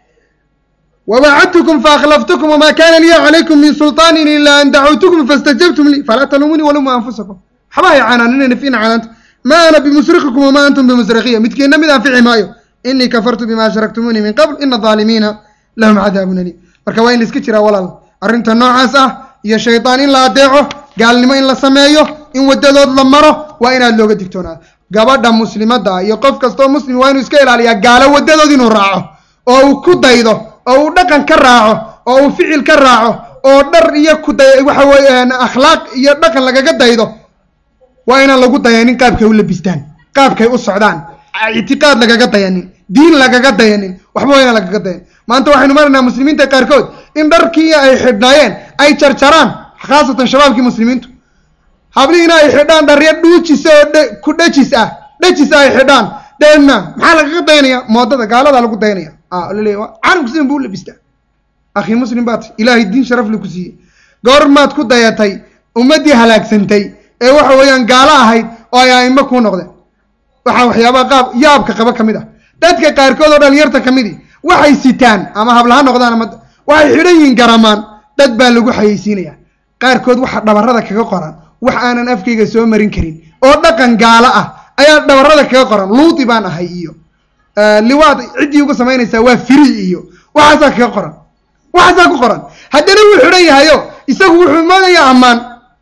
wawacadtukum faakhlaftukum wma kana liya calaykum min sulطaanin ila an dacawtukum faاstajabtum lii falaa talumunii walumuu anfusakum waxba hay canaanina fiina canaanta ma ana bimusrikikum wama antum bimusrikiya midkiina mid anfici maayo inii kafartu bima ashraktumuunii min qabl ina aalimiina lahum cadaabun aliim marka waa in la iska jiraa walaal arrinta noocaas ah iyo shaydaan in la adeeco gaalnimo in la sameeyo in wadadood la maro waa inaad looga digtoonaado gabadha muslimadda iyo qof kastoo muslim waa inuu iska ilaaliyaa gaalo wadadood inuu raaco oo uu ku daydo oo uu dhaqan ka raaco oo uu ficil ka raaco oo dhar iyo kuday waxa weeyaan akhlaaq iyo dhaqan lagaga daydo waa inaan lagu dayanin qaabkay u labistaan qaabkay u socdaan ictiqaad lagaga dayanin diin lagaga dayanin waxba waa inaan lagaga dayanin maanta waxaynu maraynaa muslimiinta qaarkood in dharkii ay xidhnaayeen ay jarjaraan khaasatan shabaabkii muslimiintu hablihiina ay xidhaan dharya dhuujisa oo ku dhejis ah dhejis ah ay xidhaan deedna maxaa lagaga dayanaya moodada gaaladaa lagu dayanaya laleeya calanku sidan buu u labistaa akhi muslim baat ilaahay diin sharafli ku siiyey goormaad ku dayatay ummaddii halaagsantay ee waxa weeyaan gaalo ahayd oo ay aimo kuu noqdeen waxaa waxyaabaha qaab yaabka qaba ka mid ah dadka qaarkood oo dhalinyarta ka midi waxay sitaan ama hablaha noqdaan ama waxay xidhan yihiin garamaan dad baa lagu xayeysiinaya qaarkood waxa dhabarada kaga qoran wax aanan afkayga soo marin karin oo dhaqan gaalo ah ayaa dhabarada kaga qoran luudi baan ahay iyo liwaad ciddii uga samaynaysaa waa firi iyo waxaasaa kaga qoran waxaasaa ku qoran haddana wuu xidhan yahayo isagu wuxuu moodayaa ammaan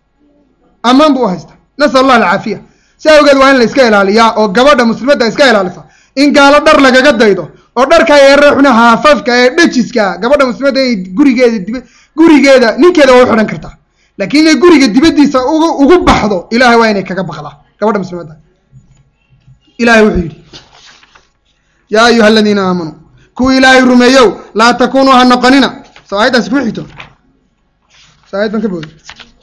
ammaan buu u haystaa nasal allah alcaafiya si awgeed waa in la iska ilaaliyaa oo gabadha muslimadda iska ilaalisa in gaalo dhar lagaga daydo oo dharka ereexuna haafafka ee dhejiska gabadha muslimadda inay gurigeeda dib gurigeeda ninkeeda waa u xidhan kartaa laakiin inay guriga dibaddiisa ugu ugu baxdo ilahay waa inay kaga baqdaa gabadha muslimadda ilahay wuxuu yidhi yaa ayuha aladiina aamanuu kuwii ilaahay rumeeyow laa takunuu ha noqonina soo aayaddaasi kuma xigto soo ayad baan ka booday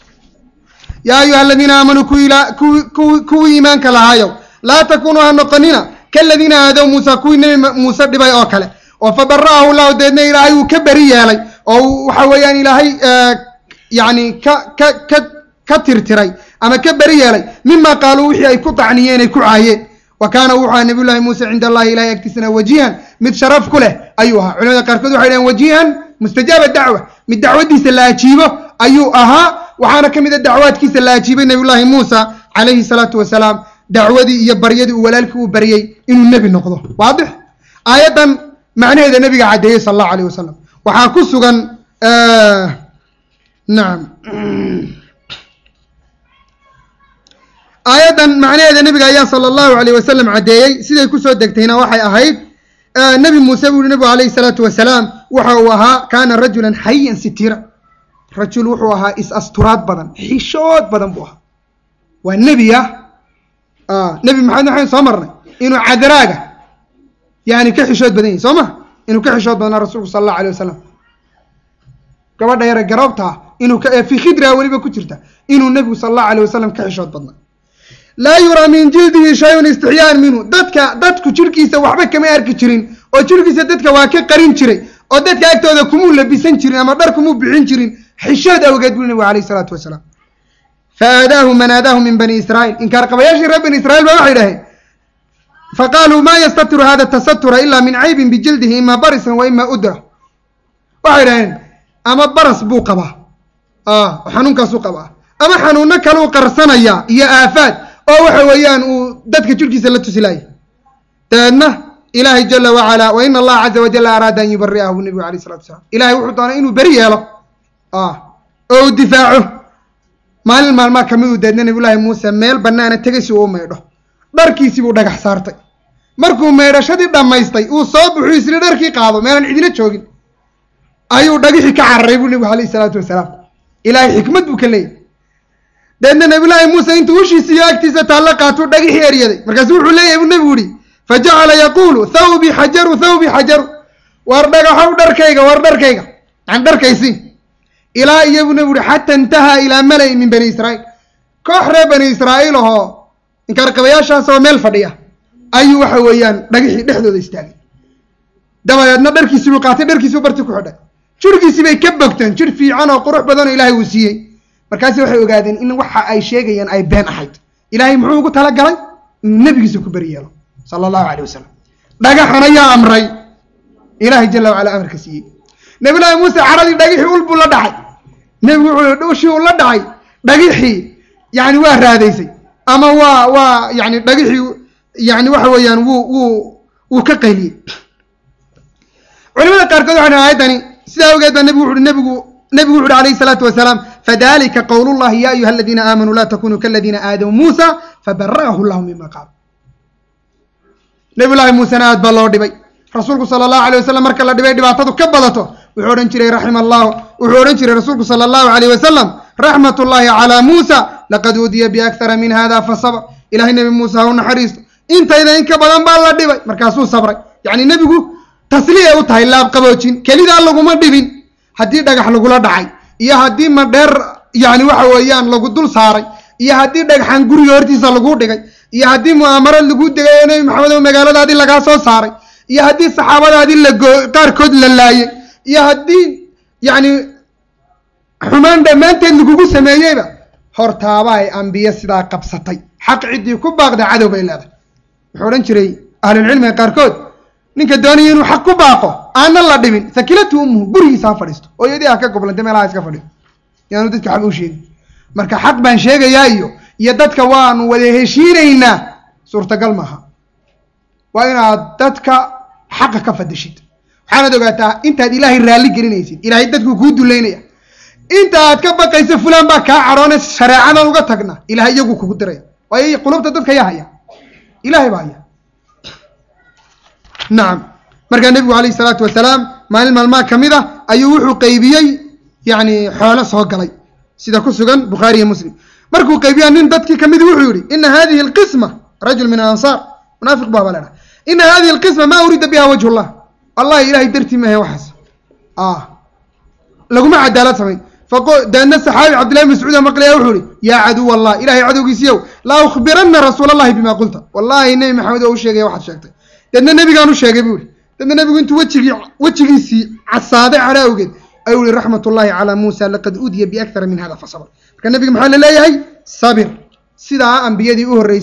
yaa ayuha aladiina aamanuu kuwii kuwii kuwii iimaanka lahaayow laa takunuu ha noqonina kaladiina aadow muusa kuwii nebi muuse dhibay oo kale oo fabara'ahu llahu deedna ilaahay uu ka beri yeelay oo waxa weeyaan ilaahay yacni ka ka ka ka tirtiray ama ka beri yeelay mima qaaluu wixii ay ku tacniyeen ay ku caayeen wa kaana wuxuu ahaa nabiy llahi muuse cinda allahi ilahay agtiisana wajihan mid sharaf ku leh ayuu ahaa culimada qaarkood waxay dhaheen wajihan mustajaaba dacwa mid dacwadiisa la ajiibo ayuu ahaa waxaana ka mid a dacwaadkiisa la ajiibay nabiy llahi muusa calayhi salaatu wasalaam dacwadii iyo baryadii uu walaalkii u baryey inuu nebi noqdo waadix aayaddan macnaheeda nebiga caddeeyey sala allahu alayh wasalam waxaa ku sugan nacam aayaddan macnaheeda nebiga ayaa sala allahu alayh wasalam caddeeyey siday kusoo degtayna waxay ahayd nebi muuse buu yihi nebigu alayhi salaatu wasalaam waxa uu ahaa kaana rajulan xayan sitira rajul wuxuu ahaa is-asturaad badan xishood badan buu ahaa waa nebi ah nebi maxamed waxayn soo marnay inuu cadaraaga yani ka xishood badan yahay soo ma inuu ka xishood badnaa rasuulku sala allahu alayh wasalam gabadha yare garoobtaa inuu fii khidraa weliba ku jirta inuu nebigu sala allahu alayh wasalam ka xishood badnaa laa yuraa min jildihi shayun istixyaan minhu dadka dadku jirhkiisa waxba kama arki jirin oo jirhkiisa dadka waa ka qarin jiray oo dadka agtooda kumuu labisan jirin ama dhar kumuu bixin jirin xishood awgeed buu nebigu alayh isalaatu wasalaam faadaahu man aadaahu min bani israiil inkaar qabayaashii reer bani israiil ba waxay dhaheen faqaaluu ma yastatiru hada tasatura ila min caybin bijildihi ima barisan wa ima udra waxay dhaheen ama baras buu qabaa xanuunkaasuu qabaa ama xanuuno kaluu qarsanayaa iyo aafaad oo waxa weeyaan uu dadka jirhkiisa la tusilaayay dabeedna ilaahay jala wacalaa wa ina allaha caza wajalla araada an yubari'ahu bu nebigu alayh salatu wasalaam ilahay wuxuu doonay inuu beri yeelo oo uu difaaco maalin maalmaa kamid uu deedna nabiyullaahi muuse meel bannaana tegay si uu u maydho dharkiisii buu dhagax saartay markuu maydhashadii dhammaystay uu soo buxuu isli dharkii qaado meelaan cidina joogin ayuu dhagixii ka cararay buu nebigu alayhi salaatu wasalaam ilaahay xikmad buu ka leeyahy deedna nabiyullaahi muuse intuu ushiisi iyo agtiisa taallo qaatuu dhagixii eryaday markaasu wuxuu leeyahay buu nebigu yihi fajacala yaquulu thawbi xajaru thawbi xajaru war dhagaxow dharkayga war dharkayga yani dharkaysi ilaa iyo buu nebigu yihi xata intahaa ilaa malay min bani israa'iil koox reer bani israa'iil ahoo inkaarqabayaashaasoo meel fadhiya ayuu waxa weeyaan dhagixii dhexdooda istaagay dabadeedna dharkiisii buu qaatay dharkiisii barti ku xidhay jirhkiisii bay ka bogteen jir fiican oo qurux badan oo ilaahay uu siiyey markaasi waxay ogaadeen in waxa ay sheegayaan ay been ahayd ilaahay muxuu ugu talagalay inuu nebigiisa ku beri yeelo sala allahu caleyh wasalam dhagaxan ayaa amray ilaahay jala wacala amarka siiyey nabiyullaahi muuse caradii dhagixii ul buu la dhacay nebigu wuxuu ushii uu la dhacay dhagixii yani waa raadaysay ama waa waa yani dhagixii yani waxa weeyaan wuu wuu wuu ka qayliyey culimada qaarkood waxay dhahen ayaddani sidaa awgeed baa nebigu wuxuuhi nebigu nebigu wuxu uhi alayhi salaatu wasalaam fadalika qowlu llahi ya ayuha aladiina aamanuu laa takunuu kaladiina aadaw muusa fabara'ahu llahu mima qaal nabiyullaahi muusena aad baa loo dhibay rasuulku sala allahu alay wasalam marka la dhibay dhibaatadu ka badato wuxuu odhan jiray raxima allahu wuxuu odhan jiray rasuulku sala allahu alayh wasalam raxmat ullahi calaa muusa laqad uudiya biakthara min hada fasabr ilahay nebi muuse ha u naxariisto intayda in ka badan baa la dhibay markaasuu sabray yacni nebigu tasliya u tahay laabqaboojin kelidaa laguma dhibin haddii dhagax lagula dhacay iyo haddii madheer yani waxa weeyaan lagu dul saaray iyo haddii dhagaxan guriga hortiisa laguu dhigay iyo haddii mu'aamarad laguu degay oo nebi maxamed oo magaaladaadii lagaa soo saaray iyo haddii saxaabadaadii lago qaarkood la laayay iyo haddii yacni xumaan dhammaanteed lagugu sameeyeyba hortaaba ay ambiye sidaa qabsatay xaq ciddii ku baaqda cadow bay leedahay wuxuu odhan jiray ahlulcilmiga qaarkood ninka doonaya inuu xaq ku baaqo aanan la dhibin sakilatu umuhu gurigiisa ha fadhiisto hooyadii ha ka goblantay meelaha iska fadhiyo yaanu dadka xaq u sheegin marka xaq baan sheegayaa iyo iyo dadka waanu wada heshiinaynaa suurtagal maaha waa inaad dadka xaqa ka fadishid waxaanaad ogaataa intaad ilaahay raalli gelinaysid ilaahay dadku kuu duleynaya inta aad ka baqaysa fulaan baa kaa cadhoone shareecadan uga tagna ilahay iyagu kugu diraya waayo qulubta dadka yaa haya ilahay baa haya nacam markaa nebigu calayhi salaatu wasalaam maalin maalmaha ka mid a ayuu wuxuu qaybiyey yani xoolo soo galay sida ku sugan bukhaari iyo muslim markuu qaybiya nin dadkii kamidi wuxuu yihi ina hadihi alqisma rajul min alansaar munaafiq baa baa leha ina hadihi alqisma ma urida biha wajhu llah wallahi ilahay dartii maahe waxaas laguma cadaalad samayn daedna saxaabi cabdillahi bn mascuud maqlaya wuxuu ihi yaa caduw allah ilahay cadowgiisiyow la ukhbirana rasuul allahi bima qulta wallahi nebi maxamed oo u sheegaya waxaad sheegtay deedna nebigaan u sheegay buu ihi deedna nebigu intuu wejigii wejigiisii casaaday cadha awgeed ayuu ihi raxmat ullahi calaa muusa laqad udiya biakthara min hada fasabr marka nebiga maxaa la leeyahay sabir sidaa ambiyadii u horreysay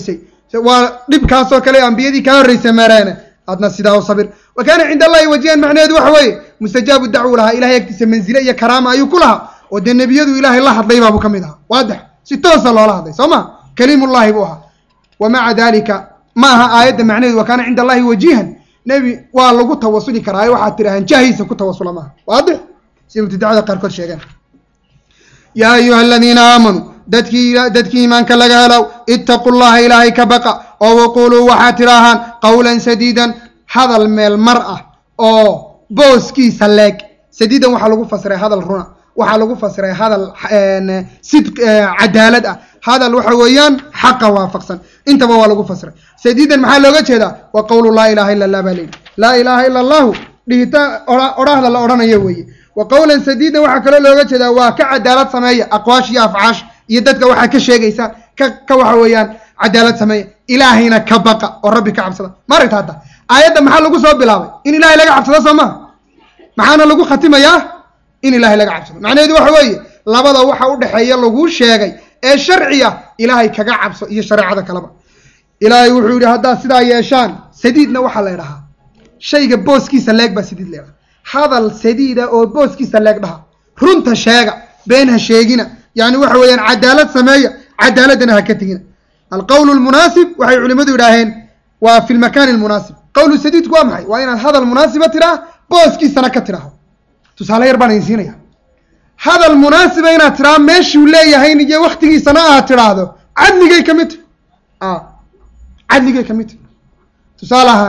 waa dhibkaasoo kale ambiyadii kaa horreysa mareene adna sidaa u sabir wa kaana cinda allahi wajihan macnaheedu waxa weeye mustajaabu dacwu lahaa ilahay agtiisa manzile iyo karaama ayuu ku lahaa oo dee nebiyadu ilaahay la hadlay baabuu ka mid ahaa waadix si toosa loola hadlay soo ma kaliimullahi buu ahaa wa maca dalika ma aha aayadda macnaheedu wa kaana cinda allahi wajihan nebi waa lagu tawasuli karaa waxaad tidhahaan jahiisa ku tawasula maaha waadix sida mubtadacada qaarkood sheegeen yaa ayuha aladiina aamanuu dadkii dadkii iimaanka laga helow ittaqu llaha ilaahay ka baqa oo waquluu waxaad tidhaahaan qawlan sadiidan hadal meel mar ah oo booskiisa leeg sadiidan waxaa lagu fasiray hadal runa waxaa lagu fasiray hadal sid cadaalad ah hadal waxa weeyaan xaqa waafaqsan intaba waa lagu fasiray sadiidan maxaa looga jeedaa wa qawlu laa ilaha illa allah baa leeyihi laa ilaha ila allahu dhihita odhahda la odhanayo weeye wa qawlan sadiidan waxaa kaloo looga jeedaa waa ka cadaalad sameeya aqwaash iyo afcaash iyo dadka waxaa ka sheegaysaan ka ka waxa weeyaan cadaalad sameeya ilaahayna ka baqa oo rabbi ka cabsada ma aragta hadda aayadda maxaa lagu soo bilaabay in ilaahay laga cabsado soo maha maxaana lagu khatimayaa in ilaahay laga cabsado macnaheedu waxa weeye labada waxa u dhexeeya laguu sheegay ee sharci ah ilaahay kaga cabso iyo shareecada kaleba ilaahay wuxuu yidhi haddaad sidaa yeeshaan sadiidna waxaa la ydhahaa shayga booskiisa leeg baa sadiid la ydhaha hadal sadiida oo booskiisa leeg dhaha runta sheega been ha sheegina yani waxa weeyaan cadaalad sameeya cadaaladdana ha ka tegina alqowl lmunaasib waxay culimmadu yidhaaheen waa fi lmakaani lmunaasib qowlu sadiidku waa maxay waa inaad hadal munaasiba tiraa booskiisana ka tidhaaho tusaale yar baan idin siinaya hadal munaasiba inaad tiraa meeshuu leeyahayn iyo waktigiisana aad tidhaahdo cadligay ka mid tahy cadligay ka mid tahy tusaale ahaan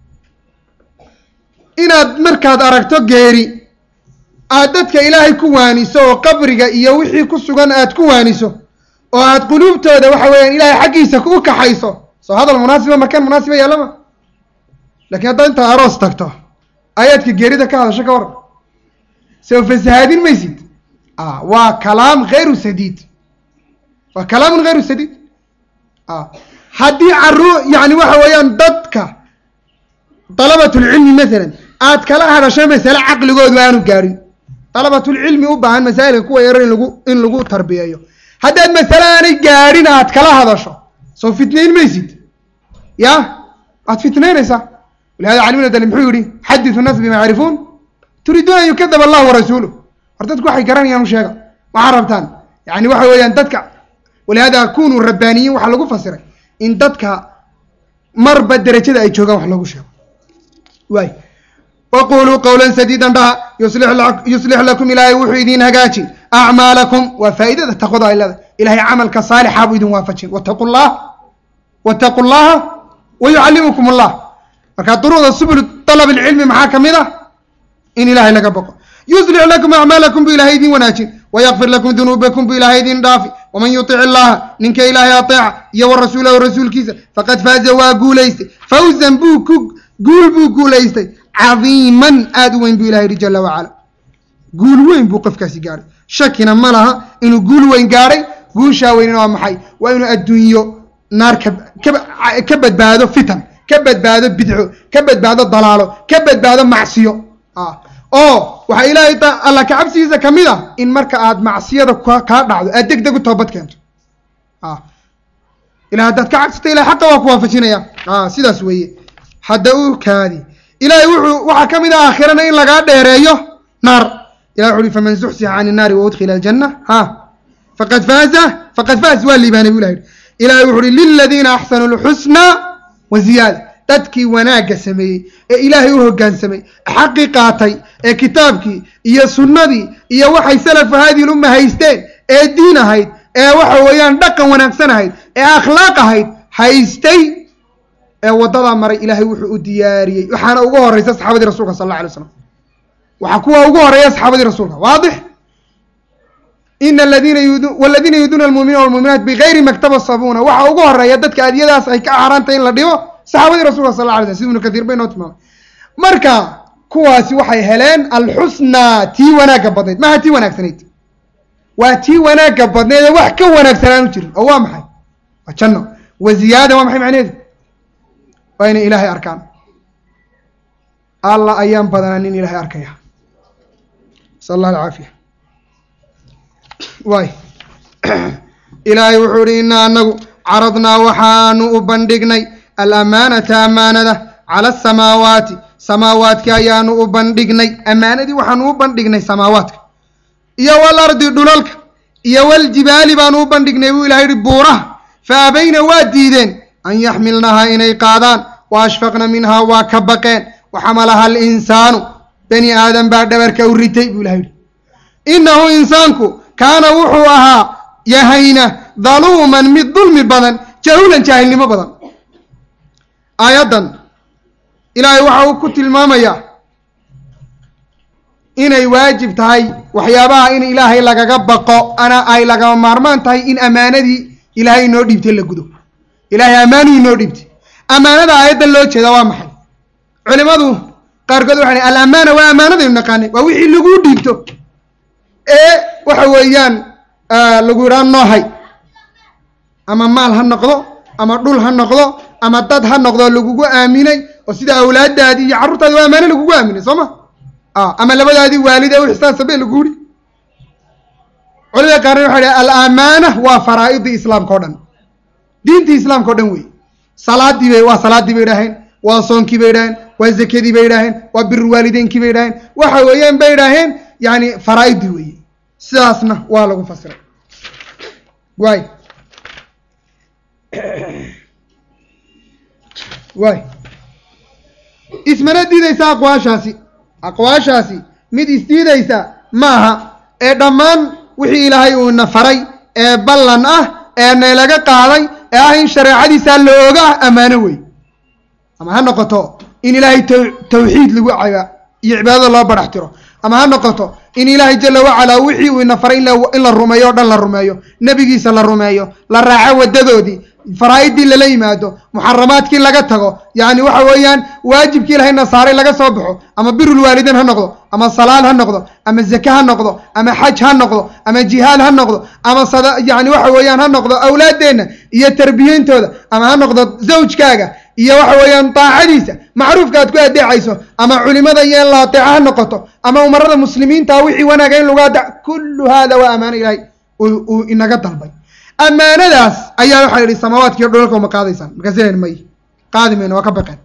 inaad markaad aragto geeri aad dadka ilaahay ku waaniso oo qabriga iyo wixii ku sugan aad ku waaniso oo aad quluubtooda waxa weeyaan ilaahay xaggiisa u kaxayso soo hadal munaasiba makaan munaasiba yaallama lakiin haddaad intaad aroos tagto ayaadka geerida ka hadasho ka waran soo fasahaadin maysid waa kalaam hayru sadiid waa kalaamun hayru sadiid haddii caruu yani waxa weeyaan dadka dalabatulcilmi masalan aad kala hadasho masale caqligoodu aanu gaarin dalabatulcilmi u baahan masaa'ilka kuwa yaro in lagu in lagu tarbiyeeyo haddaad masale aanay gaadhin aad kala hadasho soo fitnayn maysid ya waad fitnaynaysaa walihada cali bn dali muxuu yihi xadisu nas bima yacrifuun turiiduuna an yukadab allah warasuuluh war dadku waxay garanayaan u sheega waxaa rabtaan yani waxa weeyaan dadka walihada kunuu rabbaaniyiin waxaa lagu fasiray in dadka marba derajada ay joogaan wax loogu sheego waay waquluu qawla sadiidan dhaha yuslix lakum ilaahay wuxuu idin hagaajin acmaalakum waa faa'iidada taqwada ay leedahay ilahay camalka saalixa buu idin waafajin wataqu llah wataqu llaha wa yucallimukum allah marka duruuda subul dalab ilcilmi maxaa ka mid ah in ilahay laga boqo yuslix lakum acmaalakum buu ilahay idin wanaajin wayakfir lakum dunuubakum buu ilahay idin dhaafi waman yutic illaha ninka ilaahay ateeca iyo wa rasuulahu rasuulkiisa faqad faaza waa guulaystay fawzan buu ku guul buu guulaystay cadiiman aada u weyn buu ilahay yihi jala wacala guul weyn buu qofkaasi gaadhay shakina ma laha inuu guul weyn gaadhay guushaa weynina waa maxay waa inuu adduunyo naar ka ka badbaado fitan ka badbaado bidco ka badbaado dalaalo ka badbaado macsiyo oo waxaa ilaahay alla ka cabsigiisa ka mid ah in marka aad macsiyada kaa dhacdo aad deg deg u toobad keento ila haddaad ka cabsata ilahay xaqa waa ku waafajinaya sidaas weeye hadda u kaadi ilahay wuxuu waxaa ka mid ah aakhirana in lagaa dheereeyo naar ilah wuxu uhi faman zuxsixa can innaari wa udkhila aljanna ha faqad faaza faqad faaz waa liibaanay bu ilah yihi ilahay wuxu uhi liladiina axsanu lxusna wa ziyaada dadkii wanaagga sameeyey ee ilaahay u hoggaansamay xaqii qaatay ee kitaabkii iyo sunnadii iyo waxay salafu haadihi lumma haysteen ee diin ahayd ee waxa weeyaan dhaqan wanaagsan ahayd ee akhlaaq ahayd haystay ee waddadaa maray ilaahay wuxuu u diyaariyey waxaana ugu horeysa saxaabadii rasulka sal alla alay slam waxaa kuwa ugu horeeya saxaabadii rasuulka waadix ina aladiina waladiina yuduuna almuuminiina walmuuminaat bigayri maktabasabuna waxa ugu horeeya dadka adiyadaas ay ka xaaraantay in la dhibo saxaabadii rasulka sal alla alay slam sida ibnu katiir bay noo tilmaamay marka kuwaasi waxay heleen alxusnaa tii wanaagga badnayd maha tii wanaagsanayd waa tii wanaagga badnayd ee wax ka wanaagsanaan u jirin oo waa maxay waa janno wa ziyaada waa maxay macnaheedu waa inay ilaahay arkaan alla ayaan badanaa nin ilaahay arkaya nasal allah alcaafiya waay ilaahay wuxuu ihi inaa anagu caradnaa waxaanu u bandhignay alamaanata ammaanada cala asamaawaati samaawaadka ayaanu u bandhignay ammaanadii waxaanu u bandhignay samaawaadka iyo walardi dhulalka iyo waljibaali baanu u bandhignay buu ilahay yihi buuraha fa abayna waa diideen an yaxmilnahaa inay qaadaan wa ashfaqna minhaa waa ka baqeen waxamalaha alinsaanu bani aadam baa dhabarka u ritay buu ilahay yihi innahu insaanku kaana wuxuu ahaa yahayna daluuman mid dulmi badan jahulan jaahilnimo badan aayaddan ilaahay waxa uu ku tilmaamayaa inay waajib tahay waxyaabaha in ilaahay lagaga baqo ana ay lagama maarmaan tahay in ammaanadii ilaahay inoo dhiibtay la gudo ilaahay ammaanuu inoo dhiibtay ammaanada aayaddan loo jeeda waa maxay culimadu qaarkood waxay alamaana waa ammaanadaynu naqaanay waa wixii laguu dhiibto ee waxa weeyaan lagu yidhaha noohay ama maal ha noqdo ama dhul ha noqdo ama dad ha noqdo lagugu aaminay oo sida awlaadaadii iyo carruurtaadi waa ammaano lagugu aaminay soo ma ama labadaadii waalid ee wixsaan sabe lagu yidhi culimada qaarna waxay dhahay alamaana waa faraa'idii islaamka o dhan diintii islaamka o dhan wey salaadii bay waa salaadii bay idhaaheen waa soonkii bay idhaaheen waa zakadii bay idhaaheen waa biru waalideynkii bay idhaaheen waxa weeyaan bay idhaaheen yani faraa'idii weeye sidaasna waa lagu fasiray waay waay ismana diidaysa aqwaashaasi aqwaashaasi mid isdiidaysa maaha ee dhammaan wixii ilaahay uuna faray ee ballan ah ee naylaga qaaday ee ah in shareecadiisaa la oga ah ammaano wey ama ha noqoto in ilaahay tawxiid lagu caba iyo cibaadada loo barax tiro ama ha noqoto in ilaahay jala wacalaa wixii uu ina faray in la rumeeyo o dhan la rumeeyo nebigiisa la rumeeyo la raaco wadadoodii faraa'idii lala yimaado muxaramaadkii laga tago yacni waxa weeyaan waajibkii ilahay nasaaray laga soo baxo ama birul waalideyn ha noqdo ama salaad ha noqdo ama zake ha noqdo ama xaj ha noqdo ama jihaad ha noqdo ama sada yani waxa weeyaan ha noqdo awlaaddeenna iyo tarbiyeyntooda ama ha noqdo zawjkaaga iyo waxa weeyaan daacadiisa macruufka aad ku adeecayso ama culimada iyo in la ateeco ha noqoto ama umarada muslimiinta wixii wanaaga in lagu adeec kullu hada waa ammaano ilahay uu inaga dalbay ammaanadaas ayaa waxaa yidhi samaawaadka iyo dhulalka uma qaadaysaan markaasi len may qaadi mayno waa ka baqeen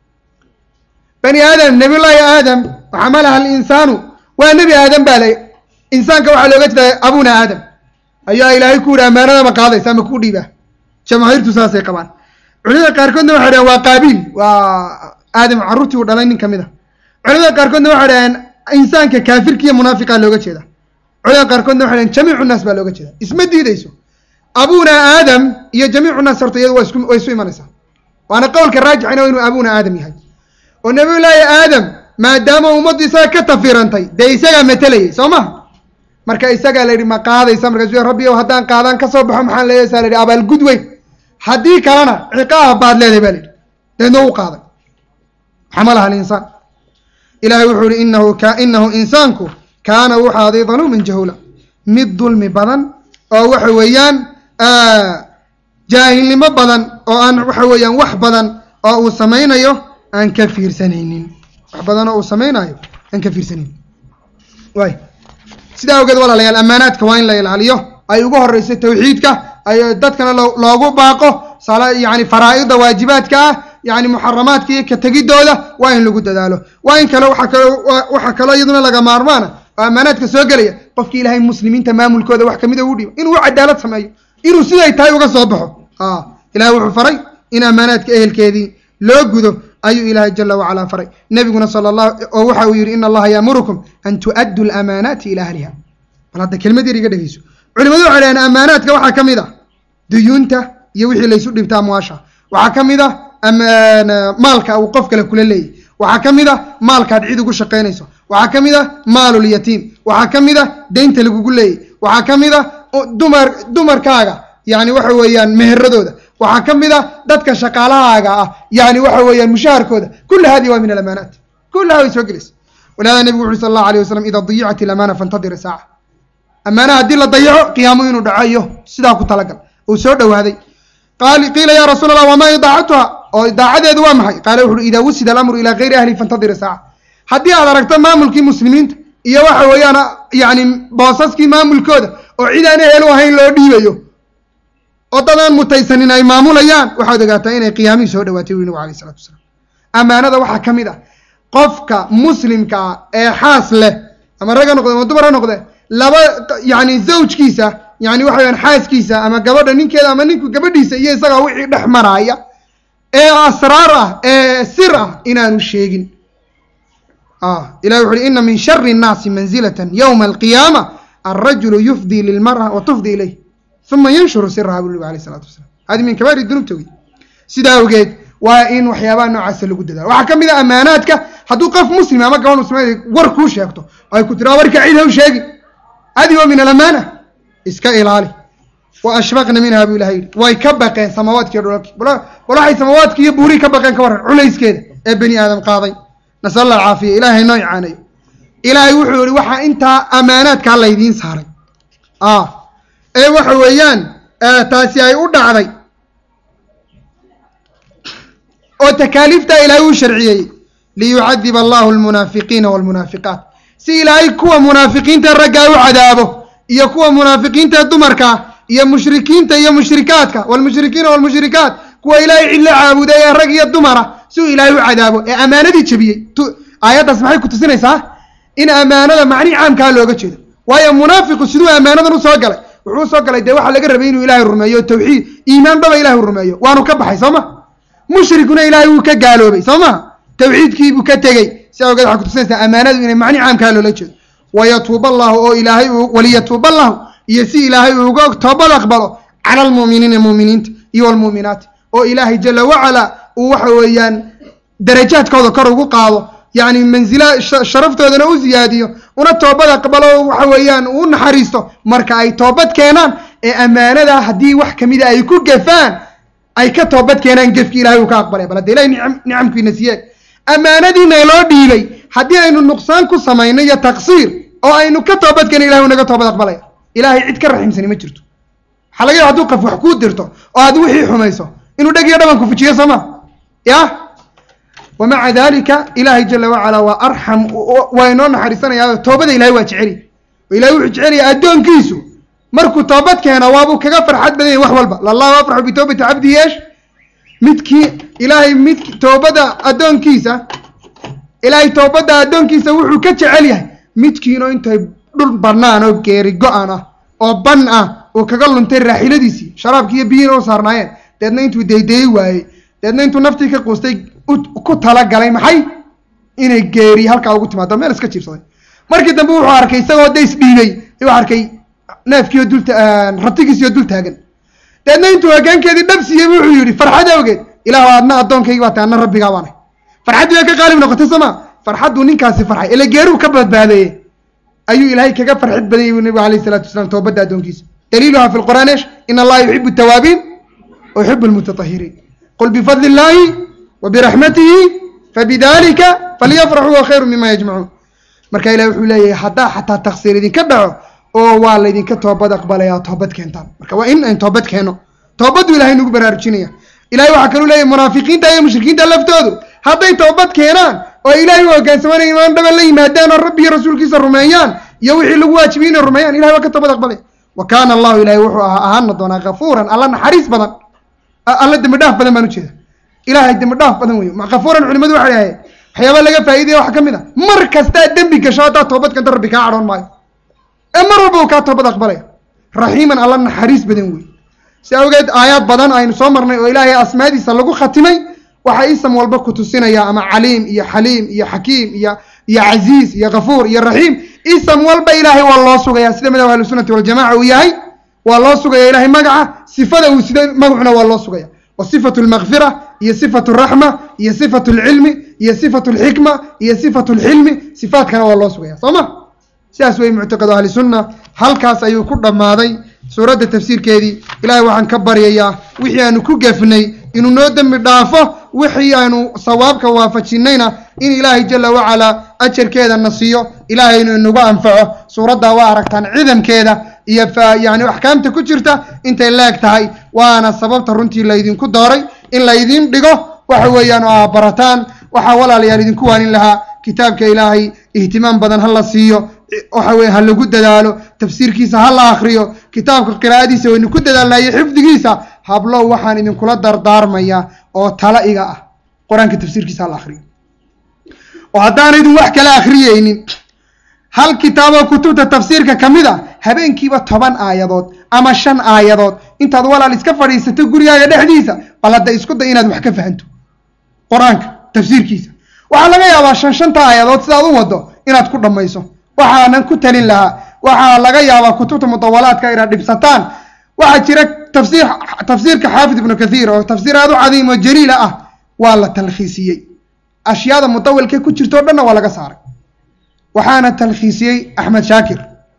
bani aadam nabiyullaahi aadam waxamalaha alinsaanu waa nebi aadam baa la insaanka waxaa looga jeeda abuna aadam ayaa ilaahay ku yidhi ammaanada ma qaadaysa ama ku dhiibaa jamaahiirtu saasay qabaan culimada qaarkoodna waxay dhaheen waa qaabiil waa aadam carruurtii uu dhalay nin ka mid a culimada qaarkoodna waxay dhaheen insaanka kaafirka iyo munaafiqa looga jeeda culimada qaarkoodna waxay dhaheen jamiicu naas baa looga jeeda isma diidayso abuna aadam iyo jamiicu naas horta iyadu waa isku way isu imanaysaa waana qowlka raajixina inuu abuna aadam yahay oo nabiyullaahi aadam maadaama ummaddu isaga ka tafirantay dee isagaa matelayay soo maha marka isagaa la yidhi ma qaadaysa markaasu rabbi ow haddaan qaadaan ka soo baxo maxaan leeyahay saa la yidhi abaalgud weyn haddii kalena ciqaab baad leedahay baa la yidhi deedna u qaaday xamalaha alinsaan ilahay wuxuu yihi inahu ka inahu insaanku kaana wuxuu ahaaday daluuman jahula mid dulmi badan oo waxa weeyaan jaahilnimo badan oo aan waxa weeyaan wax badan oo uu samaynayo aan ka fiirsanaynin wax badan oo uu samaynayo aan ka fiirsanaynin waay sidaa awgeed walaalayaal ammaanaadka waa in la ilaaliyo ay ugu horeyso tawxiidka ay dadkana loogu baaqo sala yani faraa'ida waajibaadka ah yani muxaramaadka iyo ka tegidooda waa in lagu dadaalo waa in kale waxa kale waxaa kaloo iyaduna laga maarmaana oo ammaanaadka soo gelaya qofki ilaahay muslimiinta maamulkooda wax kamida ugu dhiibo inuu cadaalad sameeyo inuu siday tahay uga soo baxo ilahay wuxuu faray in ammaanaadka ehelkeedii loo gudo ayuu ilaahay jala wacalaa faray nebiguna sala allah oo waxa uu yidhi in allaha yaamurukum an tu'addu lamaanaati ila ahliha bal hadda kelmad yar iga dhegeyso culimadu waxay dhaheen ammaanaadka waxaa ka mid ah duyuunta iyo wixii laysu dhibta amwaasha waxaa ka mid ah maalka uu qof kale kula leeyahy waxaa ka mid ah maalkaad cid ugu shaqaynayso waxaa ka mid ah maalulyatiim waxaa ka mid ah deynta lagugu leeyahy waxaa ka mid ah dumar dumarkaaga yani waxa weeyaan meheradooda waxaa ka mid ah dadka shaqaalahaaga ah yani waxa weeyaan mushaharkooda kula hadi waa min alamaanaat kulaha way soo gelaysa walihada nebigu wuxu sal allahu alayh wasalam ida dayicat ilamaana fantadir saaca ammaana haddii la dayaco qiyaamo inuu dhaco iyo sidaa ku talagal uu soo dhowaaday qiila ya rasuul allah wamaa idaacatuha oo idaacadeedu waa maxay qaala wuxuui idaa wusida alamru ilaa gayri ahli fantadir saaca haddii aad aragto maamulkii muslimiinta iyo waxa weeyaan yani boosaskii maamulkooda oo cid aan ehel u ahayn loo dhiibayo oo dad aan mutaysanin ay maamulayaan waxaad ogaataa inay qiyaamihii soo dhawaatay wi nabigu alayh isalatu wasalaam ammaanada waxaa ka mid ah qofka muslimka ah ee xaas leh ama rag ha noqde ama dumar ha noqde laba yani zawjkiisa yani waxa weyaan xaaskiisa ama gabadha ninkeeda ama ninku gabadhiisa iyo isagaa wixii dhex maraaya ee asraar ah ee sir ah inaanu sheegin ilahi wuxu uhi ina min shari الnaasi manzilata ywma alqiyaama alrajulu yufdii lilmara wa tufdi ilayh uma yanshuru siraha bu nabig alayh isalatu wasalam hadi min kabaari dunuubta wey sidaa awgeed waa in waxyaabaha noocaasa lagu dadaalo waxaa ka mid a amaanaadka hadduu qof muslima ama gabadh muslimeed war kuu sheegto ay ku tiraa warka cid haw sheegi adi wa min alamaana iska ilaali wa ashfaqna minha bu ilahay yihi way ka baqeen samawaadkiiyo dhulalki bal waxay samawaadki iyo buurii ka baqeen ka warran culayskeeda ee bani aadam qaaday nasal allah alcaafiya ilaahay noo icaanayo ilaahay wuxuu yihi waxaa intaa amaanaadkaa laydiin saaray ee waxa weeyaan taasi ay u dhacday oo takaaliiftaa ilaahay uu sharciyey liyucadib allahu almunaafiqiina walmunaafiqaat si ilaahay kuwa munaafiqiinta raggaa u cadaabo iyo kuwa munaafiqiinta dumarkaa iyo mushrikiinta iyo mushrikaadka walmushrikiina walmushrikaat kuwa ilaahay cidla caabuday ee rag iyo dumara si uu ilaahay u cadaabo ee ammaanadii jebiyey aayaddaas maxay ku tusinaysaa in ammaanada macnihi caamkaa looga jeedo waayo munaafiqu siduu ammaanadan usoo galay wuxuu usoo galay dee waxaa laga rabay inuu ilaahay rumeeyo tawxiid iimaan dhaba ilahay rumeeyo waanu ka baxay soo ma mushrikuna ilaahay wuu ka gaaloobay soo maha tawxiidkiibuu ka tegey si awgeed waxay kutusinaysaa ammaanadu inay macni caamkaa loola jeedo wayatuuba allahu oo ilaahay waliyatuuba allahu iyo si ilaahay uu uga toobad aqbalo cala almu'miniina mu'miniinta iyo walmu'minaat oo ilaahay jala wacala uu waxa weeyaan darajaadkooda kor ugu qaado yacni mansila sharaftoodana u ziyaadiyo una toobad aqbalo waxa weeyaan uu naxariisto marka ay toobad keenaan ee ammaanada haddii wax kamida ay ku gefaan ay ka toobad keenaan gefki ilahay uu ka aqbalay bal hadda ilahay nicamkiina siiyee ammaanadiina loo dhiibay haddii aynu nuqsaan ku samayno iyo taqsiir oo aynu ka toobad keena ilahay uu naga toobad aqbalaya ilaahay cid ka raxiimsani ma jirto waxaa laga yaaba haduu qof wax kuu dirto oo aad wixii xumayso inuu dheg iyo dhaban ku fujiyo soo ma ya wamaca dalika ilaahay jala wacala waa arxam waa inoo naxariisanayaa toobada ilahay waa jeceli oo ilahay wuxuu jecelaya addoonkiisu markuu toobad keeno waabuu kaga farxad badan yahy wax walba lallahu afraxu bitoobati cabdi yeesh midkii ilaahay mid toobada addoonkiisa ilaahay toobadda addoonkiisa wuxuu ka jecel yahay midkiinoo intay dhul bannaan oo geeri go-an ah oo ban ah uu kaga luntay raaxiladiisii sharaabkii iyo biyiina u saarnaayeen deedna intuu daydayi waayey deedna intuu naftii ka quustay ku talagalay maxay inay geeri halkaa ugu timaado meel iska jiibsaday markii dambe wuxuu arkay isagoo days dhiibay wuxuu arkay neefkiiyo dul ratigiisiyo dul taagan deedna intuu hoggaankeedii dhab siiyey wuxuu yidhi farxad awgeed ilaahu adna addoonkaygi baa tahay anna rabbigaa baanay farxaddii baa ka qaalib noqotay sooma farxadduu ninkaasi farxay ile geeruu ka badbaadeeye ayuu ilaahay kaga farxid badanyay bu nabigu alayh salatu wasalaam toobadda addoonkiisa daliiluha fi lqur'aan esh in allaha yuxibu altawaabiin wa yuxibu almutatahiriin qul bifadli illahi wa biraxmatihi fabidalika falyafraxuu wa khayru mima yajmacuun marka ilahi wuxuu leeyahay haddaa xataa taksiir idinka dhaco oo waa laydinka toobad aqbalaya toobad keentaan marka waa in ayn toobad keeno toobaddu ilahay nagu baraarujinaya ilahay waxaa kaluu leeyahy munaafiqiinta iyo mushrikiinta laftoodu hadday toobad keenaan oo ilaahay u hoggaansamaan imaan dhaba la yimaadaan oo rabbi iyo rasuulkiisa rumeeyaan iyo wixii lagu waajibiyey inay rumeeyaan ilahay waa ka toobad aqbalaya wa kaana allahu ilahay wuxuu ahaa ahaana doonaa kafuuran alla naxariis badan alla dembi dhaaf badan baan ujeeda ilahay dembi dhaaf badan wey kafuuran culimadu waxay ahayeen waxyaaba laga faa'iidaya waxaa ka mid a mar kastaa dembi gasho haddaa toobad keento rabbi kaa cadhoon maayo ee mar walba uu kaa toobad aqbalaya raxiiman alla naxariis badan wey si awgeed aayaad badan aynu soo marnay oo ilaahay asmaadiisa lagu khatimay waxaa ism walba ku tusinaya ama caliim iyo xaliim iyo xakiim iyo iyo casiiz iyo kafuur iyo raxiim ism walba ilaahay waa loo sugaya sida madhab ahlusunati waljamaca uu yahay waa loo sugaya ilahay magaca sifada uu sida magacuna waa loo sugaya wa sifatu lmakfira iyo sifatu raxma iyo sifatu lcilmi iyo sifatu lxikma iyo sifatu lxilmi sifaadkana waa loo sugaya soo ma sidaas wey muctaqadu ahli sunna halkaas ayuu ku dhammaaday suuradda tafsiirkeedii ilaahay waxaan ka baryayaa wixii aanu ku gefnay inuu noo dembi dhaafo wixii aanu sawaabka waafajinayna in ilaahay jala wacalaa ajarkeeda na siiyo ilaahaynu inagu anfaco suuraddaa waa aragtaan cidamkeeda iyo yani axkaamta ku jirta intay leeg tahay waana sababta runtii laydinku dooray in laydin dhigo waxa weeyaan oo aa barataan waxaa walaalayaal idinku waanin lahaa kitaabka ilaahay ihtimaam badan ha la siiyo waxa weye ha lagu dadaalo tafsiirkiisa ha la akriyo kitaabka qiraa'adiisa waynu ku dadaalnayo xifdigiisa hablow waxaan idinkula dardaarmayaa oo tala iga ah qur-aanka tafsiirkiisa ha la akriyo oo haddaanaydin wax kala akhriyeynin hal kitaaboo kutubta tafsiirka ka mid a habeenkiiba toban aayadood ama shan aayadood intaad walaal iska fadhiisato gurigaaga dhexdiisa bal hadda isku day inaad wax ka fahanto qur-aanka tafsiirkiisa waxaa laga yaabaa shan shanta aayadood sidaad u wado inaad ku dhammayso waxaanan ku talin lahaa waxaa laga yaabaa kutubta mudawalaadka inaad dhibsataan waxaa jira tafsiir tafsiirka xaafid ibnu kathiir oo tafsiir aad u cadiim oo jaliila ah waa la talkhiisiyey ashyaada mudawilka ku jirto o dhanna waa laga saaray waxaana talkhiisiyey axmed shaakir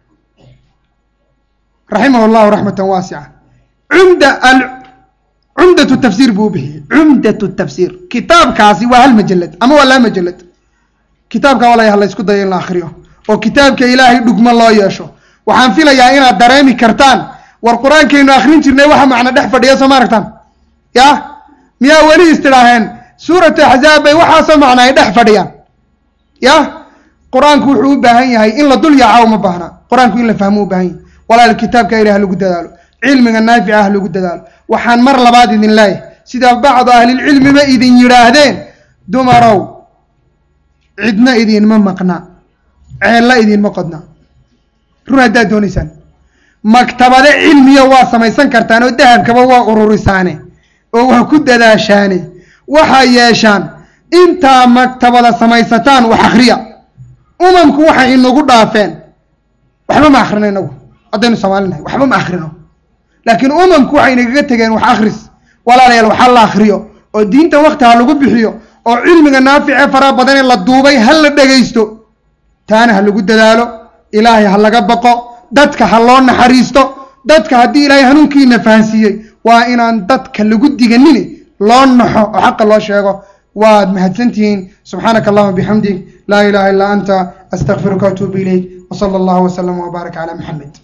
raximah llahu raxmatan waasica cumda al cumdatu tafsiir buu u bixiyey cumdatu tafsiir kitaabkaasi waa hal majalad ama waa laba majalad kitaabka walaya la isku dayo in la akriyo oo kitaabka ilaahay dhugmo loo yeesho waxaan filayaa inaad dareemi kartaan war qur-aankaynu akrin jirnay waxa macno dhex fadhiya soo ma aragtaan ya miyaa weli istidhaaheen suuratu axzaab bay waxaasoo macna ay dhex fadhiyaan ya qur-aanku wuxuu u baahan yahay in la dul yaaca uma baahna qur-aanku in la fahmo u baahan yahay walaal kitaabka ilaah lagu dadaalo cilmiga naafica ah lagu dadaalo waxaan mar labaad idin leeyahay sida bacdu ahlilcilmiba idin yidhaahdeen dumarow cidna idinma maqna ceella idinma qodna run haddaad doonaysaan maktabade cilmiya waa samaysan kartaan oo dahabkaba waa ururisaane oo waa ku dadaashaane waxaa yeeshaan intaa maktabada samaysataan wax akriya umamku waxay inagu dhaafeen waxba ma akrino inagu haddaynu soomaalinahay waxba ma akrino laakiin umamku waxay nagaga tegeen wax akris walaalayaal waxa la akriyo oo diinta wakti ha lagu bixiyo oo cilmiga naafice faraha badanee la duubay ha la dhegaysto taana ha lagu dadaalo ilaahay ha laga baqo dadka ha loo naxariisto dadka haddii ilaahay hanuunkiina fahansiiyey waa inaan dadka lagu diganini loo naxo oo xaqa loo sheego waad mahadsantihiin subxaanaka allahuma bixamdig laa ilaha illaa anta astaqfiruka atuubu ilayk wsala allahu wslam wbaarak cala maxamed